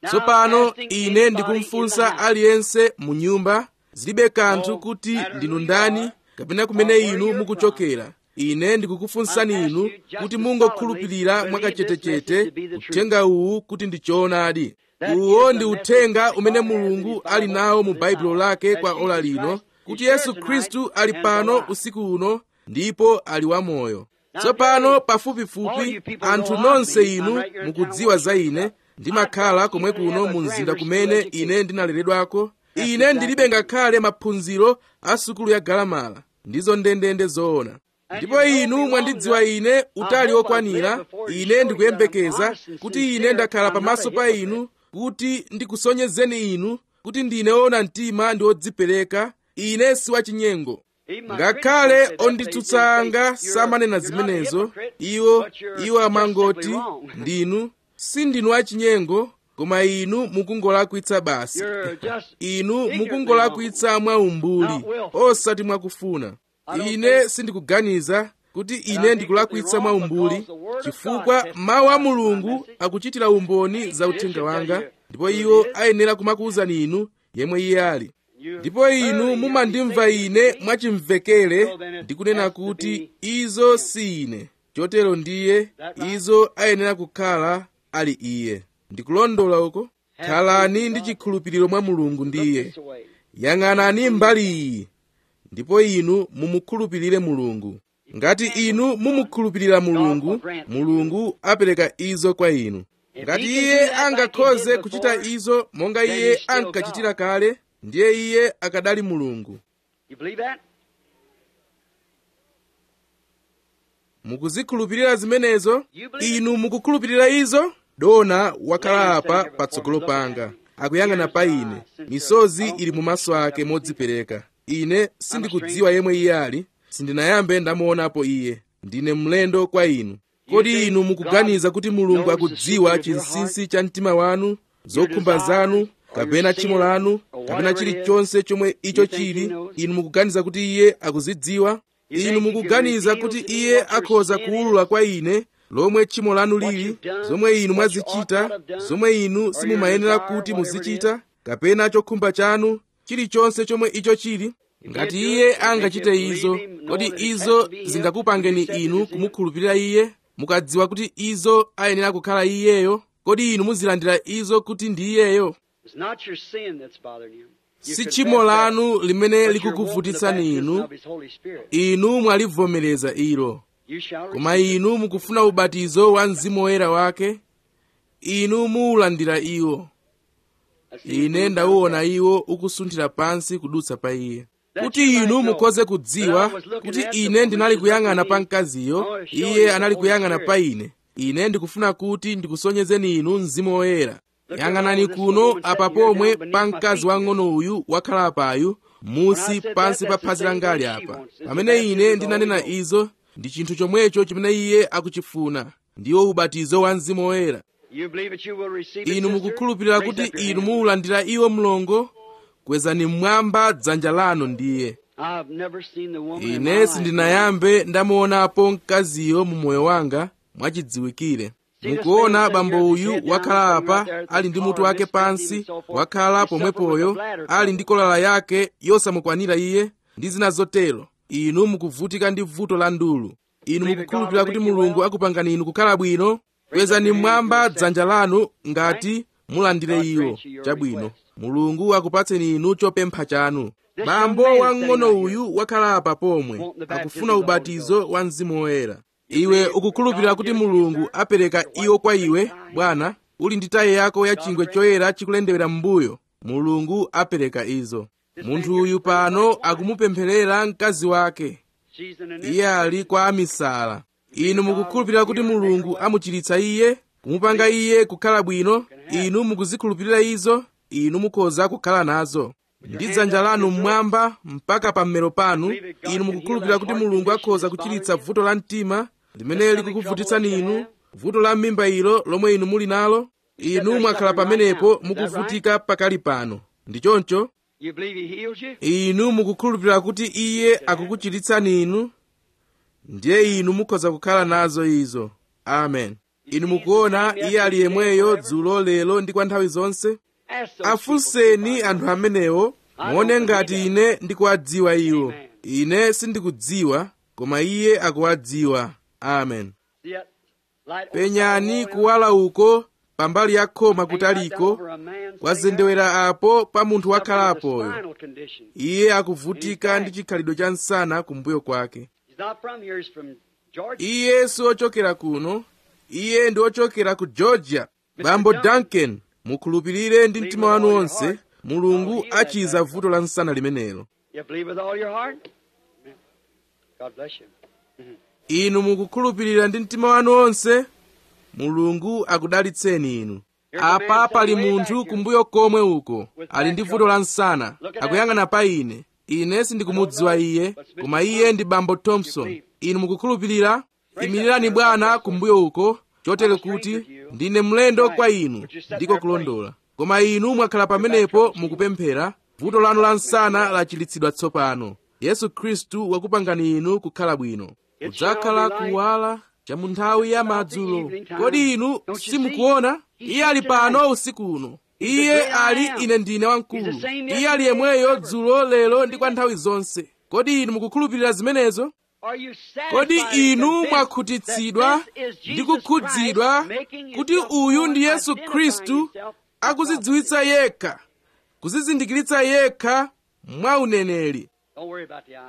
tsopano ine ndikumfunsa aliyense mu nyumba zilibe kanthu kuti ndinu ndani kapena kumene inu mukuchokera ine ndikukufunsani inu kuti mungokhulupirira mwakachetechete uthenga uwu kuti ndi choonadi uwo ndi uthenga umene mulungu ali nawo mu baibulo lake kwa ola lino kuti yesu khristu ali pano usiku uno ndipo ali wamoyo tsopano pafupifupi anthu nonse inu mukudziwa za ine ndimakhala komwe kuno mu mzinda kumene ine ndinaleredwako ine ndilibe ngakhale maphunziro a sukulu ya galamala ndizo ndendende zoona ndipo inu mwandidziwa ine utali wokwanira ine ndikuyembekeza kuti ine ndakhala pamaso pa inu kuti ndikusonyezeni inu kuti ndine woona mtima ndi wodzipereka ine si wachinyengo ngakhale onditsutsa anga samanena zimenezo iwo iwo amangoti ndinu sindinu achinyengo koma inu mukungolakwitsa basi inu mukungolakwitsa mwaumbuli osati mwakufuna ine sindikuganiza kuti ine ndikulakwitsa mwaumbuli chifukwa mawu a mulungu akuchitira umboni za uthenga wanga ndipo iwo ayenera kumakuwuzani inu yemwe iye ali ndipo inu mumandimva ine mwachimvekere ndikunena kuti izo si ine chotero ndiye izo ayenera kukhala ali iye ndikulondola uko khalani ndi chikhulupiriro mwa mulungu ndiye yang'anani mbali iyi ndipo inu mumukhulupirire mulungu ngati inu mumukhulupirira mulungu mulungu apereka izo kwa inu ngati iye angakhoze kuchita izo monga iye ankachitira kale ndiye iye akadali mulungu You believe that? mukuzikhulupirira zimenezo inu mukukhulupirira izo dona wakhala apa patsogolo panga akuyang'ana pa ine misozi ili mumaso ake modzipereka ine sindikudziwa yemwe iye ali sindinayambe ndamuonapo iye ndine mlendo kwa inu kodi inu mukuganiza kuti mulungu akudziwa chinsinsi cha mtima wanu zokhumba zanu kapena tchimo lanu kapena chilichonse chomwe icho chili inu mukuganiza kuti iye akuzidziwa inu mukuganiza kuti iye akhoza kuwulula kwa ine lomwe tchimo lanu lili zomwe inu mwazichita zomwe inu simumayenera kuti muzichita kapena chokhumba chanu chilichonse chomwe icho chili ngati iye angachite izo kodi izo zingakupangeni inu kumukhulupirira iye mukadziwa kuti izo ayenera kukhala iyeyo kodi inu muzilandira izo kuti ndi iyeyo It's not your sin that's bothering you. You si confess tchimo that, lanu limene but you're likukuvutitsani wanting the baptism inu of His Holy Spirit. inu mwalivomereza ilo You shall koma receive it. inu mukufuna ubatizo wa mzimu woyera wake inu muulandira iwo I see you ine doing ndauona that. iwo ukusunthira pansi kudutsa pa iye kuti inu mukhoze kudziwa kuti ine ndinali kuyang'ana pa mkaziyo iye anali kuyang'ana pa ine ine ndikufuna kuti ndikusonyezeni inu mzimu woyera yang'anani kuno apa pomwe pa mkazi wang'ono uyu wakhala apayu musi pansi pa phazi langali apa pamene ine ndinanena izo ndi chinthu chomwecho chimene iye akuchifuna ndiwo ubatizo wa mzimu woyera You believe that you will receive it, inu sister? mukukhulupirira Raise kuti up your inu hand. muulandira iwo mlongo kwezani mmwamba dzanja lanu ndiye I've never seen the woman in my ine life. sindinayambe ndamuonapo mkaziyo mu moyo wanga mwachidziwikire mukuona bambo uyu wakhala apa ali ndi mutu wake pansi wakhala pomwepoyo ali ndi kolala yake yosamukwanira iye ndi zina zotero inu mukuvutika ndi vuto la ndulu inu mukukhulupirira kuti mulungu akupangani inu kukhala bwino kwezani mmwamba dzanja lanu ngati mulandire iwo chabwino mulungu akupatseni inu chopempha chanu bambo wang'ono uyu wakhala apa pomwe akufuna ubatizo wa mzimu woyera iwe ukukhulupirira kuti mulungu apereka iwo kwa iwe bwana uli ndi tayi yako ya chingwe choyera chikulendewera m'mbuyo mulungu apereka izo munthu uyu pano akumupempherera mkazi wake She's in an iye ali kwa amisala inu mukukhulupirira kuti mulungu amuchiritsa iye kumupanga iye kukhala bwino inu mukuzikhulupirira izo inu mukhoza kukhala nazo ndi dzanja lanu mmwamba mpaka pa mmero panu inu mukukhulupirira kuti mulungu akhoza kuchiritsa vuto la mtima limene likukuvutitsani inu vuto la m'mimba ilo lomwe inu muli nalo inu mwakhala pamenepo mukuvutika pakali pano ndi choncho You believe he heals you? inu mukukhulupirira kuti iye akukuchiritsani inu ndiye inu mukhoza kukhala nazo izo amen inu mukuona iye ali yemweyo dzulo lero ndi kwa nthawi zonse Ask those afunseni people. anthu amenewo muone ngati ine ndikuwadziwa iwo ine sindikudziwa koma iye akuwadziwa amen See that light penyani over the kuwala uko pambali ya khoma wall? kutaliko Over a man sitting kwazendewera apo pa munthu there suffering with a wakhalapoyo spinal condition. iye akuvutika ndi chikhalidwe cha msana kumbuyo kwake He's not from here, he's from Georgia. iye si ochokera kuno iye ndi ochokera ku georgia bambo duncan mukhulupirire ndi mtima wanu wonse mulungu achiza vuto la msana limenelo You believe with all your heart? Amen. God bless you. inu mukukhulupirira ndi mtima wanu wonse mulungu akudalitseni inu apa pali munthu kumbuyo komwe uko ali ndi vuto la msana akuyang'ana pa ine ine sindikumudziwa iye koma iye ndi bambo thompson inu mukukhulupirira imirirani bwana kumbuyo uko chotere kuti ndine mlendo kwa inu ndiko kulondola koma inu mwakhala pamenepo mukupemphera vuto lanu la msana lachilitsidwa tsopano yesu khristu wakupangani inu kukhala bwino kudzakhala kuwala cha mu nthawi ya madzulo kodi inu simukuona iye ali pano usiku uno iye ali ine ndine wamkulu iye ali yemweyo dzulo lero ndi kwa nthawi zonse kodi inu mukukhulupirira zimenezo Are you kodi satisfied and inu convinced mwakhudzidwa that this is ndi Jesus kukhudzidwa Christ making kuti himself uyu ndi known, yesu identifying khristu himself akuzidziwitsa yekha kuzizindikiritsa yekha mwa uneneri Don't worry about the eye.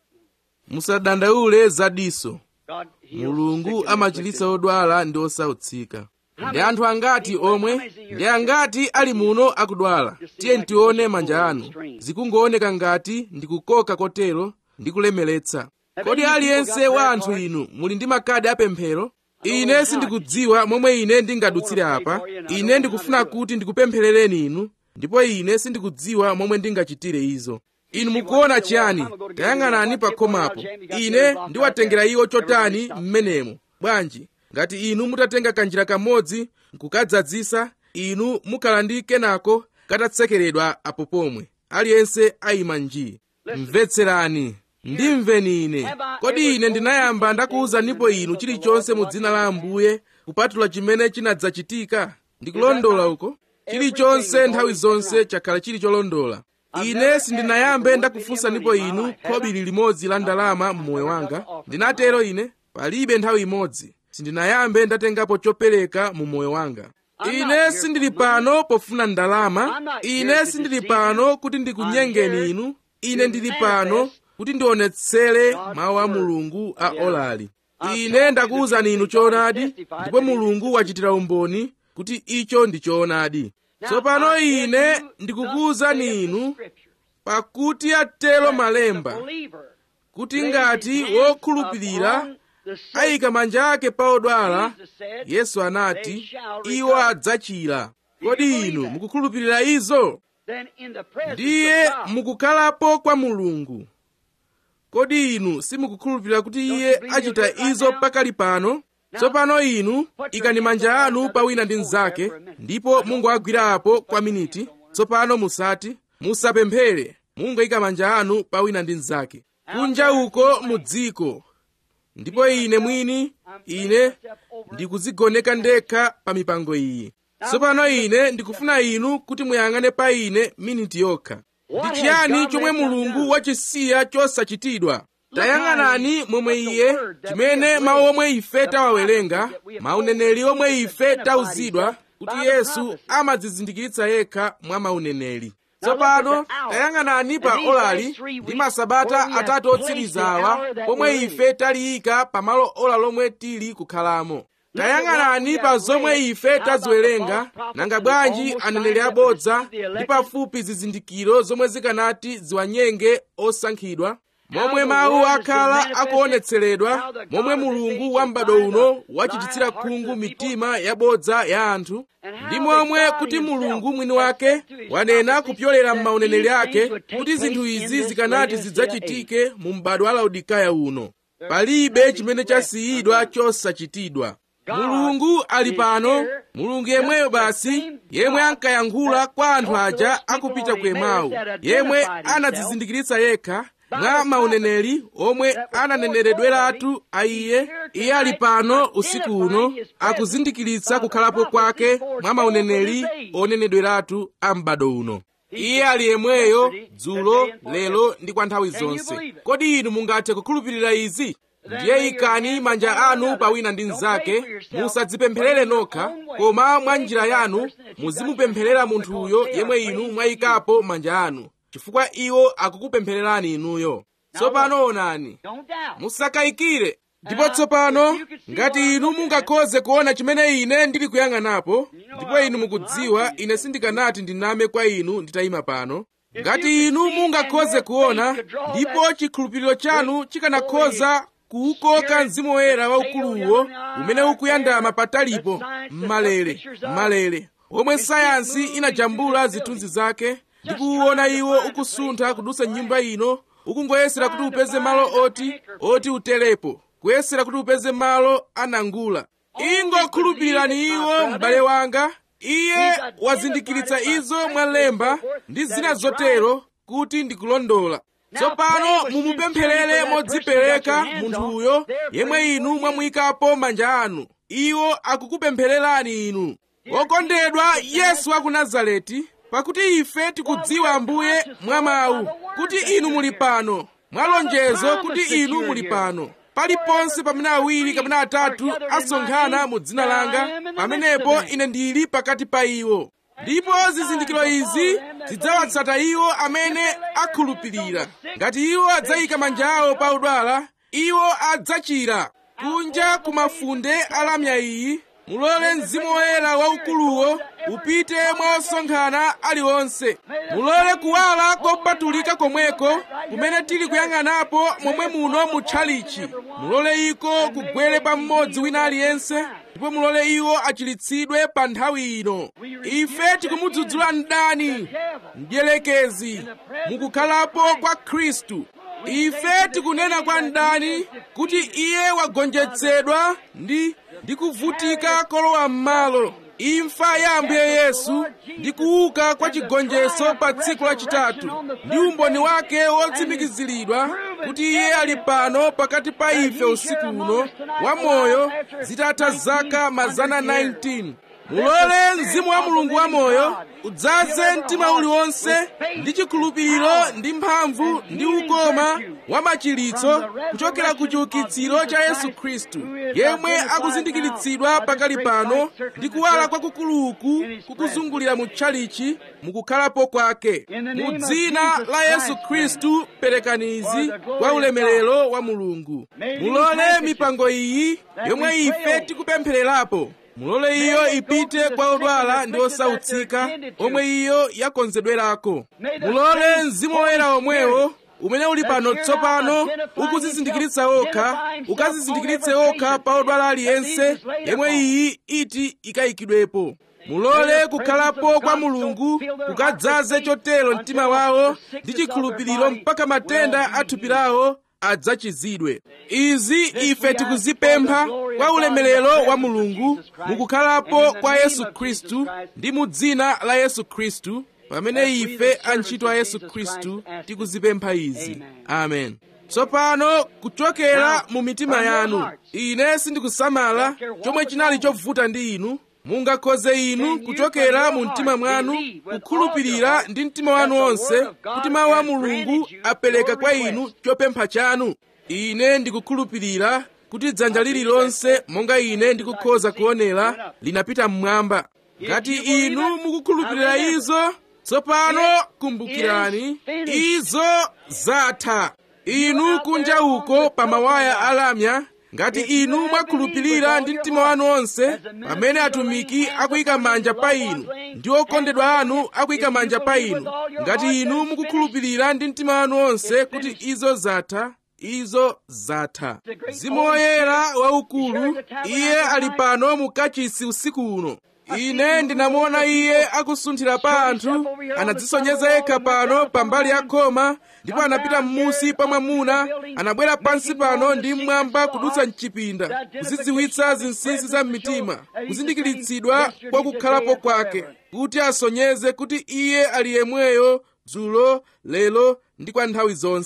musadandaule zadiso God heals mulungu sick and amachilitsa afflicted. odwala ndi osautsika ndi anthu angati omwe ndi angati ali muno akudwala tiye tione manja anu zikungooneka ngati ndikukoka kotero ndi kulemeretsa kodi aliyense wa anthu inu muli ndi makadi apemphero ine sindikudziwa momwe ine ndingadutsire apa ine ndikufuna kuti ndikupempherereni inu ndipo ine sindikudziwa momwe ndingachitire izo inu mukuona chiyani tayang'anani pa khomapo ine ndiwatengera iwo chotani m'menemo bwanji ngati inu mutatenga kanjira kamodzi nkukadzadzisa inu mukhala ndi kenako katatsekeredwa apo pomwe aliyense ayima nji mvetserani ndimveni ine kodi ine ndinayamba ndakuwuzanipo inu chilichonse mu dzina la ambuye kupatula chimene chinadzachitika ndikulondola uko chilichonse nthawi zonse chakhala chili cholondola ine sindinayambe ndakufunsanipo inu khobiri limodzi la ndalama mmoyo wanga ndinatero ine palibe nthawi imodzi sindinayambe ndatengapo chopereka mu moyo wanga ine sindili pano pofuna ndalama ine sindili pano kuti ndikunyengeni inu ine ndili pano kuti ndionetsere mawu a mulungu a olali ine ndakuwuzani inu choonadi ndipo mulungu wachitira umboni kuti icho ndi choonadi tsopano ine ndikukuwuzani inu pakuti atero malemba kuti ngati wokhulupirira ayika manja ake pa odwala yesu anati iwo adzachira kodi inu mukukhulupirira izo ndiye mukukhalapo kwa mulungu kodi inu simukukhulupirira kuti iye achita izo pakali pano tsopano inu ikani manja anu pa wina ndi mnzake ndipo mungoagwirapo kwa miniti tsopano musati musapemphere mungoyika manja anu pa wina ndi mnzake kunja uko mu dziko ndipo ine mwini ine ndikudzigoneka ndekha pa mipango iyi tsopano ine ndikufuna inu kuti muyang'ane pa ine miniti yokha ndi chiyani chomwe mulungu wachisiya chosachitidwa tayang'anani momwe iye chimene mawu omwe ife tawawerenga mauneneri omwe ife tauzidwa kuti yesu amadzizindikiritsa yekha mwa mauneneri tsopano tayang'anani pa olali ndi masabata atatu otsirizawa pomwe ife taliyika pamalo ola lomwe tili kukhalamo tayang'anani pa zomwe ife taziwerenga nanga bwanji aneneri abodza ndi pafupi zizindikiro zomwe zikanati ziwanyenge osankhidwa momwe mawu akhala akuonetseredwa momwe mulungu wa m'bado uno wachititsira khungu mitima yabodza ya anthu ndi momwe kuti mulungu mwini wake wanena kupyolera m'mauneneri ake kuti zinthu izi zikanati zidzachitike mu m'bado wa laodikaya uno palibe chimene chasiyidwa chosachitidwa mulungu ali pano mulungu yemweyo basi yemwe ankayankhula kwa anthu aja akupita ku emau yemwe anadzizindikiritsa yekha mwa mauneneri omwe ananeneredweratu a iye iye ali pano usiku uno akuzindikiritsa kukhalapo kwake mwa mauneneri onenedweratu a m'bado uno iye ali yemweyo dzulo lero ndi kwa nthawi zonse kodi inu mungathe kukhulupirira izi ndiye ikani manja anu pawina ndi mnzake musadzipempherere nokha koma mwa njira yanu muzimupempherera munthuyo yemwe inu mwayikapo manja anu chifukwa iwo akukupemphererani inuyo tsopano onani musakayikire ndipo tsopano ngati inu mungakhoze kuona chimene ine ndili kuyang'anapo ndipo inu mukudziwa ine sindikanati ndiname kwa inu nditayima pano ngati inu mungakhoze kuona ndipo chikhulupiriro chanu chikanakhoza kuukoka mzimu woyera waukuluwo umene ukuyandama patalipo mmalere mmalere omwe sayansi inajambula zithunzi zake ndi kuwuona iwo ukusuntha kudutsa nyumba ino ukungoyesera kuti upeze malo oti oti utelepo kuyesera kuti upeze malo anangula ingokhulupirirani iwo m'bale wanga iye wazindikiritsa izo mwalemba ndi zina zotero kuti ndikulondola tsopano mumupempherere modzipereka munthuyo yemwe inu mwamuyikapo manja anu iwo akukupemphererani inu wokondedwa yesu wa ku nazareti pakuti ife tikudziwa ambuye mwa mawu kuti inu muli pano mwa lonjezo kuti inu muli pano paliponse pamene awiri kapena atatu asonkhana mu dzina langa pamenepo ine ndili pakati pa iwo ndipo zizindikiro izi zidzawatsata iwo amene akhulupirira ngati iwo adzayika manja awo pa udwala iwo adzachira kunja ku mafunde alamya iyi mulole mzimu woyera waukuluwo upite mwa osonkhana aliwonse mulole kuwala kopatulika komweko kumene tili kuyang'anapo momwe muno mu tchalichi mulole iko kugwere pa mmodzi wina aliyense ndipo mulole iwo achiritsidwe pa nthawi ino ife tikumudzudzula mdani mdierekezi mukukhalapo kwa khristu ife tikunena kwa mdani kuti iye wagonjetsedwa ndi ndi kuvutika kolowa m'malo imfa ya ambuye yesu ndi kuuka kwa chigonjetso pa tsiku lachitatu ndi umboni wake wotsimikiziridwa kuti iye ali pano pakati pa ife usiku uno wamoyo zitatha zaka mazana 19 mulole mzimu wa mulungu wamoyo udzaze mtima uliwonse ndi chikhulupiriro ndi mphamvu ndi ukoma wa machiritso kuchokera ku chiukitsiro cha yesu khristu yemwe akuzindikiritsidwa pakali pano ndi kuwala kwakukuluku kukuzungulira mu tchalichi mukukhalapo kwake mu dzina la yesu khristu perekani izi kwa ulemerero wa mulungu mulole mipango iyi yomwe ife tikupemphererapo mulole iyo ipite kwa odwala ndi osautsika omwe iyo yakonzedwerako mulole mzimu woyera omwewo umene uli pano tsopano ukuzizindikiritsa okha ukazizindikiritse okha pa odwala aliyense yemwe iyi iti ikayikidwepo mulole kukhalapo kwa mulungu kukadzaze chotero mtima wawo ndi chikhulupiriro mpaka matenda a thupi lawo adzachizidwe izi ife tikuzipempha kwa ulemerero wa mulungu mukukhalapo kwa yesu khristu ndi mu dzina la yesu khristu pamene ife antchito a yesu khristu tikuzipempha izi amen tsopano kuchokera mu mitima yanu ine sindikusamala chomwe chinali chovuta ndi inu mungakhoze inu kuchokera mu mtima mwanu kukhulupirira ndi mtima wanu wonse kuti mawu a mulungu apereka kwa inu chopempha chanu ine ndikukhulupirira kuti dzanja lililonse monga ine ndikukhoza kuonera linapita mmwamba ngati inu mukukhulupirira izo tsopano kumbukirani izo zatha inu kunja uko pa mawaya alamya ngati inu mwakhulupirira ndi mtima wanu wonse pamene atumiki akuyika manja pa inu ndi okondedwa anu akuyika manja pa inu ngati inu mukukhulupirira ndi mtima wanu wonse kuti izo zatha izo zatha mzimu woyera waukulu iye ali pano mu kachisi usiku uno ine ndinamuona iye akusunthira pa anthu anadzisonyeza yekha pano pambali ya khoma ndipo anapita m'musi pa mwamuna anabwera pansi pano ndi mmwamba kudutsa mchipinda kuzidziwitsa zinsinsi za mmitima kuzindikiritsidwa kwa kukhalapo kwake kuti asonyeze kuti iye ali yemweyo dzulo lero ndi kwa nthawi zonse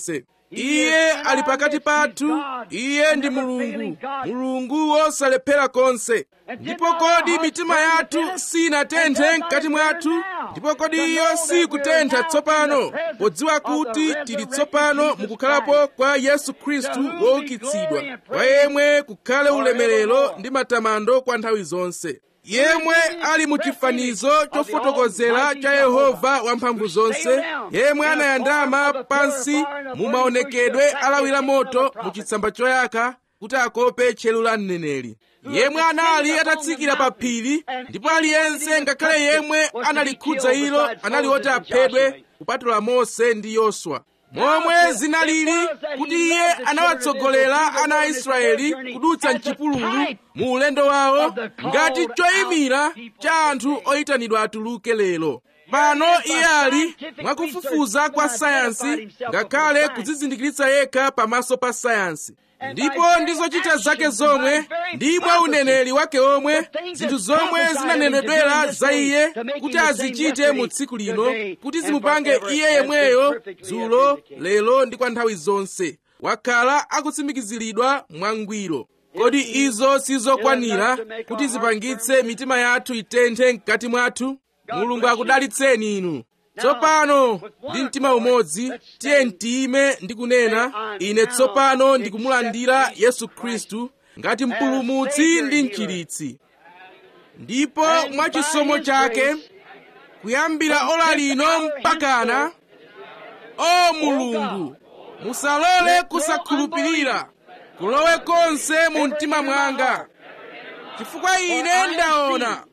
iye ali pakati pathu iye ndi mulungu mulungu wosalephera konse ndipo kodi mitima yathu sinatenthe mkati mwathu ndipo kodi iyo sikutentha tsopano podziwa kuti tili tsopano mukukhalapo kwa yesu khristu woukitsidwa kwa yemwe kukhale ulemerero ndi matamando kwa nthawi zonse yemwe ali mu chifanizo chofotokozera cha yehova wamphamvu zonse yemwe anayandama pansi mu maonekedwe alawira moto mu chitsamba choyaka kuti akope tchero la mneneri yemwe anali atatsikira pa phiri ndipo aliyense ngakhale yemwe analikhudza ilo anali oti aphedwe kupatula mose ndi yoswa momwe zinalili kuti iye anawatsogolera ana a israeli kudutsa mchipululu mu ulendo wawo ngati choyimira cha anthu oyitanidwa atuluke lero pano iye ali mwakufufuza kwa sayansi ngakhale kudzizindikiritsa yekha pamaso pa sayansi ndipo ndi zochita zake zomwe ndi mwa uneneri wake omwe zinthu zomwe zinanenedwera za iye kuti azichite mu tsiku lino kuti zimupange iye yemweyo dzulo lero ndi kwa nthawi zonse wakhala akutsimikiziridwa mwangwiro kodi izo sizokwanira kuti zipangitse mitima yathu itenthe mkati mwathu mulungu akudalitseni inu tsopano ndi mtima umodzi tiye mtiyime ndi kunena ine tsopano ndikumulandira yesu khristu ngati mpulumutsi ndi mchiritsi ndipo mwa chisomo chake kuyambira ola lino mpakana o mulungu musalole kusakhulupirira kulowe konse mu mtima mwanga chifukwa ine ndaona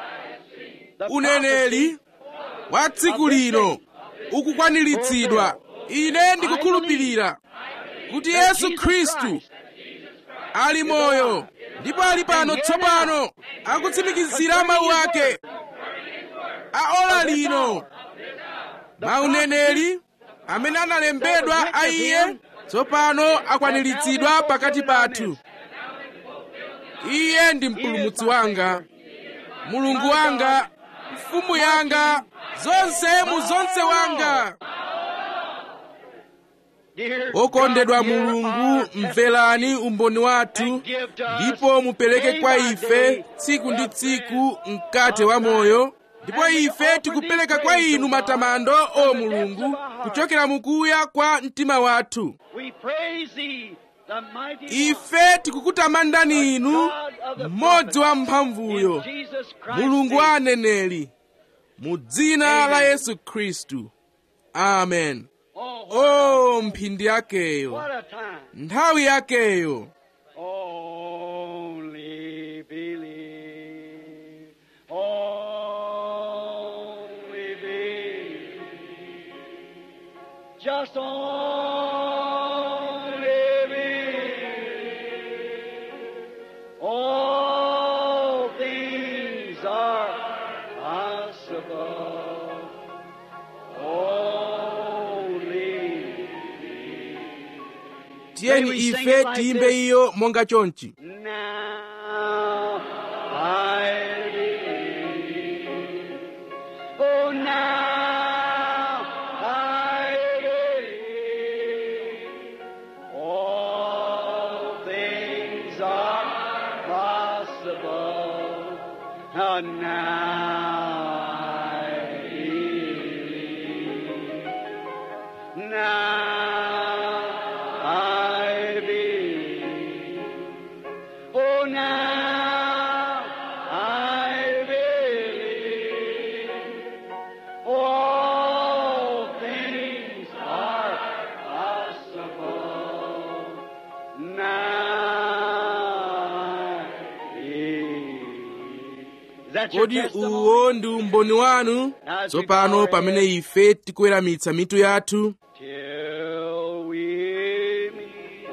uneneri wa tsiku lino ukukwaniritsidwa ine ndikukhulupirira kuti yesu khristu ali moyo ndipo ali pano tsopano akutsimikizira mawu ake a ola lino mauneneri amene analembedwa a iye tsopano akwaniritsidwa pakati pathu iye ndi mpulumutsi wanga mulungu wanga mfumu yanga zonse mu zonse wanga okondedwa mulungu mverani umboni wathu ndipo mupereke kwa ife tsiku ndi tsiku mkate wa moyo ndipo ife tikupereka kwa inu matamando o mulungu kuchokera mukuya kwa mtima wathu ife tikukutamandani inu mmodzi wa mphamvuyo mulungu wa aneneri mu dzina la yesu khristu amen o mphindi yakeyo nthawi yakeyo Only believe. Only believe. Just only believe. All things are possible. Only tiyeni ife tiyimbe iyo monga chonchi Now I believe. Oh, now I believe. All things are possible. Oh, now I believe. Now I believe. Oh, now I believe. All things are possible. Now I believe. Is that your kodi testimony? uwo ndi umboni wanu tsopano pamene ife tikuweramitsa mitu yathu till we meet.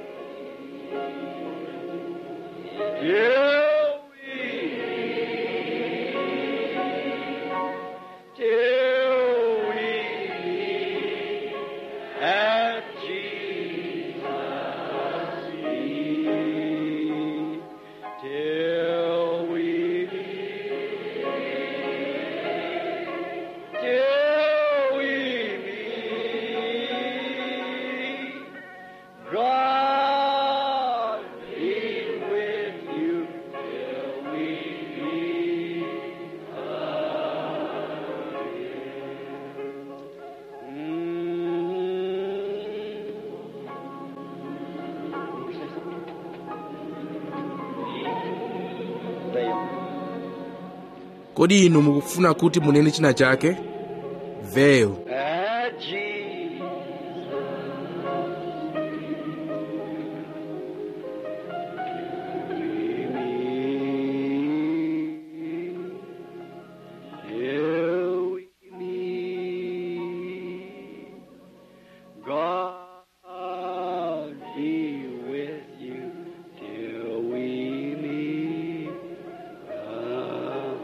Till we till we meet at Jesus' feet. Till we meet. Till we meet kodi inu mukufuna kuti munene china chake veil At Jesus. Till we meet. God be with you till we meet. Ah.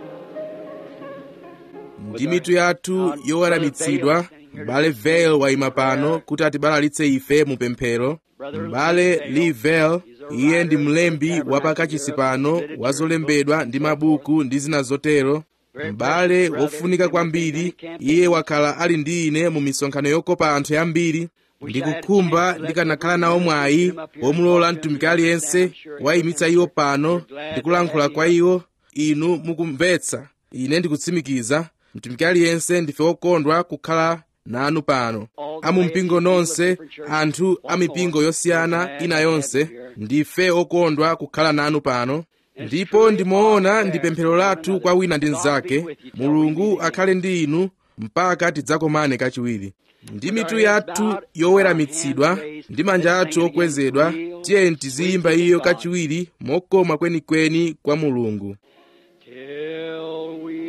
ndi mitu yathu yoweramitsidwa m'bale veil wayima pano kuti atibalalitse ife mu pemphero m'bale lee veil iye ndi mlembi wapakachisi pano wa zolembedwa ndi mabuku ndi zina zotero m'bale wofunika kwambiri iye wakhala ali ndi ine mu misonkhano yokopa anthu yambiri ndikukhumba ndikanakhala nawo mwayi womulola mtumiki aliyense wayimitsa iwo pano ndikulankhula kwa iwo inu mukumvetsa ine ndikutsimikiza mtumiki aliyense ndife wokondwa kukhala nanu pano amumpingo nonse anthu a mipingo yosiyana ina yonse ndife okondwa kukhala nanu pano ndipo ndimaona ndi pemphero lathu kwa wina ndi mnzake mulungu akhale ndi inu mpaka tidzakomane kachiwiri ndi mitu yathu yoweramitsidwa ndi manja athu okwezedwa tiyeni tiziyimba iyo kachiwiri mokoma kwenikweni kwa mulungu Till we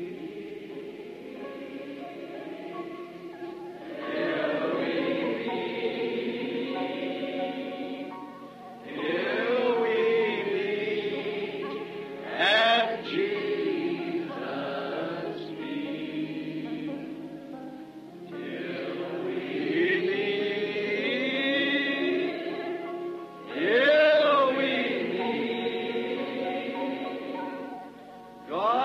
Till we meet at Jesus' feet. Till we meet. Till we meet. God